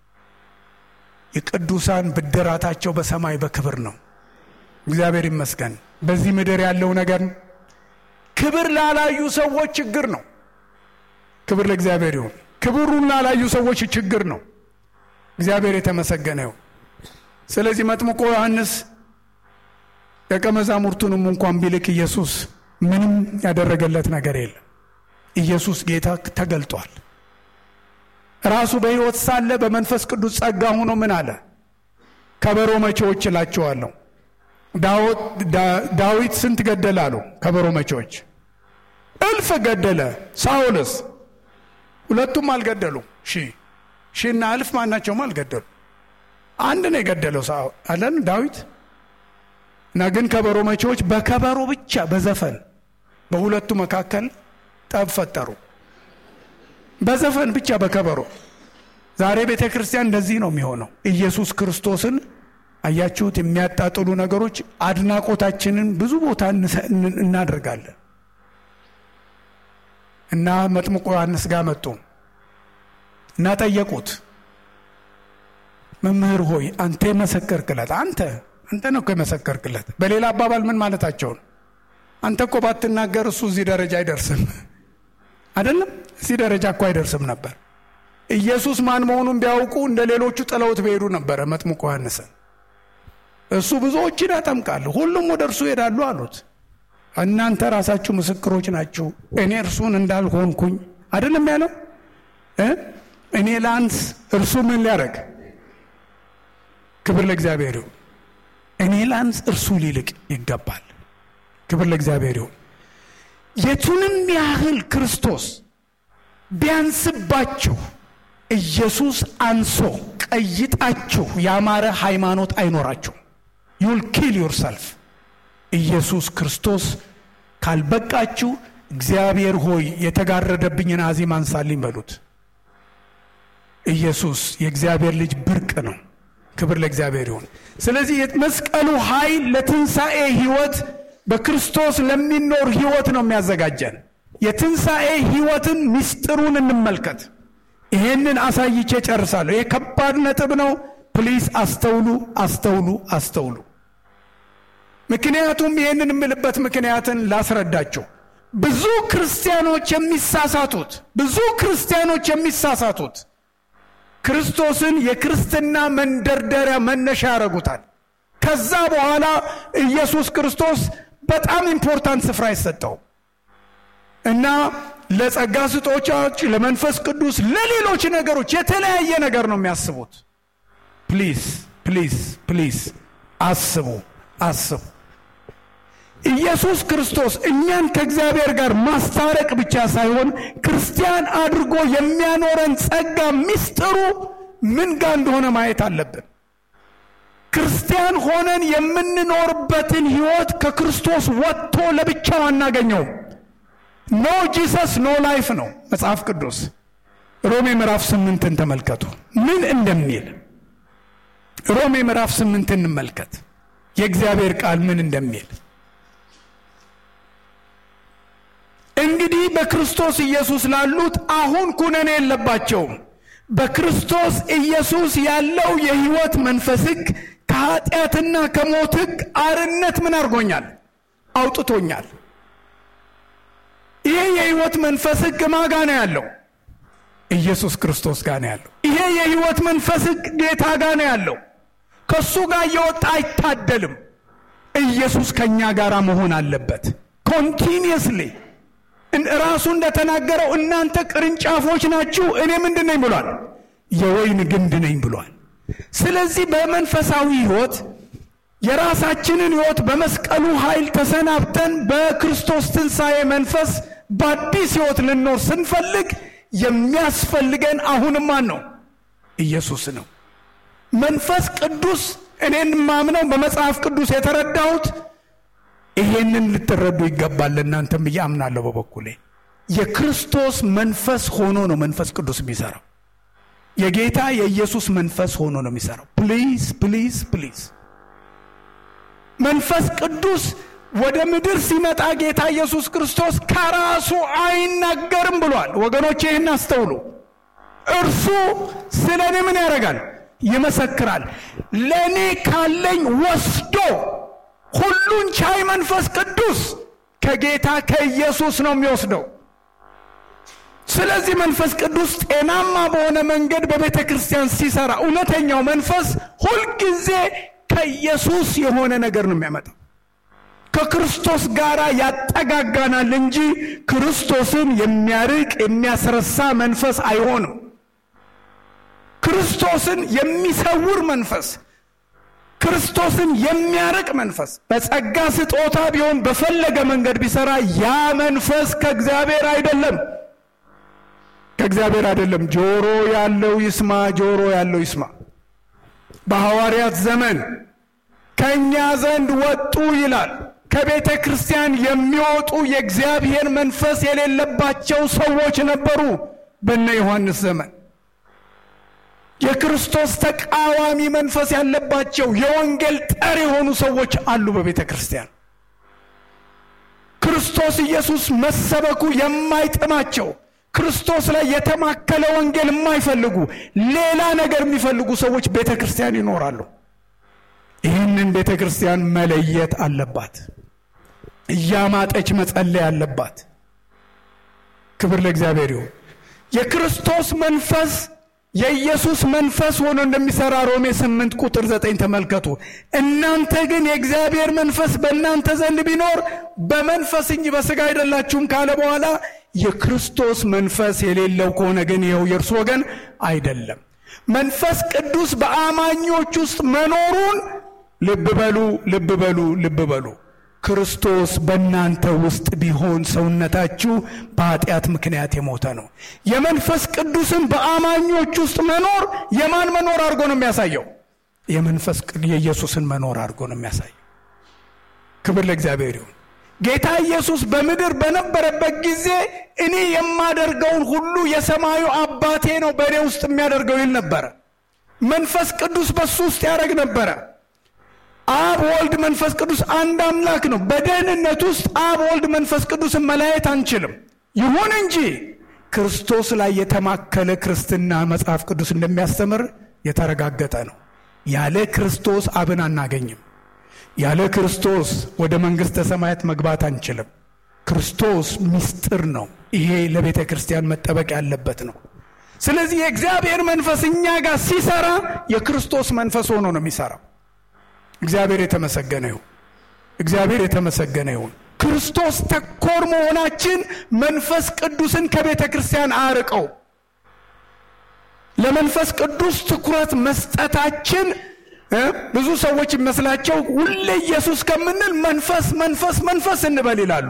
የቅዱሳን ብድራታቸው በሰማይ በክብር ነው። እግዚአብሔር ይመስገን። በዚህ ምድር ያለው ነገር ክብር ላላዩ ሰዎች ችግር ነው። ክብር ለእግዚአብሔር ይሁን። ክብሩን ላላዩ ሰዎች ችግር ነው። እግዚአብሔር የተመሰገነ ይሁን። ስለዚህ መጥምቆ ዮሐንስ ደቀ መዛሙርቱንም እንኳን ቢልክ ኢየሱስ ምንም ያደረገለት ነገር የለም። ኢየሱስ ጌታ ተገልጧል። ራሱ በሕይወት ሳለ በመንፈስ ቅዱስ ጸጋ ሆኖ ምን አለ? ከበሮ መቼዎች እላቸዋለሁ። ዳዊት ስንት ገደለ አሉ? ከበሮ መቼዎች እልፍ ገደለ። ሳውልስ ሁለቱም አልገደሉ። ሺ ሺና እልፍ ማናቸውም አልገደሉ። አንድ ነው የገደለው አለን ዳዊት እና ግን ከበሮ መቼዎች በከበሮ ብቻ በዘፈን በሁለቱ መካከል ጠብ ፈጠሩ። በዘፈን ብቻ በከበሮ። ዛሬ ቤተ ክርስቲያን እንደዚህ ነው የሚሆነው። ኢየሱስ ክርስቶስን አያችሁት? የሚያጣጥሉ ነገሮች አድናቆታችንን ብዙ ቦታ እናደርጋለን። እና መጥምቁ ዮሐንስ ጋር መጡ እና ጠየቁት። መምህር ሆይ አንተ የመሰከርክለት አንተ አንተ ነው እኮ የመሰከርክለት። በሌላ አባባል ምን ማለታቸው ነው? አንተ እኮ ባትናገር እሱ እዚህ ደረጃ አይደርስም አይደለም እዚህ ደረጃ እኮ አይደርስም ነበር። ኢየሱስ ማን መሆኑን ቢያውቁ እንደ ሌሎቹ ጥለውት በሄዱ ነበረ መጥምቁ ዮሐንስን። እሱ ብዙዎችን ያጠምቃል፣ ሁሉም ወደ እርሱ ይሄዳሉ አሉት። እናንተ ራሳችሁ ምስክሮች ናችሁ፣ እኔ እርሱን እንዳልሆንኩኝ አይደለም ያለው። እኔ ላንስ፣ እርሱ ምን ሊያደርግ? ክብር ለእግዚአብሔር ይሁን። እኔ ላንስ፣ እርሱ ሊልቅ ይገባል። ክብር ለእግዚአብሔር ይሁን። የቱንም ያህል ክርስቶስ ቢያንስባችሁ ኢየሱስ አንሶ ቀይጣችሁ ያማረ ሃይማኖት አይኖራችሁ። ዩል ኪል ዮርሰልፍ። ኢየሱስ ክርስቶስ ካልበቃችሁ እግዚአብሔር ሆይ የተጋረደብኝን አዚም አንሳልኝ በሉት። ኢየሱስ የእግዚአብሔር ልጅ ብርቅ ነው። ክብር ለእግዚአብሔር ይሁን። ስለዚህ የመስቀሉ ኃይል ለትንሣኤ ሕይወት በክርስቶስ ለሚኖር ሕይወት ነው የሚያዘጋጀን። የትንሣኤ ሕይወትን ምስጢሩን እንመልከት። ይሄንን አሳይቼ ጨርሳለሁ። ይሄ ከባድ ነጥብ ነው። ፕሊስ አስተውሉ፣ አስተውሉ፣ አስተውሉ። ምክንያቱም ይህንን የምልበት ምክንያትን ላስረዳቸው። ብዙ ክርስቲያኖች የሚሳሳቱት ብዙ ክርስቲያኖች የሚሳሳቱት ክርስቶስን የክርስትና መንደርደሪያ መነሻ ያደርጉታል። ከዛ በኋላ ኢየሱስ ክርስቶስ በጣም ኢምፖርታንት ስፍራ ይሰጠው እና ለጸጋ ስጦቻዎች፣ ለመንፈስ ቅዱስ፣ ለሌሎች ነገሮች የተለያየ ነገር ነው የሚያስቡት። ፕሊዝ ፕሊዝ ፕሊዝ አስቡ አስቡ። ኢየሱስ ክርስቶስ እኛን ከእግዚአብሔር ጋር ማስታረቅ ብቻ ሳይሆን ክርስቲያን አድርጎ የሚያኖረን ጸጋ ምስጢሩ ምን ጋር እንደሆነ ማየት አለብን። ክርስቲያን ሆነን የምንኖርበትን ሕይወት ከክርስቶስ ወጥቶ ለብቻው አናገኘውም። ኖ ጂሰስ ኖ ላይፍ ነው መጽሐፍ ቅዱስ። ሮሜ ምዕራፍ ስምንትን ተመልከቱ ምን እንደሚል። ሮሜ ምዕራፍ ስምንትን እንመልከት የእግዚአብሔር ቃል ምን እንደሚል እንግዲህ በክርስቶስ ኢየሱስ ላሉት አሁን ኩነኔ የለባቸውም። በክርስቶስ ኢየሱስ ያለው የሕይወት መንፈስ ሕግ ከኃጢአትና ከሞት ሕግ አርነት ምን አድርጎኛል? አውጥቶኛል። ይሄ የሕይወት መንፈስ ሕግ ማጋ ነው ያለው? ኢየሱስ ክርስቶስ ጋር ነው ያለው። ይሄ የሕይወት መንፈስ ሕግ ጌታ ጋር ነው ያለው። ከእሱ ጋር እየወጣ አይታደልም። ኢየሱስ ከእኛ ጋር መሆን አለበት ኮንቲኒየስሊ ራሱ እንደተናገረው እናንተ ቅርንጫፎች ናችሁ፣ እኔ ምንድን ነኝ ብሏል? የወይን ግንድ ነኝ ብሏል። ስለዚህ በመንፈሳዊ ሕይወት የራሳችንን ሕይወት በመስቀሉ ኃይል ተሰናብተን በክርስቶስ ትንሣኤ መንፈስ በአዲስ ሕይወት ልኖር ስንፈልግ የሚያስፈልገን አሁንም ማን ነው? ኢየሱስ ነው። መንፈስ ቅዱስ እኔን ማምነው በመጽሐፍ ቅዱስ የተረዳሁት ይሄንን ልትረዱ ይገባል። ለእናንተም ብዬ አምናለሁ። በበኩሌ የክርስቶስ መንፈስ ሆኖ ነው መንፈስ ቅዱስ የሚሰራው። የጌታ የኢየሱስ መንፈስ ሆኖ ነው የሚሰራው። ፕሊዝ ፕሊዝ ፕሊዝ መንፈስ ቅዱስ ወደ ምድር ሲመጣ ጌታ ኢየሱስ ክርስቶስ ከራሱ አይናገርም ብሏል። ወገኖች ይህን አስተውሉ። እርሱ ስለ እኔ ምን ያደርጋል? ይመሰክራል። ለእኔ ካለኝ ወስዶ ሁሉን ቻይ መንፈስ ቅዱስ ከጌታ ከኢየሱስ ነው የሚወስደው። ስለዚህ መንፈስ ቅዱስ ጤናማ በሆነ መንገድ በቤተ ክርስቲያን ሲሰራ እውነተኛው መንፈስ ሁልጊዜ ከኢየሱስ የሆነ ነገር ነው የሚያመጣው። ከክርስቶስ ጋር ያጠጋጋናል እንጂ ክርስቶስን የሚያርቅ የሚያስረሳ መንፈስ አይሆንም። ክርስቶስን የሚሰውር መንፈስ፣ ክርስቶስን የሚያርቅ መንፈስ በጸጋ ስጦታ ቢሆን በፈለገ መንገድ ቢሰራ ያ መንፈስ ከእግዚአብሔር አይደለም፣ ከእግዚአብሔር አይደለም። ጆሮ ያለው ይስማ፣ ጆሮ ያለው ይስማ። በሐዋርያት ዘመን ከእኛ ዘንድ ወጡ ይላል። ከቤተ ክርስቲያን የሚወጡ የእግዚአብሔር መንፈስ የሌለባቸው ሰዎች ነበሩ። በነ ዮሐንስ ዘመን የክርስቶስ ተቃዋሚ መንፈስ ያለባቸው የወንጌል ጠር የሆኑ ሰዎች አሉ በቤተ ክርስቲያን። ክርስቶስ ኢየሱስ መሰበኩ የማይጥማቸው ክርስቶስ ላይ የተማከለ ወንጌል የማይፈልጉ ሌላ ነገር የሚፈልጉ ሰዎች ቤተ ክርስቲያን ይኖራሉ። ይህንን ቤተ ክርስቲያን መለየት አለባት። እያማጠች መጸለይ አለባት። ክብር ለእግዚአብሔር ይሁን። የክርስቶስ መንፈስ የኢየሱስ መንፈስ ሆኖ እንደሚሰራ ሮሜ ስምንት ቁጥር ዘጠኝ ተመልከቱ። እናንተ ግን የእግዚአብሔር መንፈስ በእናንተ ዘንድ ቢኖር በመንፈስ እንጂ በሥጋ አይደላችሁም ካለ በኋላ የክርስቶስ መንፈስ የሌለው ከሆነ ግን ይኸው የእርሱ ወገን አይደለም። መንፈስ ቅዱስ በአማኞች ውስጥ መኖሩን ልብ በሉ፣ ልብ በሉ፣ ልብ በሉ። ክርስቶስ በእናንተ ውስጥ ቢሆን ሰውነታችሁ በኃጢአት ምክንያት የሞተ ነው። የመንፈስ ቅዱስን በአማኞች ውስጥ መኖር የማን መኖር አድርጎ ነው የሚያሳየው? የመንፈስ የኢየሱስን መኖር አድርጎ ነው የሚያሳየው። ክብር ለእግዚአብሔር ይሁን። ጌታ ኢየሱስ በምድር በነበረበት ጊዜ እኔ የማደርገውን ሁሉ የሰማዩ አባቴ ነው በእኔ ውስጥ የሚያደርገው ይል ነበረ። መንፈስ ቅዱስ በሱ ውስጥ ያደርግ ነበረ። አብ ወልድ መንፈስ ቅዱስ አንድ አምላክ ነው። በደህንነት ውስጥ አብ ወልድ መንፈስ ቅዱስን መለያየት አንችልም። ይሁን እንጂ ክርስቶስ ላይ የተማከለ ክርስትና መጽሐፍ ቅዱስ እንደሚያስተምር የተረጋገጠ ነው። ያለ ክርስቶስ አብን አናገኝም። ያለ ክርስቶስ ወደ መንግሥተ ሰማያት መግባት አንችልም። ክርስቶስ ምስጢር ነው። ይሄ ለቤተ ክርስቲያን መጠበቅ ያለበት ነው። ስለዚህ የእግዚአብሔር መንፈስ እኛ ጋር ሲሰራ የክርስቶስ መንፈስ ሆኖ ነው የሚሰራው። እግዚአብሔር የተመሰገነ ይሁን። እግዚአብሔር የተመሰገነ ይሁን። ክርስቶስ ተኮር መሆናችን መንፈስ ቅዱስን ከቤተ ክርስቲያን አርቀው ለመንፈስ ቅዱስ ትኩረት መስጠታችን ብዙ ሰዎች ይመስላቸው ሁሌ ኢየሱስ ከምንል መንፈስ መንፈስ መንፈስ እንበል ይላሉ።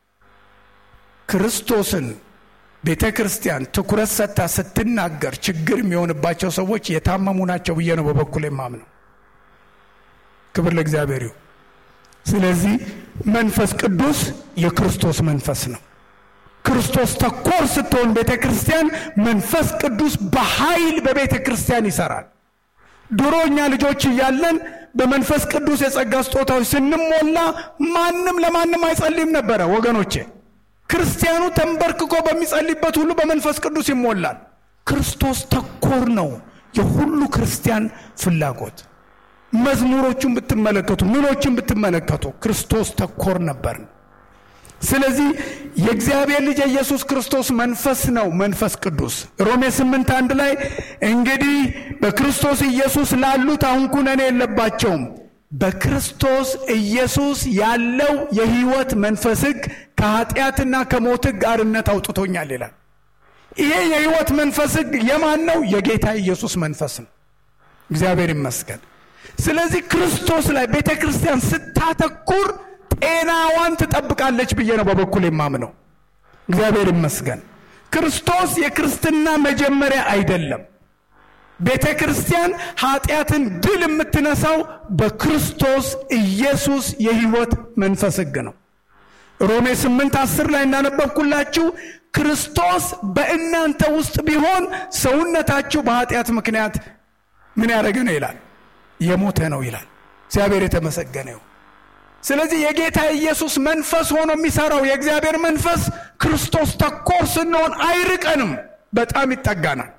ክርስቶስን ቤተ ክርስቲያን ትኩረት ሰጥታ ስትናገር ችግር የሚሆንባቸው ሰዎች የታመሙ ናቸው ብዬ ነው በበኩል የማምነው። ክብር ለእግዚአብሔር ይሁን። ስለዚህ መንፈስ ቅዱስ የክርስቶስ መንፈስ ነው። ክርስቶስ ተኮር ስትሆን ቤተ ክርስቲያን መንፈስ ቅዱስ በኃይል በቤተ ክርስቲያን ይሰራል። ድሮ እኛ ልጆች እያለን በመንፈስ ቅዱስ የጸጋ ስጦታዎች ስንሞላ ማንም ለማንም አይጸልይም ነበረ ወገኖቼ። ክርስቲያኑ ተንበርክኮ በሚጸልይበት ሁሉ በመንፈስ ቅዱስ ይሞላል። ክርስቶስ ተኮር ነው የሁሉ ክርስቲያን ፍላጎት። መዝሙሮቹን ብትመለከቱ፣ ምኖችን ብትመለከቱ ክርስቶስ ተኮር ነበር። ስለዚህ የእግዚአብሔር ልጅ የኢየሱስ ክርስቶስ መንፈስ ነው መንፈስ ቅዱስ። ሮሜ ስምንት አንድ ላይ እንግዲህ በክርስቶስ ኢየሱስ ላሉት አሁን ኩነኔ የለባቸውም፣ በክርስቶስ ኢየሱስ ያለው የሕይወት መንፈስ ሕግ ከኃጢአትና ከሞት ሕግ አርነት አውጥቶኛል ይላል። ይሄ የሕይወት መንፈስ ሕግ የማን ነው? የጌታ ኢየሱስ መንፈስ ነው። እግዚአብሔር ይመስገን። ስለዚህ ክርስቶስ ላይ ቤተ ክርስቲያን ስታተኩር ጤናዋን ትጠብቃለች ብዬ ነው በበኩል የማምነው። እግዚአብሔር ይመስገን። ክርስቶስ የክርስትና መጀመሪያ አይደለም። ቤተ ክርስቲያን ኃጢአትን ድል የምትነሳው በክርስቶስ ኢየሱስ የሕይወት መንፈስ ሕግ ነው። ሮሜ ስምንት አስር ላይ እንዳነበብኩላችሁ ክርስቶስ በእናንተ ውስጥ ቢሆን ሰውነታችሁ በኃጢአት ምክንያት ምን ያደረገ ነው ይላል? የሞተ ነው ይላል። እግዚአብሔር የተመሰገነ ይሁን። ስለዚህ የጌታ ኢየሱስ መንፈስ ሆኖ የሚሰራው የእግዚአብሔር መንፈስ ክርስቶስ ተኮር ስንሆን አይርቀንም፣ በጣም ይጠጋናል።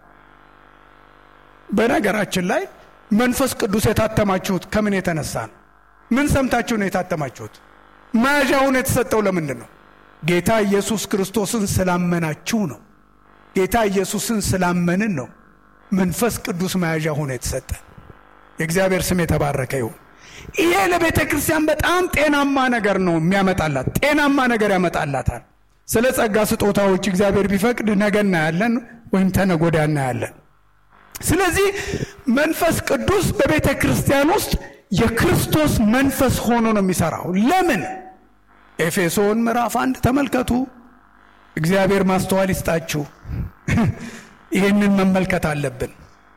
በነገራችን ላይ መንፈስ ቅዱስ የታተማችሁት ከምን የተነሳ ነው? ምን ሰምታችሁ ነው የታተማችሁት? መያዣውን የተሰጠው ለምንድን ነው? ጌታ ኢየሱስ ክርስቶስን ስላመናችሁ ነው። ጌታ ኢየሱስን ስላመንን ነው መንፈስ ቅዱስ መያዣ ሆኖ የተሰጠ። የእግዚአብሔር ስም የተባረከ ይሁን። ይሄ ለቤተ ክርስቲያን በጣም ጤናማ ነገር ነው የሚያመጣላት፣ ጤናማ ነገር ያመጣላታል። ስለ ጸጋ ስጦታዎች እግዚአብሔር ቢፈቅድ ነገ እናያለን፣ ወይም ተነገ ወዲያ እናያለን። ስለዚህ መንፈስ ቅዱስ በቤተ ክርስቲያን ውስጥ የክርስቶስ መንፈስ ሆኖ ነው የሚሰራው። ለምን? ኤፌሶን ምዕራፍ አንድ ተመልከቱ። እግዚአብሔር ማስተዋል ይስጣችሁ። ይህንን መመልከት አለብን።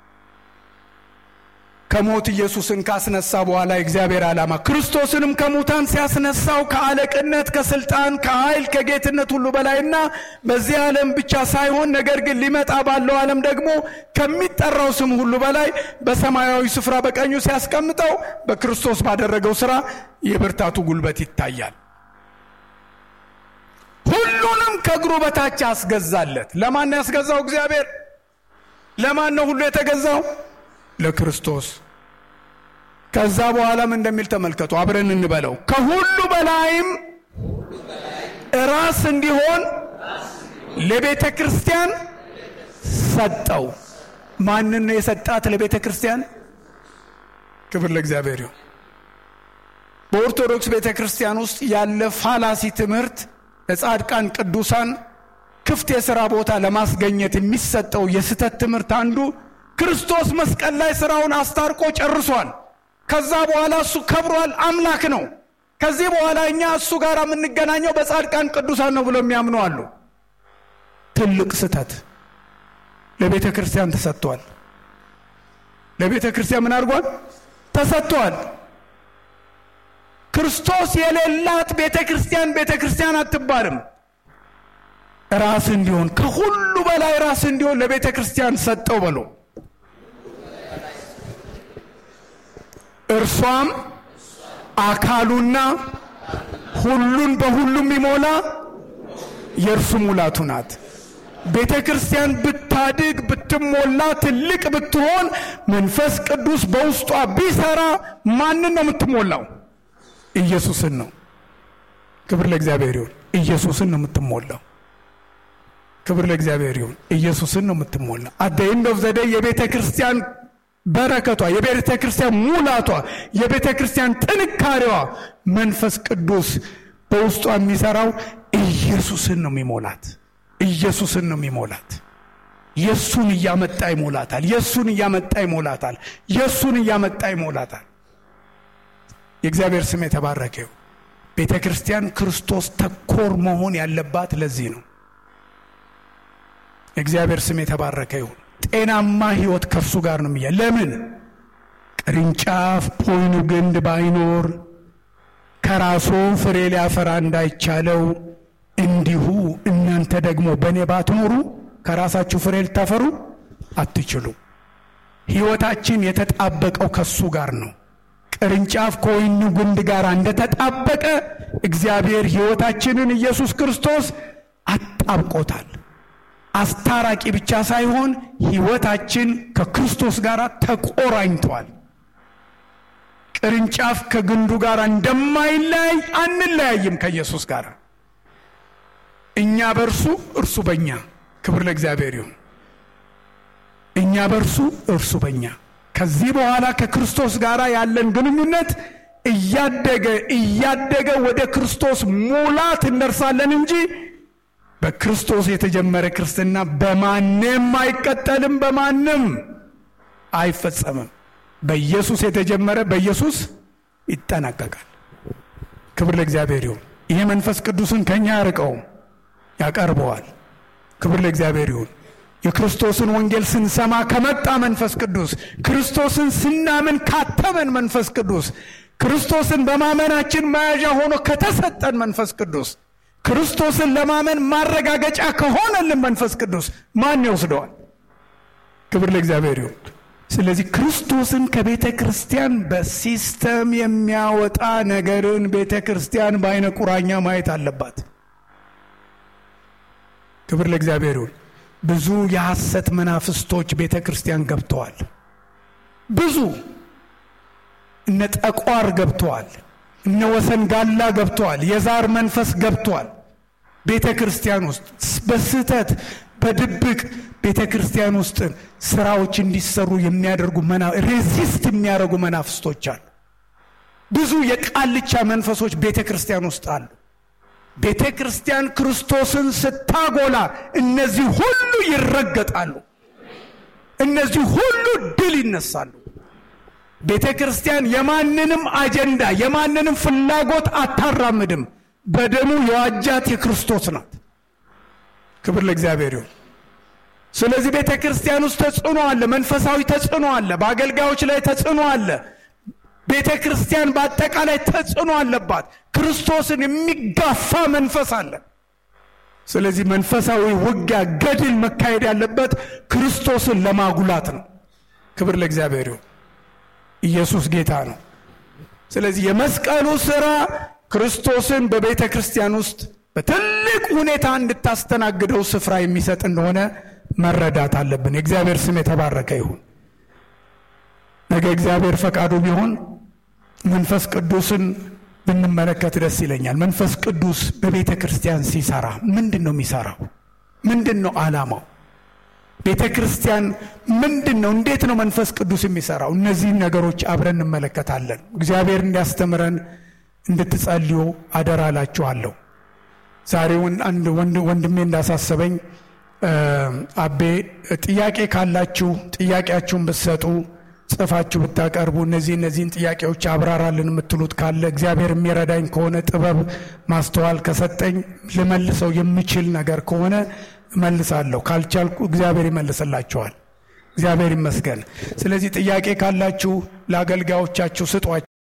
ከሞት ኢየሱስን ካስነሳ በኋላ የእግዚአብሔር ዓላማ ክርስቶስንም ከሙታን ሲያስነሳው ከአለቅነት፣ ከስልጣን፣ ከኃይል፣ ከጌትነት ሁሉ በላይና በዚህ ዓለም ብቻ ሳይሆን ነገር ግን ሊመጣ ባለው ዓለም ደግሞ ከሚጠራው ስም ሁሉ በላይ በሰማያዊ ስፍራ በቀኙ ሲያስቀምጠው በክርስቶስ ባደረገው ሥራ የብርታቱ ጉልበት ይታያል። ሁሉንም ከእግሩ በታች አስገዛለት። ለማን ያስገዛው? እግዚአብሔር። ለማን ነው ሁሉ የተገዛው? ለክርስቶስ። ከዛ በኋላም እንደሚል ተመልከቱ፣ አብረን እንበለው። ከሁሉ በላይም ራስ እንዲሆን ለቤተ ክርስቲያን ሰጠው። ማንን ነው የሰጣት? ለቤተ ክርስቲያን። ክብር ለእግዚአብሔር ይሁን። በኦርቶዶክስ ቤተ ክርስቲያን ውስጥ ያለ ፋላሲ ትምህርት ለጻድቃን ቅዱሳን ክፍት የሥራ ቦታ ለማስገኘት የሚሰጠው የስህተት ትምህርት አንዱ ክርስቶስ መስቀል ላይ ሥራውን አስታርቆ ጨርሷል። ከዛ በኋላ እሱ ከብሯል፣ አምላክ ነው። ከዚህ በኋላ እኛ እሱ ጋር የምንገናኘው በጻድቃን ቅዱሳን ነው ብሎ የሚያምኑ አሉ። ትልቅ ስህተት። ለቤተ ክርስቲያን ተሰጥቷል። ለቤተ ክርስቲያን ምን አድርጓል? ተሰጥቷል። ክርስቶስ የሌላት ቤተ ክርስቲያን ቤተ ክርስቲያን አትባልም። ራስ እንዲሆን ከሁሉ በላይ ራስ እንዲሆን ለቤተ ክርስቲያን ሰጠው በሎ እርሷም አካሉና ሁሉን በሁሉም ይሞላ የእርሱ ሙላቱ ናት። ቤተ ክርስቲያን ብታድግ ብትሞላ ትልቅ ብትሆን መንፈስ ቅዱስ በውስጧ ቢሰራ ማንን ነው የምትሞላው? ኢየሱስን ነው። ክብር ለእግዚአብሔር ይሁን። ኢየሱስን ነው የምትሞላው። ክብር ለእግዚአብሔር ይሁን። ኢየሱስን ነው የምትሞላው። አት ዘ ኤንድ ኦፍ ዘ ዴይ የቤተ ክርስቲያን በረከቷ፣ የቤተ ክርስቲያን ሙላቷ፣ የቤተ ክርስቲያን ጥንካሬዋ መንፈስ ቅዱስ በውስጧ የሚሰራው ኢየሱስን ነው የሚሞላት። ኢየሱስን ነው የሚሞላት። የእሱን እያመጣ ይሞላታል። የእሱን እያመጣ ይሞላታል። የእሱን እያመጣ ይሞላታል። የእግዚአብሔር ስም የተባረከው። ቤተ ክርስቲያን ክርስቶስ ተኮር መሆን ያለባት ለዚህ ነው። የእግዚአብሔር ስም የተባረከ ይሁን። ጤናማ ሕይወት ከእርሱ ጋር ነው የሚያ ለምን ቅርንጫፍ ፖይኑ ግንድ ባይኖር ከራሱ ፍሬ ሊያፈራ እንዳይቻለው እንዲሁ እናንተ ደግሞ በእኔ ባትኖሩ ከራሳችሁ ፍሬ ልታፈሩ አትችሉ። ሕይወታችን የተጣበቀው ከሱ ጋር ነው። ቅርንጫፍ ከወይኑ ግንድ ጋር እንደተጣበቀ እግዚአብሔር ሕይወታችንን ኢየሱስ ክርስቶስ አጣብቆታል። አስታራቂ ብቻ ሳይሆን ሕይወታችን ከክርስቶስ ጋር ተቆራኝቷል። ቅርንጫፍ ከግንዱ ጋር እንደማይለያይ አንለያይም ከኢየሱስ ጋር እኛ በእርሱ እርሱ በእኛ ክብር ለእግዚአብሔር ይሁን። እኛ በእርሱ እርሱ በእኛ ከዚህ በኋላ ከክርስቶስ ጋር ያለን ግንኙነት እያደገ እያደገ ወደ ክርስቶስ ሙላት እንደርሳለን እንጂ በክርስቶስ የተጀመረ ክርስትና በማንም አይቀጠልም፣ በማንም አይፈጸምም። በኢየሱስ የተጀመረ በኢየሱስ ይጠናቀቃል። ክብር ለእግዚአብሔር ይሁን። ይሄ መንፈስ ቅዱስን ከኛ ያርቀውም ያቀርበዋል። ክብር ለእግዚአብሔር ይሁን። የክርስቶስን ወንጌል ስንሰማ ከመጣ መንፈስ ቅዱስ፣ ክርስቶስን ስናምን ካተመን መንፈስ ቅዱስ፣ ክርስቶስን በማመናችን መያዣ ሆኖ ከተሰጠን መንፈስ ቅዱስ፣ ክርስቶስን ለማመን ማረጋገጫ ከሆነልን መንፈስ ቅዱስ ማን ይወስደዋል? ክብር ለእግዚአብሔር ይሁን። ስለዚህ ክርስቶስን ከቤተ ክርስቲያን በሲስተም የሚያወጣ ነገርን ቤተ ክርስቲያን በአይነ ቁራኛ ማየት አለባት። ክብር ለእግዚአብሔር ይሁን። ብዙ የሐሰት መናፍስቶች ቤተ ክርስቲያን ገብተዋል። ብዙ እነ ጠቋር ገብተዋል። እነ ወሰን ጋላ ገብተዋል። የዛር መንፈስ ገብተዋል። ቤተ ክርስቲያን ውስጥ በስህተት በድብቅ ቤተ ክርስቲያን ውስጥ ስራዎች እንዲሰሩ የሚያደርጉ ሬዚስት የሚያደርጉ መናፍስቶች አሉ። ብዙ የቃልቻ መንፈሶች ቤተ ክርስቲያን ውስጥ አሉ። ቤተ ክርስቲያን ክርስቶስን ስታጎላ እነዚህ ሁሉ ይረገጣሉ። እነዚህ ሁሉ ድል ይነሳሉ። ቤተ ክርስቲያን የማንንም አጀንዳ የማንንም ፍላጎት አታራምድም። በደሙ የዋጃት የክርስቶስ ናት። ክብር ለእግዚአብሔር ይሁን። ስለዚህ ቤተ ክርስቲያን ውስጥ ተጽዕኖ አለ፣ መንፈሳዊ ተጽዕኖ አለ፣ በአገልጋዮች ላይ ተጽዕኖ አለ። ቤተ ክርስቲያን በአጠቃላይ ተጽዕኖ አለባት። ክርስቶስን የሚጋፋ መንፈስ አለ። ስለዚህ መንፈሳዊ ውጊያ፣ ገድል መካሄድ ያለበት ክርስቶስን ለማጉላት ነው። ክብር ለእግዚአብሔር ይሁን። ኢየሱስ ጌታ ነው። ስለዚህ የመስቀሉ ስራ ክርስቶስን በቤተ ክርስቲያን ውስጥ በትልቅ ሁኔታ እንድታስተናግደው ስፍራ የሚሰጥ እንደሆነ መረዳት አለብን። የእግዚአብሔር ስም የተባረከ ይሁን። ነገ እግዚአብሔር ፈቃዱ ቢሆን መንፈስ ቅዱስን ብንመለከት ደስ ይለኛል። መንፈስ ቅዱስ በቤተ ክርስቲያን ሲሰራ ምንድን ነው የሚሰራው? ምንድን ነው ዓላማው? ቤተ ክርስቲያን ምንድን ነው? እንዴት ነው መንፈስ ቅዱስ የሚሰራው? እነዚህን ነገሮች አብረን እንመለከታለን። እግዚአብሔር እንዲያስተምረን እንድትጸልዩ አደራ እላችኋለሁ። ዛሬ አንድ ወንድሜ እንዳሳሰበኝ አቤ ጥያቄ ካላችሁ ጥያቄያችሁን ብትሰጡ ጽፋችሁ ብታቀርቡ እነዚህ እነዚህን ጥያቄዎች አብራራልን የምትሉት ካለ እግዚአብሔር የሚረዳኝ ከሆነ ጥበብ ማስተዋል ከሰጠኝ ልመልሰው የምችል ነገር ከሆነ እመልሳለሁ። ካልቻልኩ እግዚአብሔር ይመልስላችኋል። እግዚአብሔር ይመስገን። ስለዚህ ጥያቄ ካላችሁ ለአገልጋዮቻችሁ ስጧቸው።